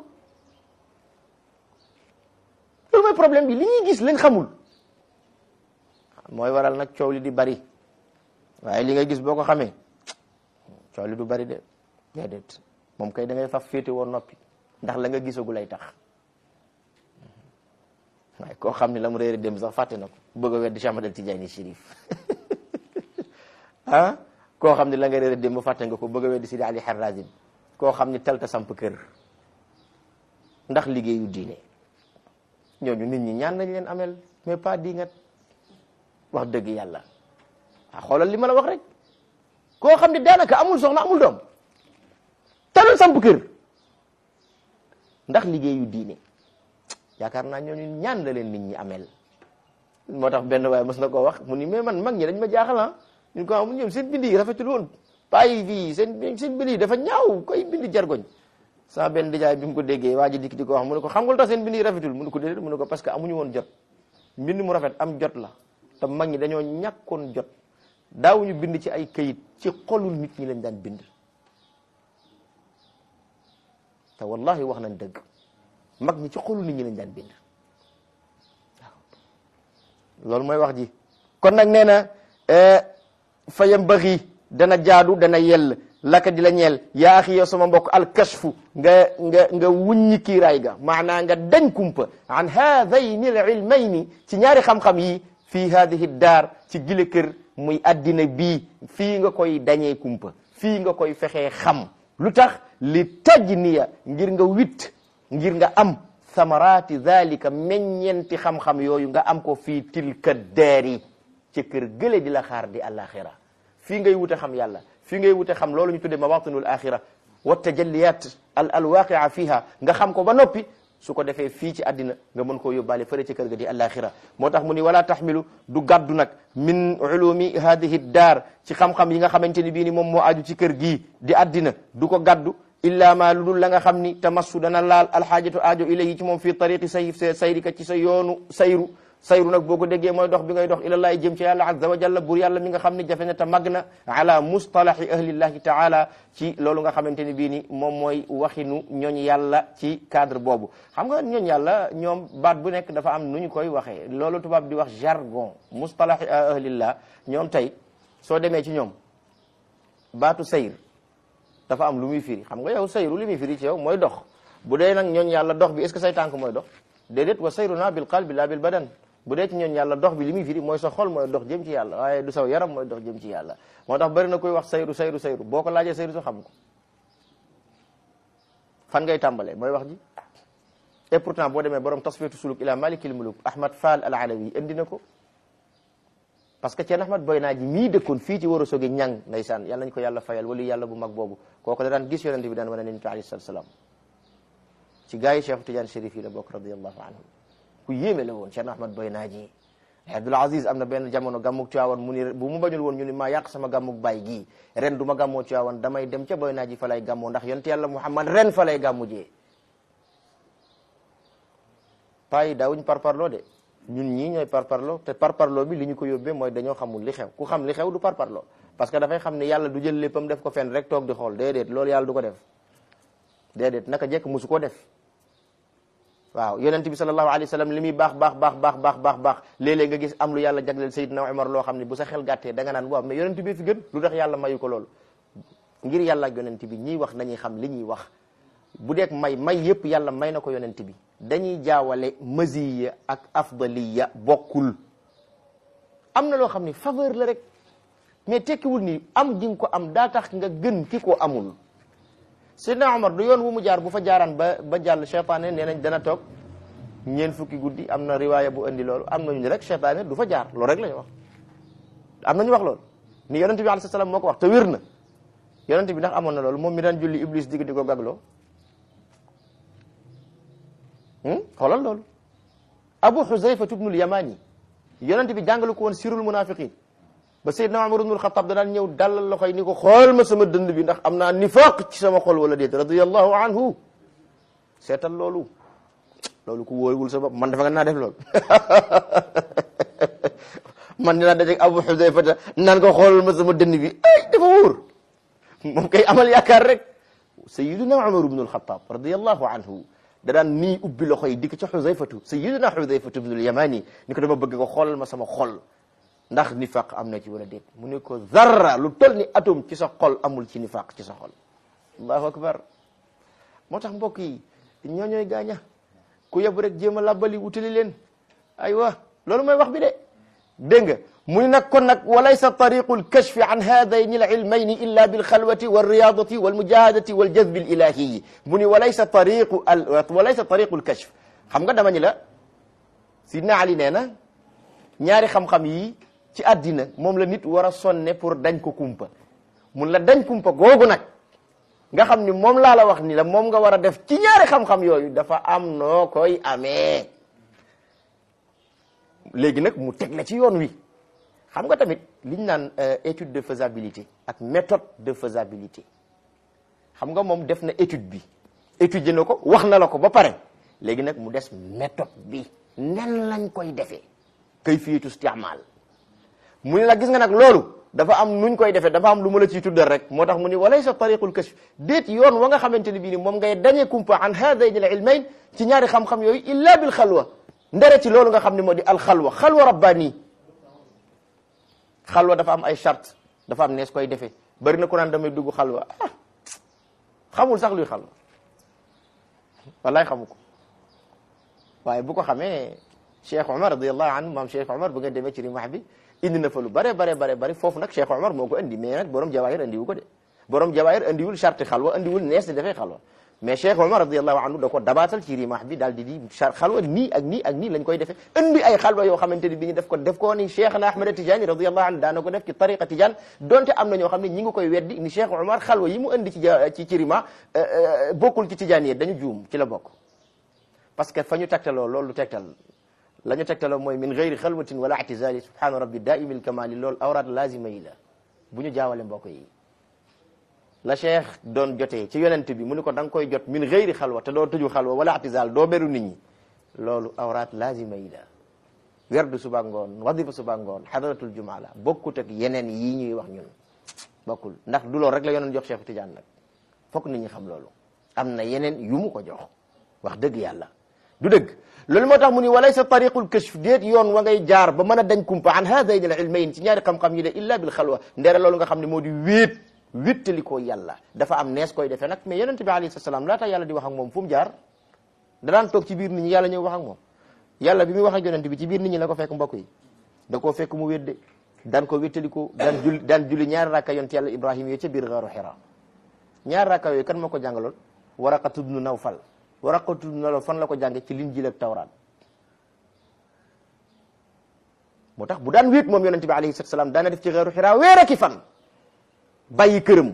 loolu mooy problème bi li ñuy gis lañ xamul mooy waral nag coow li di bari waaye li ngay gis boo ko xamee coow li du bari de déedéet moom kay da ngay faf féete woon noppi ndax la nga gisagu lay tax waaye koo xam ne la mu réere dem sax fàtte na ko bëgg a weddi Cheikh Ahmad Tidiane Chérif ah koo xam ne la nga réere dem ba fàtte nga ko bëgg a weddi Sidi Ali Harazim koo xam ne talta samp kër ndax liggéeyu diine ñooñu nit ñi ñaan nañ leen amel mais pas di ngat wax dëgg yàlla ah xoolal li ma la wax rek koo xam ne daanaka amul soxna amul doom talal samp kër ndax liggéeyu diine yaakaar naa ñooñu ñaan la leen nit ñi amel moo tax benn waaye mos na koo wax mu ni mais man mag ñi dañ ma jaaxal ah ñu ko am ñoom seen bind yi rafetul woon bàyyi fii seen seen bind yi dafa ñaaw koy bind jargoñ sama benn dijaay bi mu ko déggee waa ji dikk di ko wax mu ne ko xam nga lu tax seen bind yi rafetul mu ne ko déedéet mu ne ko parce que amuñu woon jot mbind mu rafet am jot la te mag ñi dañoo ñàkkoon jot daawuñu bind ci ay kayit ci xolul nit ñi lañ daan bind te wallahi wax nañ dëgg mag ñi ci xolul nit ñi lañ daan bind waaw loolu mooy wax ji kon nag nee na fa yambaxi dana jaadu dana yell laka di la ñeel yaa axi yow sama mbokk alkashfu nga nga nga wuññi kiiraay ga maanaa nga dañ kumpa an haadayni al ilmayni ci ñaari xam-xam yi fii hadihi daar ci gile kër muy addina bii fii nga koy dañee kumpa fii nga koy fexee xam lu tax li tajniya ngir nga witt ngir nga am samarati zalika meññeenti xam-xam yooyu nga am ko fii tilka daari ci kër gële di la xaar di alaxira fii ngay wute xam yàlla fii ngay wute xam loolu ñu tuddee mawatinul axira wa tajalliyat al alwaqia fiha nga xam ko ba noppi su ko defee fii ci àddina nga mën koo yóbbaale fële ci kër ga di alaxira moo tax mu ni wala taxmilu du gàddu nag min ulumi hadihi daar ci xam-xam yi nga xamante ni bii ni moom moo aju ci kër gii di àddina du ko gàddu illa ma lu dul la nga xam ni tamassu dana laal alxaajatu aajo ilayhi ci moom fii tariqi say sayrika ci sa yoonu sayru sayru nag boo ko déggee mooy dox bi ngay dox ilallahi jëm ci yàlla azza wa jalla bur yàlla mi nga xam ne jafe na te mag na ala mustalahi ahlillahi taala ci loolu nga xamante ni bii ni moom mooy waxinu ñooñ yàlla ci cadre boobu xam nga ñooñ yàlla ñoom baat bu nekk dafa am nu ñu koy waxee loolu tubaab di wax jargon mustalahi ahlillah ñoom tey soo demee ci ñoom baatu sayr dafa am lu muy firi xam nga yow sayru li muy firi ci yow mooy dox bu dee nag ñooñ yàlla dox bi est ce que say tànk mooy dox déedéet wa sayruna bil qalbi la bil badan bu dee ci ñooñ yàlla dox bi li muy firi mooy sa xol mooy dox jëm ci yàlla waaye du saw yaram mooy dox jëm ci yàlla moo tax bari na koy wax sayru sayru sayru boo ko laajee sayru sa xam ko fan ngay tàmbalee mooy wax ji et pourtant boo demee borom tasfiyatu suluk ila malikil muluk ahmad fall al alawi indi na ko parce que ceen ahmad boy naa ji mii dëkkoon fii ci war a sogi ñang ndeysaan yàlla nañ ko yàlla fayal wala yàlla bu mag boobu kooku da daan gis yonente bi daan wane nañ ko alayhi salatu salaam ci gaa yi cheikh tidiane chérif yi la bokk radiallahu anhu ku yéeme la woon cheikh ahmad boy naa ji abdul aziz am na benn jamono gàmmug Tiwaawan mu ni bu mu bañul woon ñu ni maa yàq sama gàmmug baay gii ren du ma gàmmoo Tiwaawan damay dem ca boy naa ji fa lay gàmmoo ndax yonte yàlla muhammad ren fa lay gàmmu jee paa yi daawuñ parparloo de ñun ñii ñooy parparloo te parparloo bi li ñu ko yóbbee mooy dañoo xamul li xew ku xam li xew du parparloo parce que dafay xam ne yàlla du jël léppam def ko fenn rek toog di xool déedéet loolu yàlla du ko def déedéet naka jekk musu ko def waaw yonent bi sallallahu alayhi wa sallam li muy baax baax baax baax baax baax baax léeg-léeg nga gis am lu yàlla jagleel Seydina Umar loo xam ne bu sa xel gàttee da nga naan waaw mais yonent bi fi gën lu tax yàlla mayu ko loolu ngir yàlla ak yonent bi ñiy wax nañuy xam li ñuy wax bu deek may may yëpp yàlla may na ko yonent bi dañuy jaawale maziya ak afdaliya bokkul am na loo xam ne faveur la rek mais tekkiwul ni am ji nga ko am daa tax nga gën ki ko amul Seydina Omar du yoon wu mu jaar bu fa jaaraan ba ba jàll cheytaane nee nañ dana toog ñeen fukki guddi am na riwaaya bu andi loolu am nañu ne rek cheytaane du fa jaar loolu rek la ñu wax am nañu wax loolu ni yonent bi alayhi salaam moo ko wax te wér na yonent bi ndax amoon na loolu moom mi daan julli iblis digg di ko gagloo xoolal loolu abu xuzayfa ibnul yamani yonent bi jàngalu ko woon sirul munafiqin ba Seydina Umar ibnul Xattaab da daan ñëw dalal loxoy ni ko xool ma sama dënd bi ndax am naa nifaq ci sama xol wala déet radiyallahu anhu seetal loolu loolu ku wóorul sa bopp man dafa nga naa def loolu man dinaa dajeeg Abu Xudayfa ta naan ko xoolal ma sama dënd bi ay dafa wóor moom kay amal yaakaar rek Seydina Umar ibnul Xattaab radiyallahu anhu da daan nii ubbi loxo yi di ko ca Xudayfatu Seydina Xudayfatu ibnul Yamani ni ko dama bëgg ko xoolal ma sama xol ndax nifaq am na ci wala déet mu ne ko zarra lu toll ni atome ci sa xol amul ci nifaq ci sa xol allahu akbar moo tax mbokk yi ñoo ñooy gaaña ku yebu rek jéem a labbali wutali leen aywa loolu mooy wax bi de dégg nga mu ni nag kon nag walaysa tariqu lkashfi an hadayni alilmayni illa bilxalwati walriyadati walmujahadati waljazbi alilahiyi mu ni walaysa tariqu al walaysa tariqu lkashf xam nga dama ñi la sidna ali nee na ñaari xam-xam yi ci àddina moom la nit war a sonne pour dañ ko kumpa mun la dañ kumpa googu nag nga xam ni moom laa la wax ni la moom nga war a def ci ñaari xam-xam yooyu dafa am noo koy amee léegi nag mu teg la ci yoon wi xam nga tamit liñ naan étude de faisabilité ak méthode de faisabilité xam nga moom def na étude bi étudier na ko wax na la ko ba pare léegi nag mu des méthode bi nen lañ koy defee kayfiyatu istimaal mu ne la gis nga nag loolu dafa am nuñ koy defee dafa am lu ma la ciy tuddal rek moo tax mu ni walaysa tariqul kashf déet yoon wa nga xamante ne bii ni moom ngay dañee kumpa an haadayni al ilmayn ci ñaari xam-xam yooyu illa bil xalwa ndere ci loolu nga xam ne moo di al xalwa xalwa rabbani xalwa dafa am ay charte dafa am nees koy defee bari na ku naan damay dugg xalwa ah xamul sax luy xalwa wallaay xamu ko waaye bu ko xamee Cheikh Omar radiallahu anhu maam Cheikh Omar bu ngeen demee ci rimax bi indi na fa lu bare bare bare bare foofu nag Cheikh Omar moo ko indi mais nag borom jawaahir andiwu ko de borom jawaahir andiwul charte xalwa andiwul nees di defee xalwa mais Cheikh Omar radiallahu anhu da ko dabaatal ci rimax bi daal di di xalwa nii ak nii ak nii lañ koy defee indi ay xalwa yoo xamante ni bi ñu def ko def ko ni Cheikh na Ahmad Tidiane radiallahu anhu daana ko def ci tariqa Tidiane donte am na ñoo xam ne ñi ngi koy weddi ni Cheikh Omar xalwa yi mu indi ci ci ci rima bokkul ci Tidiane yi dañu juum ci la bokk parce que fa ñu tegtaloo loolu lu tegtal la ñu tegtaloo mooy min gayri xalwatin wala atizali subhana rabbi daimi lkamali loolu awraat lazima yi la bu ñu jaawale mbokk yi la cheikh doon jotee ci yonent bi mu ni ko da nga koy jot min gayri xalwa te doo tëju xalwa wala atizal doo beru nit ñi loolu awraat lazima yi la werdu suba ngoon wadifa suba ngoon xadaratul jumaa la bokkut ak yeneen yii ñuy wax ñun bokkul ndax du loolu rek la yonoon jox cheikh Tidiane nag fokk nit ñi xam loolu am na yeneen yu mu ko jox wax dëgg yàlla du dëgg loolu moo tax mu ni walaysa tariqul kashf déet yoon wa ngay jaar ba mën a dañ kumpa an haadayni al ilmayn ci ñaari xam-xam yi de illa bil xalwa ndeere loolu nga xam ne moo di wéet wéttali ko yàlla dafa am nees koy defee nag mais yonente bi alayhi salaam laata yàlla di wax ak moom fu mu jaar danaan toog ci biir nit ñi yàlla ñëw wax ak moom yàlla bi muy wax ak yonente bi ci biir nit ñi la ko fekk mbokk yi da koo fekk mu wédde daan ko wéttali ko daan julli daan julli ñaari rakka yonte yàlla ibrahima yooyu ca biir gaaru xira ñaari rakka yooyu kan moo ko jàngaloon waraqatu ibnu nawfal waraqatu ibnu nawfal fan la ko jànge ci linjiil ak tawraat moo tax bu daan wéet moom yonente bi alayhi salatu salaam daana def ci xeeru xiraa weer aki fan bàyyi këram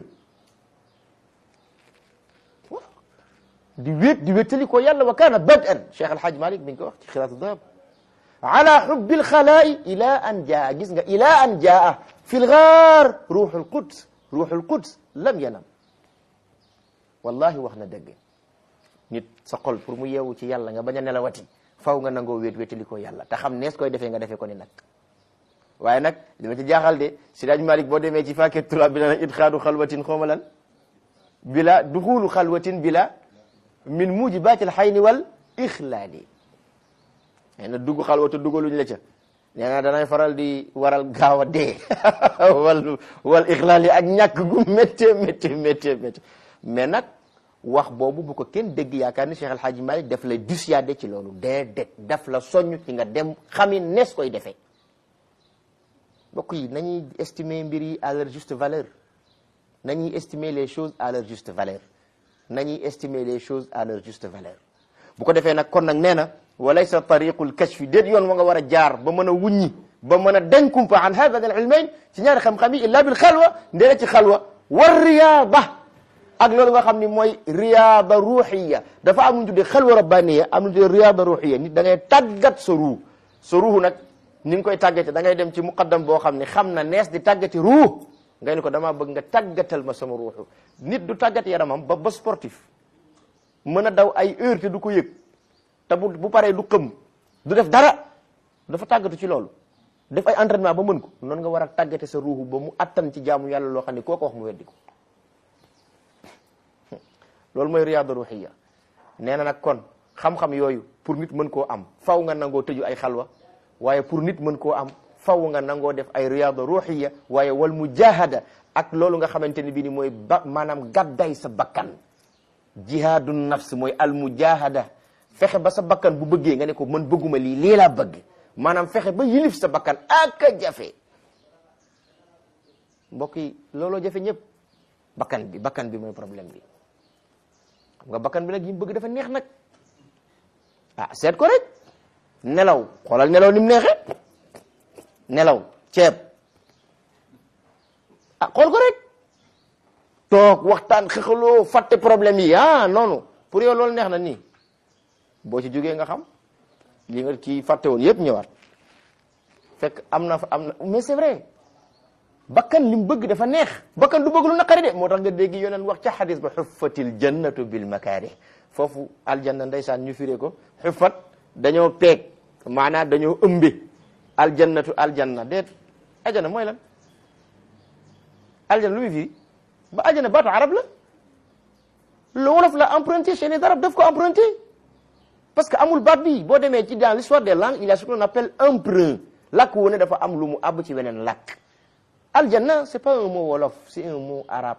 di wéet di wéttali ko yàlla wa kaana badan cheikh alhaj malik mi ngi ko wax ci xiraatu dahab ala xubbi lxalaai ila an jaa gis nga ila an jaa fi lgaar ruuxu lquds ruuxu lquds lam yanam wallahi wax na dëgg nit sa xol pour mu yeewu ci yàlla nga bañ a nelawati faw nga nangoo wéet wéttali ko yàlla te xam nees koy defee nga defee ko ni nag waaye nag li ma ci jaaxal de Sidaaj Malik boo demee ci fàkket turaab bi na idxaadu xalwatin xawma lan bila duxulu xalwatin bila min mujibatil xayni wal ixlaali nee na dugg xalwatu dugaluñ la ca nee na danay faral di waral gaaw a dee wal wal ixlaali ak ñàkk gu métte métte métte métte mais nag wax boobu bu ko kenn dégg yaakaar ni Cheikh El Hadji Malick daf lay dissuader ci loolu déedéet daf la soññ ci nga dem xami nees koy defee mbokk yi nañuy estimer mbir yi à leur juste valeur nañuy estimer les choses à leur juste valeur nañuy estimer les choses à leur juste valeur bu ko defee nag kon nag nee na walaysa tariqul kashfi déet yoon wa nga war a jaar ba mën a wuññi ba mën a dañ kumpa an hada al ilmayn ci ñaari xam-xam yi illa bil xalwa ndee ci xalwa war riyaada ak loolu nga xam ni mooy riyaada ruuxiya dafa am lu ñu tuddee xalwa rabbaniya am lu ñu tuddee riyaada ruuxiya nit da ngay tàggat sa ruux sa ruux nag ni nga koy tàggate da ngay dem ci muqaddam boo xam ne xam na nees di tàggati ruux ngay ni ko damaa bëgg nga tàggatal ma sama ruuxu nit du tàggat yaramam ba ba sportif mën a daw ay heure te du ko yëg te bu bu paree du xëm du def dara dafa tàggatu ci loolu def ay entraînement ba mën ko noonu nga war a tàggate sa ruuxu ba mu attan ci jaamu yàlla loo xam ne koo ko wax mu weddi ko loolu mooy riyaada ruuxiya nee na nag kon xam-xam yooyu pour nit mën koo am faw nga nangoo tëju ay xalwa waaye pour nit mën koo am faw nga nangoo def ay riyaada ruuxiya waaye wal mujahada ak loolu nga xamante ni bii ni mooy ba maanaam gàdday sa bakkan jihaadu nafs mooy al mujahada fexe ba sa bakkan bu bëggee nga ne ko man bëgguma lii lii laa bëgg maanaam fexe ba yilif sa bakkan ak a jafe mbokk yi looloo jafe ñëpp bakkan bi bakkan bi mooy problème bi xam nga bakkan bi nag yi mu bëgg dafa neex nag ah seet ko rek nelaw xoolal nelaw ni mu neexee nelaw ceeb ah xool ko rek toog waxtaan xëxaloo fàtte problème yi ah noonu pour yow loolu neex na nii boo ci jógee nga xam li nga ci fàtte woon yëpp ñëwaat fekk am na fa am na mais c'est vrai bakkan li mu bëgg dafa neex bakkan du bëgg lu naqari de moo tax nga dégg yoneen wax ca xadis ba xuffatil jannatu bil makaari foofu aljanna ndeysaan ñu firee ko xuffat dañoo peeg maanaam dañoo ëmbe aljannatu aljanna déet aljanna mooy lan aljanna lu muy firi ba aljanna baatu arab la lu wolof la emprunté chez les arabes daf ko emprunté parce que amul baat bi boo demee ci dans l'histoire des langues il y a ce qu'on appelle emprunt làkk wu ne dafa am lu mu àbb ci weneen làkk aljanna c'est pas un mot wolof c'est un mot arabe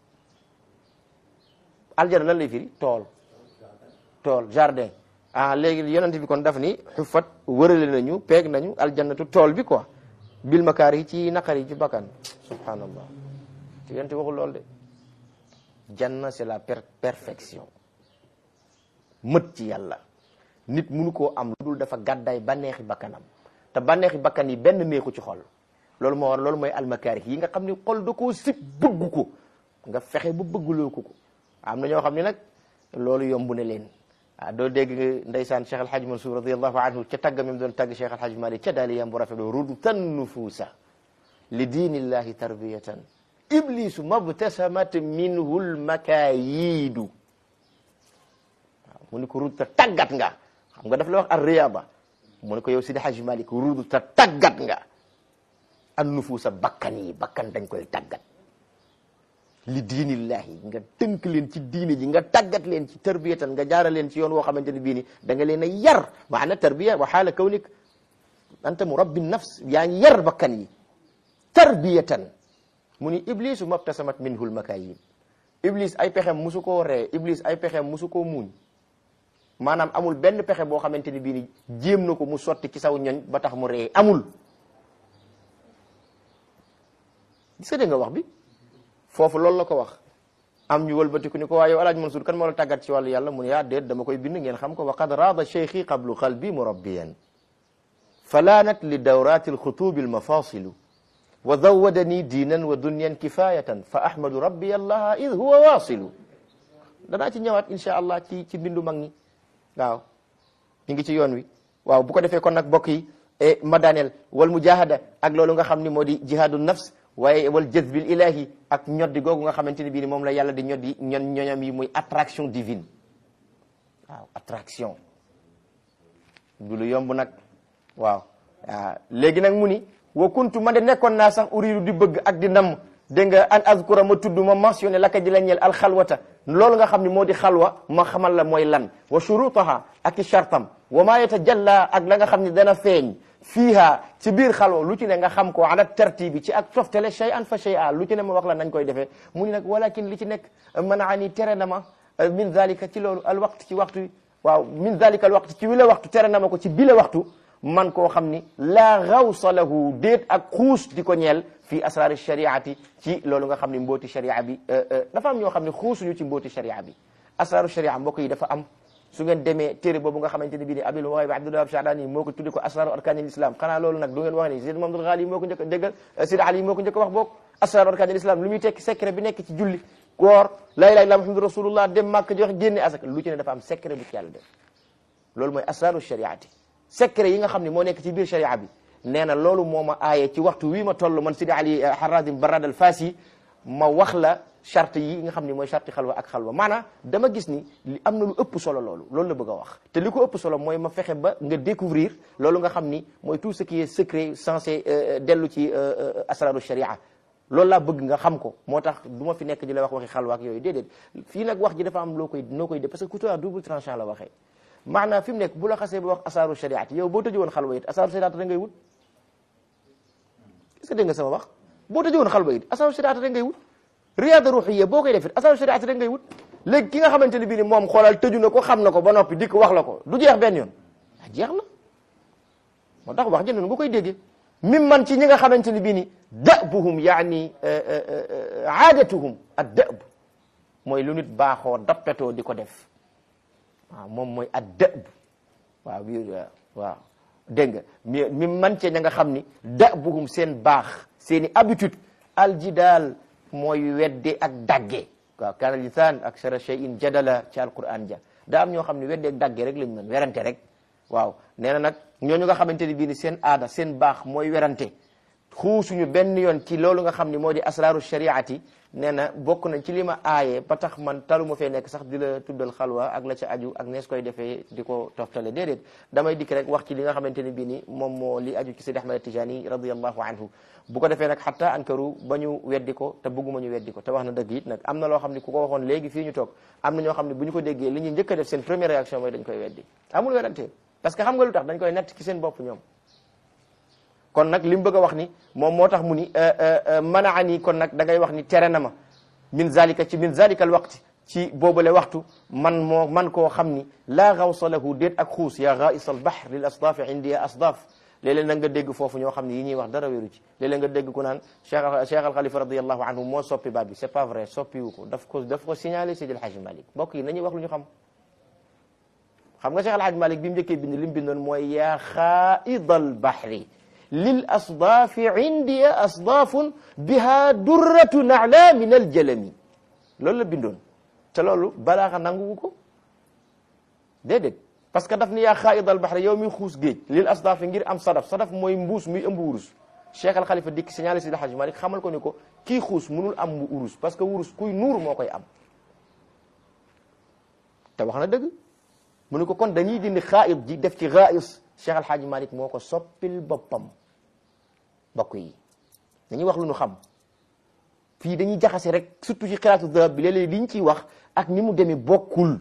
aljanna lan lay firi tool tool jardin ah léegi yonent bi kon daf ni xufat wërale nañu peeg nañu aljannatu tool bi quoi bil makaar yi ci naqar yi ci bakkan subhanallah te yonent waxul lool de janna c'est la per perfection mët ci yàlla nit munu koo am lu dul dafa gàddaay bànneexi bakkanam te bànneexi bakkan yi benn neexu ci xol loolu moo war loolu mooy almakaari yi nga xam ni xol da koo sib bëgg ko nga fexe ba bëgguloo ko ko am na ñoo xam ne nag loolu yomb na leen ah doo dégg ndeysaan Cheikh El Hadj Mansour radiyallahu anhu ca tagga mi doon tagg Cheikh El Hadj Malick ca daali yam bu rafet rudtan nufuusa li diinillahi tarbiyatan iblisu mabtasamat minhu lmakayidu waaw mu ni ko rudta tàggat nga xam nga daf la wax ar riyaba mu ne ko yow Sidi Hadj Malick rudta tàggat nga an nufuusa bakkan yi bakkan dañ koy tàggat li diinillahi nga tënk leen ci diine ji nga tàggat leen ci tarbiyatan nga jaara leen ci yoon woo xamante ne bii ni da nga leen a yar maana tarbiya wa xaala kawnik anta murabbi nafs yaa ngi yar bakkan yi tarbiyatan mu ni iblisu mabtasamat minhu lmakayin iblis ay pexem musu koo ree iblis ay pexem musu koo muuñ maanaam amul benn pexe boo xamante ni bii ni jéem na ko mu sotti ci saw ñoñ ba tax mu ree amul gis nga dégg nga wax bi foofu loolu la ko wax am ñu wëlbatiku ni ko waa yow alaaj Mansour kan moo la tàggat ci wàllu yàlla mu ne yaa déet dama koy bind ngeen xam ko wa qad raada cheikhi qablu qalbi murabbiyan falaanat li dawrati alxutubi almafasilu wa zawadani diinan wa dunyan kifayatan fa ahmadu rabbi allaha id huwa wasilu danaa ci ñëwaat insha allah ci ci mbindu mag ñi waaw ñu ngi ci yoon wi waaw bu ko defee kon nag bokk yi ma daaneel wal mujahada ak loolu nga xam ni moo di jihadu nafs waaye wal jazbil ilahi ak ñoddi googu nga xamante ni bii ni moom la yàlla di ñoddi ñon ñoñam yi muy attraction divine waaw attraction du lu yomb nag waaw waaw léegi nag mu ni wa kuntu man de nekkoon naa sax uridu di bëgg ak di namm dégg nga an azkura ma tudd ma mentionné laka di la ñeel alxalwata loolu nga xam ne moo di xalwa ma xamal la mooy lan wa shurutaha ak i shartam wa ma yatajalla ak la nga xam ne dana feeñ fiiha ci biir xalwa lu ci ne nga xam ko ala tartibi ci ak toftale shay an fa shay a lu ci ne ma wax la nañ koy defee mu ni nag walakin li ci nekk manaani tere na ma min zalika ci loolu al waqt ci waxtu waaw min zalika al waqt ci wi la waxtu tere na ma ko ci bi la waxtu man koo xam ni laa gawsa lahu déet ak xuus di ko ñeel fii asraari shariati ci loolu nga xam ni mbooti sharia bi dafa am ñoo xam ne xuusuñu ci mbooti sharia bi asraaru sharia mbokk yi dafa am su ngeen demee téere boobu nga xamante ne bii ni abil waay bi abdullah ab shadani moo ko tudde ko asraaru arkaanil islam xanaa loolu nag du ngeen wax ni Sidi Mamadou Ghali moo ko njëkk déggal Sidi Ali moo ko njëkk wax boog asraaru arkaanil islam lu muy tekki secret bi nekk ci julli koor la ilaha illa muhammadu rasulullah dem màkk joxe génne asaka lu ci ne dafa am secret bu ci yàlla def loolu mooy asraaru shariati secret yi nga xam ne moo nekk ci biir sharia bi nee na loolu moo ma aaye ci waxtu wii ma toll man Sidi Ali Harazim Barad al Fasi ma wax la charte yi nga xam ne mooy charte xalwa ak xalwa maanaam dama gis ni li am na lu ëpp solo loolu loolu la bëgg a wax te li ko ëpp solo mooy ma fexe ba nga découvrir loolu nga xam ni mooy tout ce qui est secret censé dellu ci asraru sharia loolu laa bëgg nga xam ko moo tax du ma fi nekk di la wax waxi xalwa ak yooyu déedéet fii nag wax ji dafa am loo koy noo koy def parce que couteau à double tranchant la waxee maanaam fi mu nekk bu la xasee ba wax asaaru shariat yow boo tëjee woon xalwa it asaaru shariat da ngay wut est-ce que dégg nga sama wax boo tëjee woon xalwa it asaaru shariat da ngay wut riyaada ruuxiya boo koy def it asaaru shariat da ngay wut léegi ki nga xamante ne bii ni moom xoolal tëju na ko xam na ko ba noppi dikk wax la ko du jeex benn yoon ah jeex na moo tax wax ji noonu nga koy déggee mim man ci ñi nga xamante ne bii ni dabuhum yaani aadatuhum ad dab mooy lu nit baaxoo dappetoo di ko def waaw moom mooy ad dëb waaw bi waaw dégg nga mi mi man cee ña nga xam ni dëbuhum seen baax seeni habitude aljidaal mooy wedde ak dagge waaw kaana lisaan aksara shay'in jadala ci alquran ja daa am ñoo xam ne wedde ak dagge rek lañ mën werante rek waaw nee na nag ñooñu nga xamante ni bii ni seen aada seen baax mooy werante xuusuñu benn yoon ci loolu nga xam ni moo di asraaru shariati nee na bokk nañ ci li ma aaye ba tax man talu ma fee nekk sax di la tuddal xalwa ak la ca aju ak nees koy defee di ko toftale déedéet damay dikk rek wax ci li nga xamante ni bii ni moom moo li aju ci Sidi Ahmad Tijani radiyallahu anhu bu ko defee nag xatta ankaru ba ñu weddi ko te bëgguma ñu weddi ko te wax na dëgg it nag am na loo xam ne ku ko waxoon léegi fii ñu toog am na ñoo xam ne bu ñu ko déggee li ñuy njëkk a def seen première réaction mooy dañ koy weddi amul werante parce que xam nga lu tax dañ koy nett ci seen bopp ñoom kon nag li mu bëgg a wax ni moom moo tax mu ni manaa nii kon nag da ngay wax ni tere na ma min zalika ci min zalika al waqti ci boobale waxtu man moo man koo xam ni laa gawsa lahu déet ak xuus yaa gaais al bahr lil asdaafi indiya asdaaf léeg-léeg nag nga dégg foofu ñoo xam ne yi ñuy wax dara wéru ci léeg-léeg nga dégg ku naan cheikh cheikh al xalifa radiallahu anhu moo soppi baat bi c'est pas vrai soppiwu ko daf ko daf ko signalé Seydi El Hadji Malick mbokk yi nañuy wax lu ñu xam xam nga cheikh al Hadji Malick bi mu njëkkee bind li mu bindoon mooy yaa xaaid al bahri lil asdaafi indiya asdaafun biha durratu nala min al jalami loolu la bindoon te loolu balaaxa nanguwu ko déedéet parce que daf ni yaa xaaid al bahri yow mi xuus géej lil asdaafi ngir am sadaf sadaf mooy mbuus muy ëmb wurus cheikh al xalifa dikk signalé si Hadji Malick xamal ko ni ko kii xuus munul am mu urus parce que wurus kuy nuur moo koy am te wax na dëgg mu ne ko kon dañuy dindi xaaid ji def ci gaais cheikh al Hadji Malick moo ko soppil boppam bokk yi dañuy wax lu ñu xam fii dañuy jaxase rek surtout ci xiraatu dahab bi léeg-léeg li ñu ciy wax ak ni mu demee bokkul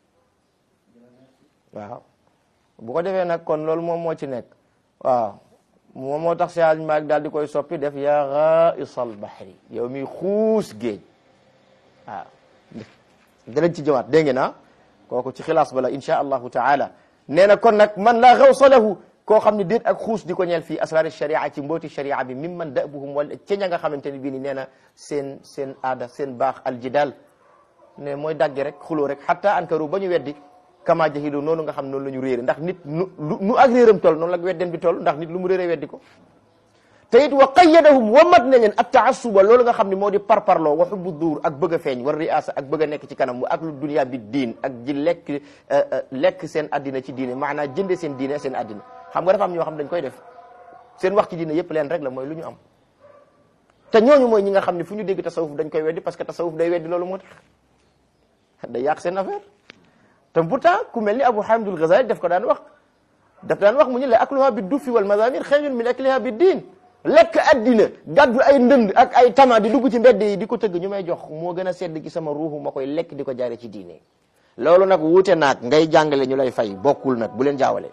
waaw bu ko defee nag kon loolu moom moo ci nekk waaw moom moo tax Cheikh Malick daal di koy soppi def yaa ghaisal bahri yow mi xuus géej waaw danañ ci jëwaat dégg ngeen ah kooku ci xilaas bala insha allahu taala nee na kon nag man laa gawsa lahu koo xam ne déet ak xuus di ko ñeel fii asraari sharia ci mbooti sharia bi mim man dabuhum wala ca ña nga xamante ne bii ni nee na seen seen aada seen baax aljidal ne mooy dagge rek xuloo rek hatta ankaru ba ñu weddi kama jahilu noonu nga xam noonu la ñu réere ndax nit nu nu ak réeram toll noonu la wedden bi toll ndax nit lu mu réere weddi ko te it wa qayyadahum wa mat na leen ak taassuba loolu nga xam ne moo di parparloo wa xubbu duur ak bëgg a feeñ war riasa ak bëgg a nekk ci kanam wa aklu dunia bi diin ak ji lekk lekk seen addina ci diine maanaam jënde seen diine seen addina xam nga dafa am ñoo xam dañ koy def seen wax ci diine yëpp leen rek la mooy lu ñu am te ñooñu mooy ñi nga xam ne fu ñu dégg tasawuf dañ koy weddi parce que tasawuf day weddi loolu moo tax day yàq seen affaire te pourtant ku mel ni Abu Hamidul Ghazali daf ko daan wax daf daan wax mu ñu la akluha bi dufi wal mazamir xayrun min akliha bi diin lekk addina gàddu ay ndënd ak ay tama di dugg ci mbedd yi di ko tëgg ñu may jox moo gën a sedd ci sama ruuxu ma koy lekk di ko jaare ci diine loolu nag wuute naag ngay jàngale ñu lay fay bokkul nag bu leen jaawale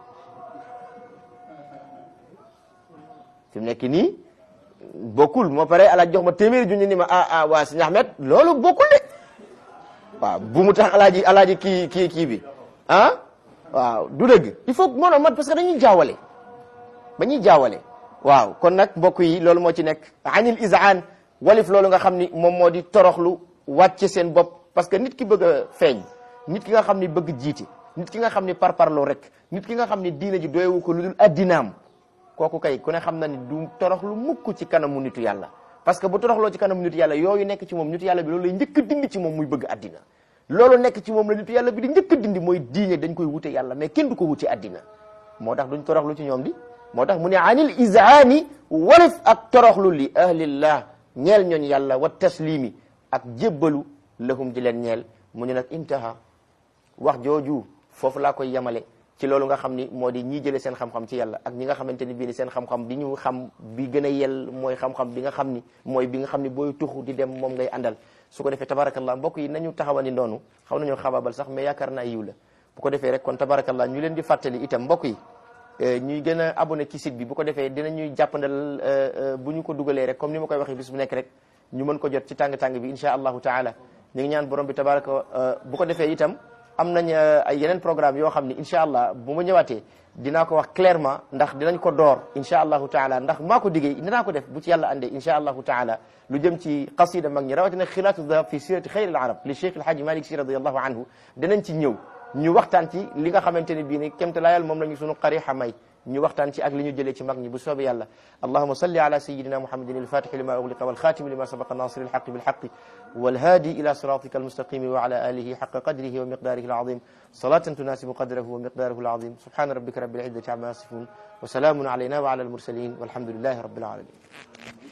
fi mu nekk nii bokkul moo pare alaaj jox ma téeméeri junni ni ma ah ah waa sëñ Ahmed loolu bokkul de waaw bu mu tax alaaji alaaji kii kii kii bi ah waaw du dëgg il faut moo mat parce que dañuy jaawale ba ñuy jaawale waaw kon nag mbokk yi loolu moo ci nekk anil izaan walif loolu nga xam ni moom moo di toroxlu wàcce seen bopp parce que nit ki bëgg a feeñ nit ki nga xam ni bëgg jiite nit ki nga xam ni parparloo rek nit ki nga xam ni diina ji doyewu ko lu dul addinaam kooku kay ku ne xam na ni du toroxlu mukk ci kanamu nitu yàlla parce que bu toroxloo ci kanamu nitu yàlla yooyu nekk ci moom nitu yàlla bi loolu lay njëkk a dindi ci moom muy bëgg addina loolu nekk ci moom la nitu yàlla bi di njëkk a dindi mooy diine dañ koy wute yàlla mais kenn du ko wute addina moo tax duñ toroxlu ci ñoom di moo tax mu ne anil izaani walif ak toroxlu li ahlillah ñeel ñooñ yàlla wa taslimi ak jébbalu lahum di leen ñeel mu ne nag intaha wax jooju foofu laa koy yemale ci loolu nga xam ni moo di ñii jëlee seen xam-xam ci yàlla ak ñi nga xamante ni bii ni seen xam-xam bi ñu xam bi gën a yell mooy xam-xam bi nga xam ni mooy bi nga xam ni booy tuxu di dem moom ngay àndal su ko defee tabarakallah mbokk yi nañu taxawani noonu xaw nañoo xabaabal sax mais yaakaar naa yiw la bu ko defee rek kon tabarakallah ñu leen di fàttali itam mbokk yi ñuy gën a abonné ci site bi bu ko defee dinañuy jàppandal bu ñu ko dugalee rek comme ni ma koy waxee bis bu nekk rek ñu mën ko jot ci tàng-tàng bi insha allahu taala ñu ngi ñaan borom bi tabaraka bu ko defee itam am nañ ay yeneen programme yoo xam ni incha allah bu ma ñëwaatee dinaa ko wax clairement ndax dinañ ko door incha allahu taala ndax maa ko diggee dinaa ko def bu ci yàlla andee incha allahu taala lu jëm ci qasida mag ñi rawatina xilaatu dahab fi sirati xayri al arab li cheikh alhaji malik si radiallahu anhu dinañ ci ñëw ñu waxtaan ci li nga xamante ne bii ni kémte laayal moom la ñu sunu qarixa may ñu waxtaan ci ak li ñu jëlee ci mag ñi bu soobee yàlla allahuma salli ala sayidina muhammadin alfatixi lima ugliqa walxatimi lima sabaqa nasir alxaqi bilxaqi والهادي إلى صراطك المستقيم وعلى آله حق قدره ومقداره العظيم صلاة تناسب قدره ومقداره العظيم سبحان ربك رب العزة عما يصفون وسلام علينا وعلى المرسلين والحمد لله رب العالمين